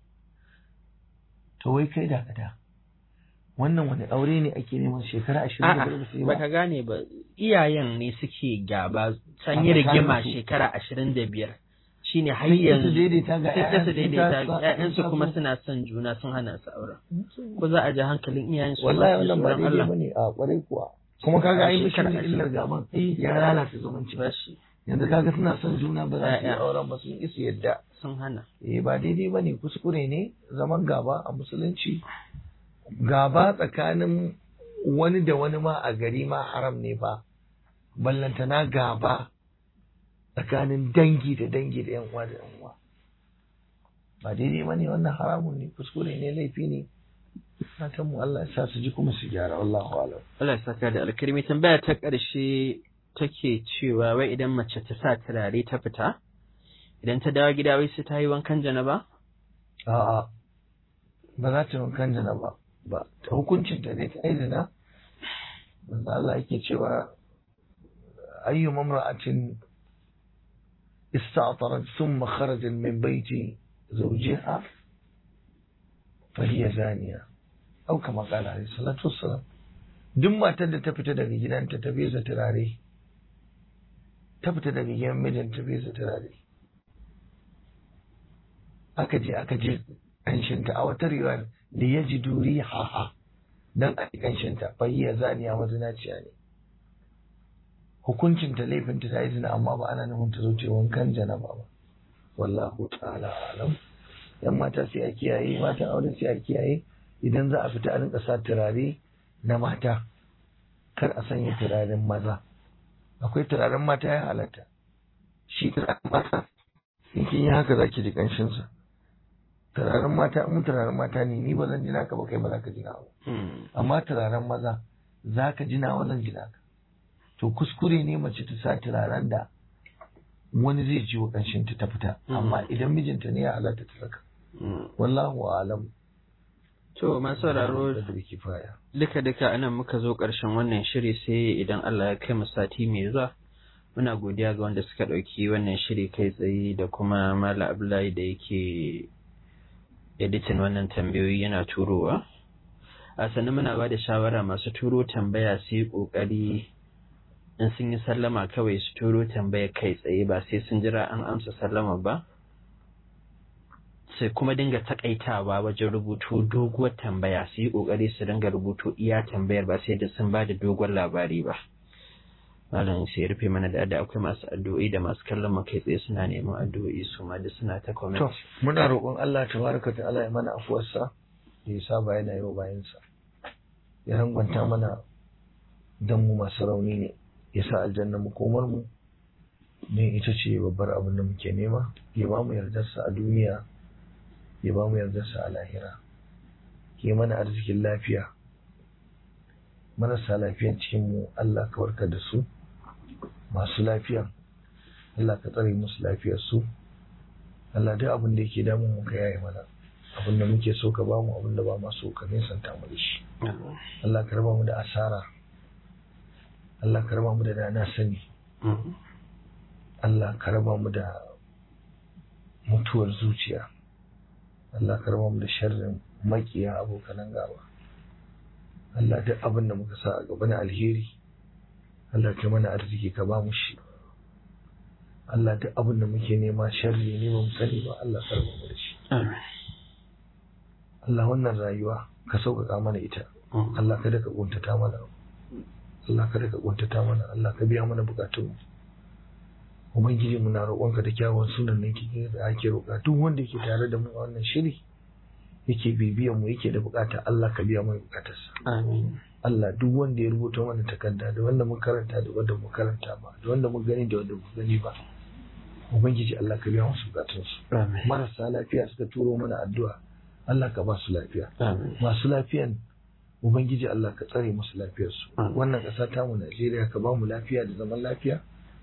A: to wai kai da kada wannan wani aure ne ake neman shekara ashirin da biyar ba su yi
B: A'a,
A: ba
B: baka gane ba, iyayen ne suke gaba, san yi
A: A
B: rigima
A: tsakaninsu.
B: shekara ashirin da biyar. Shi ne har
A: Sun ƙi su
B: yanzu.
A: daidaita ga
B: Sun ƙi su
A: ƴaƴansu,
B: daidaita,
A: sun sa-
B: ‘ya'yansu
A: sun sa
B: kuma
A: su-
B: suna son juna sun hana su auren. Ko za a ji hankalin iyayen su
A: wallahi
B: masu
A: wannan ba
B: tsoron
A: daidai
B: Allah.
A: ba ne a kwarai kuwa kuma kaga ai
B: Shekara
A: mishin illar
B: ashirin.
A: gaban
B: Eh.
A: ya lalata zumunci
B: Ba shi,
A: yanzu kaga suna son juna ba za su yi
B: Ya'ya.
A: auren ba sun isa yadda
B: sun hana.
A: eh ba daidai ba ne kuskure ne zaman gaba a musulunci gaba tsakanin wani da wani ma a gari ma haram ne ba ballantana gaba tsakanin dangi da dangi da yan uwa da yan uwa ba daidai ba ne wannan haramun ne kuskure ne laifi ne fatan mu Allah ya sa su ji kuma su gyara wallahu alam
B: Allah ya saka da alkarmi tambaya ta ƙarshe take cewa wai idan mace ta sa turare ta fita idan ta dawo gida wai sai ta yi wankan janaba
A: A'a, ba za ta wankan jana ba, ba, ta hukuncin ta ne ta aizina, wanda Allah yake cewa ayyu mamra'atin ista'tarat thumma kharajat min baiti zawjiha fa hiya zaniya au kama qala alayhi salatu wassalam duk matar da ta fita daga gidanta ta fesa turare ta fita daga gidan mijinta ta fesa turare aka je aka je ƙanshinta a wata riwayar da ya ji duri haha don a ƙanshinta fahiyya zaniya mazinaciya ne hukuncinta laifinta ta yi zina amma ba ana nufin ta zo ta yi wankan janaba ba wallahu ta'ala alam yan mata sai a kiyaye mata aure sai a kiyaye idan za a fita a rinka sa turare na mata kar a sanya turaren maza akwai turaren mata ya halatta shi turaren mata in kin yi haka zaki ji ƙanshinsa turaren mata in turaren mata ne ni ba zan ji naka ba kai ba za ka ji nawa amma turaren maza za ka ji nawa zan ji naka to kuskure ne mace ta sa turaren da wani zai ji wa ƙanshin ta fita amma idan mijinta ne ya halatta ta saka wallahu alam
B: To masu sauraro
A: da kifaya
B: duka duka anan muka zo ƙarshen wannan shiri sai idan Allah ya kai mu sati mai zuwa muna godiya ga wanda suka ɗauki wannan shiri kai tsaye da kuma Malam Abdullahi da yake editin wannan tambayoyi yana turowa a sannan muna ba da shawara masu turo tambaya su yi ƙoƙari in sun yi sallama kawai su turo tambaya kai tsaye ba sai sun jira an amsa sallama ba sai kuma dinga takaitawa wajen rubutu doguwar tambaya su yi ƙoƙari su dinga rubutu iya tambayar ba sai da sun ba da dogon labari ba malam sai rufe mana da da akwai masu addu'o'i da masu kallon mu kai tsaye suna neman addu'o'i su ma da suna ta comment
A: to muna roƙon Allah tabaraka ta'ala ya mana afuwarsa da ya saba yana yau bayansa ya rangwanta mana dan mu masu rauni ne ya sa aljanna mu komar mu ne ita ce babbar abin da muke nema ya ba mu yardarsa a duniya ya ba mu yardarsa a lahira ya mana arzikin lafiya marasa lafiyan cikin mu Allah ka warkar da su masu lafiya Allah ka tsare musu lafiyar su Allah duk abin da yake damun mu ka yaye mana abin da muke so ka bamu abin da ba ma so ka nisanta mu da shi Allah ka raba mu da asara Allah ka raba mu da dana sani Allah ka raba mu da mutuwar zuciya Allah ka raba mu da sharrin makiya abokanan gaba Allah duk abin da muka sa a gaba na alheri Allah ka mana arziki ka ba mu shi Allah duk abin da muke nema sharri ne ba mu sani ba Allah ka raba mu da shi Allah wannan rayuwa ka sauƙaƙa mana ita Allah kada ka kuntata mana Allah kada ka kuntata mana Allah ka biya mana bukatunmu Ubangiji muna roƙonka da kyawun sunan nan kike da ake roƙa duk wanda yake tare da mu a wannan shiri yake bibiyan mu yake da bukata Allah ka biya mai bukatarsa
B: Amin.
A: Allah duk wanda ya rubuta mana takarda da wanda mun karanta da wanda mun karanta ba da wanda mun gani da wanda mun gani ba Ubangiji Allah ka biya musu bukatunsu
B: Amin.
A: marasa lafiya suka turo mana addu'a Allah ka ba su lafiya
B: Amin.
A: masu lafiyan Ubangiji Allah ka tsare musu lafiyarsu
B: Amin.
A: wannan ƙasa tamu Najeriya ka ba mu lafiya da zaman lafiya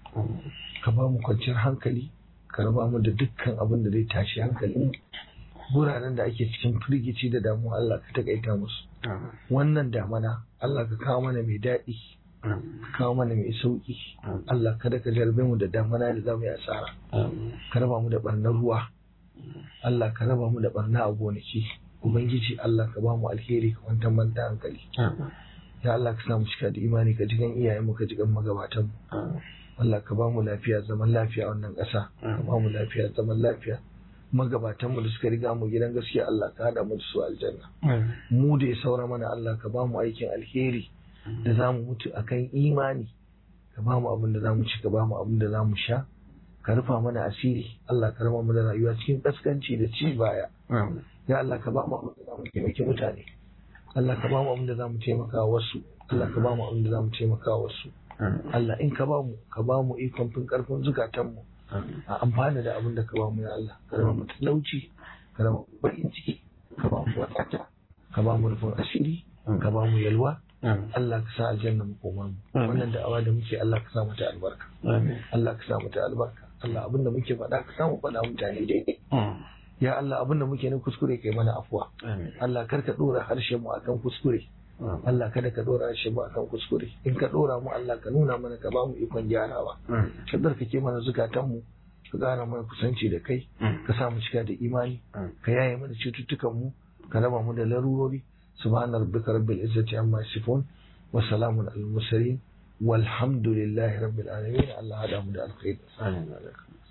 A: ka ba mu kwanciyar hankali ka raba mu da dukkan abin da zai tashi hankali wuraren da ake cikin firgici da damuwa Allah ka takaita musu
B: Amin.
A: wannan damana Allah ka kawo mana mai daɗi
B: Amin.
A: ka kawo mana mai sauƙi Allah kada ka jarbe mu da damana da za mu yi asara
B: Amin.
A: ka raba mu da ɓarnar ruwa Allah ka raba mu da ɓarna a gonaki Ubangiji Allah ka ba mu alheri ka kwantar mana da hankali
B: Amin.
A: ya Allah ka sa mu cika da imani ka jigan iyayenmu ka jigan magabatanmu
B: Amin.
A: Allah ka ba mu lafiya zaman lafiya a wannan ƙasa ka ba mu lafiya zaman lafiya magabatan mu da suka riga mu gidan gaskiya Allah ka hada mu da su aljanna
B: Amin.
A: mu da ya saura mana Allah ka ba mu aikin alheri da za mu mutu akan imani ka ba mu abin da za mu ci ka ba mu abin da za mu sha ka rufa mana asiri Allah ka raba mu da rayuwa cikin kaskanci da ci baya
B: Amin.
A: ya Allah ka ba mu abin da za mu taimaki mutane Allah ka ba mu abin da za mu taimaka wasu Allah ka ba mu abin da za mu taimaka wasu
B: Amin.
A: Allah in ka ba mu ka ba mu ikon fin karfin zukatanmu
B: Amin.
A: a amfana da abin da ka ba mu ya Allah ka raba mu talauci ka raba mu bakin ciki ka ba mu wadata ka ba mu rufin asiri ka ba mu yalwa
B: Amin.
A: Allah ka sa aljanna mu koma mu
B: Amin.
A: wannan da'awa da muke Allah ka sa mata albarka
B: Amin.
A: Allah ka sa mata albarka Allah abin da muke faɗa ka samu faɗa mutane daidai
B: Mm.
A: ya Allah abin da muke na kuskure kai mana afuwa
B: Amin.
A: Allah kar ka dora harshen mu akan kuskure
B: Amin.
A: Allah kada ka dora harshen mu akan kuskure in ka dora mu Allah ka nuna mana ka ba mu ikon gyarawa
B: Amin.
A: ka tsarkake mana zukatanmu ka ƙara mana kusanci da kai
B: Mm.
A: ka sa mu cika da imani
B: Mm.
A: ka yaye mana cututtukan mu ka raba mu da larurori subhana rabbika rabbil izzati amma yasifun wa salamun al mursalin walhamdulillahi rabbil alamin Allah hada mu da alkhairi
B: Amin.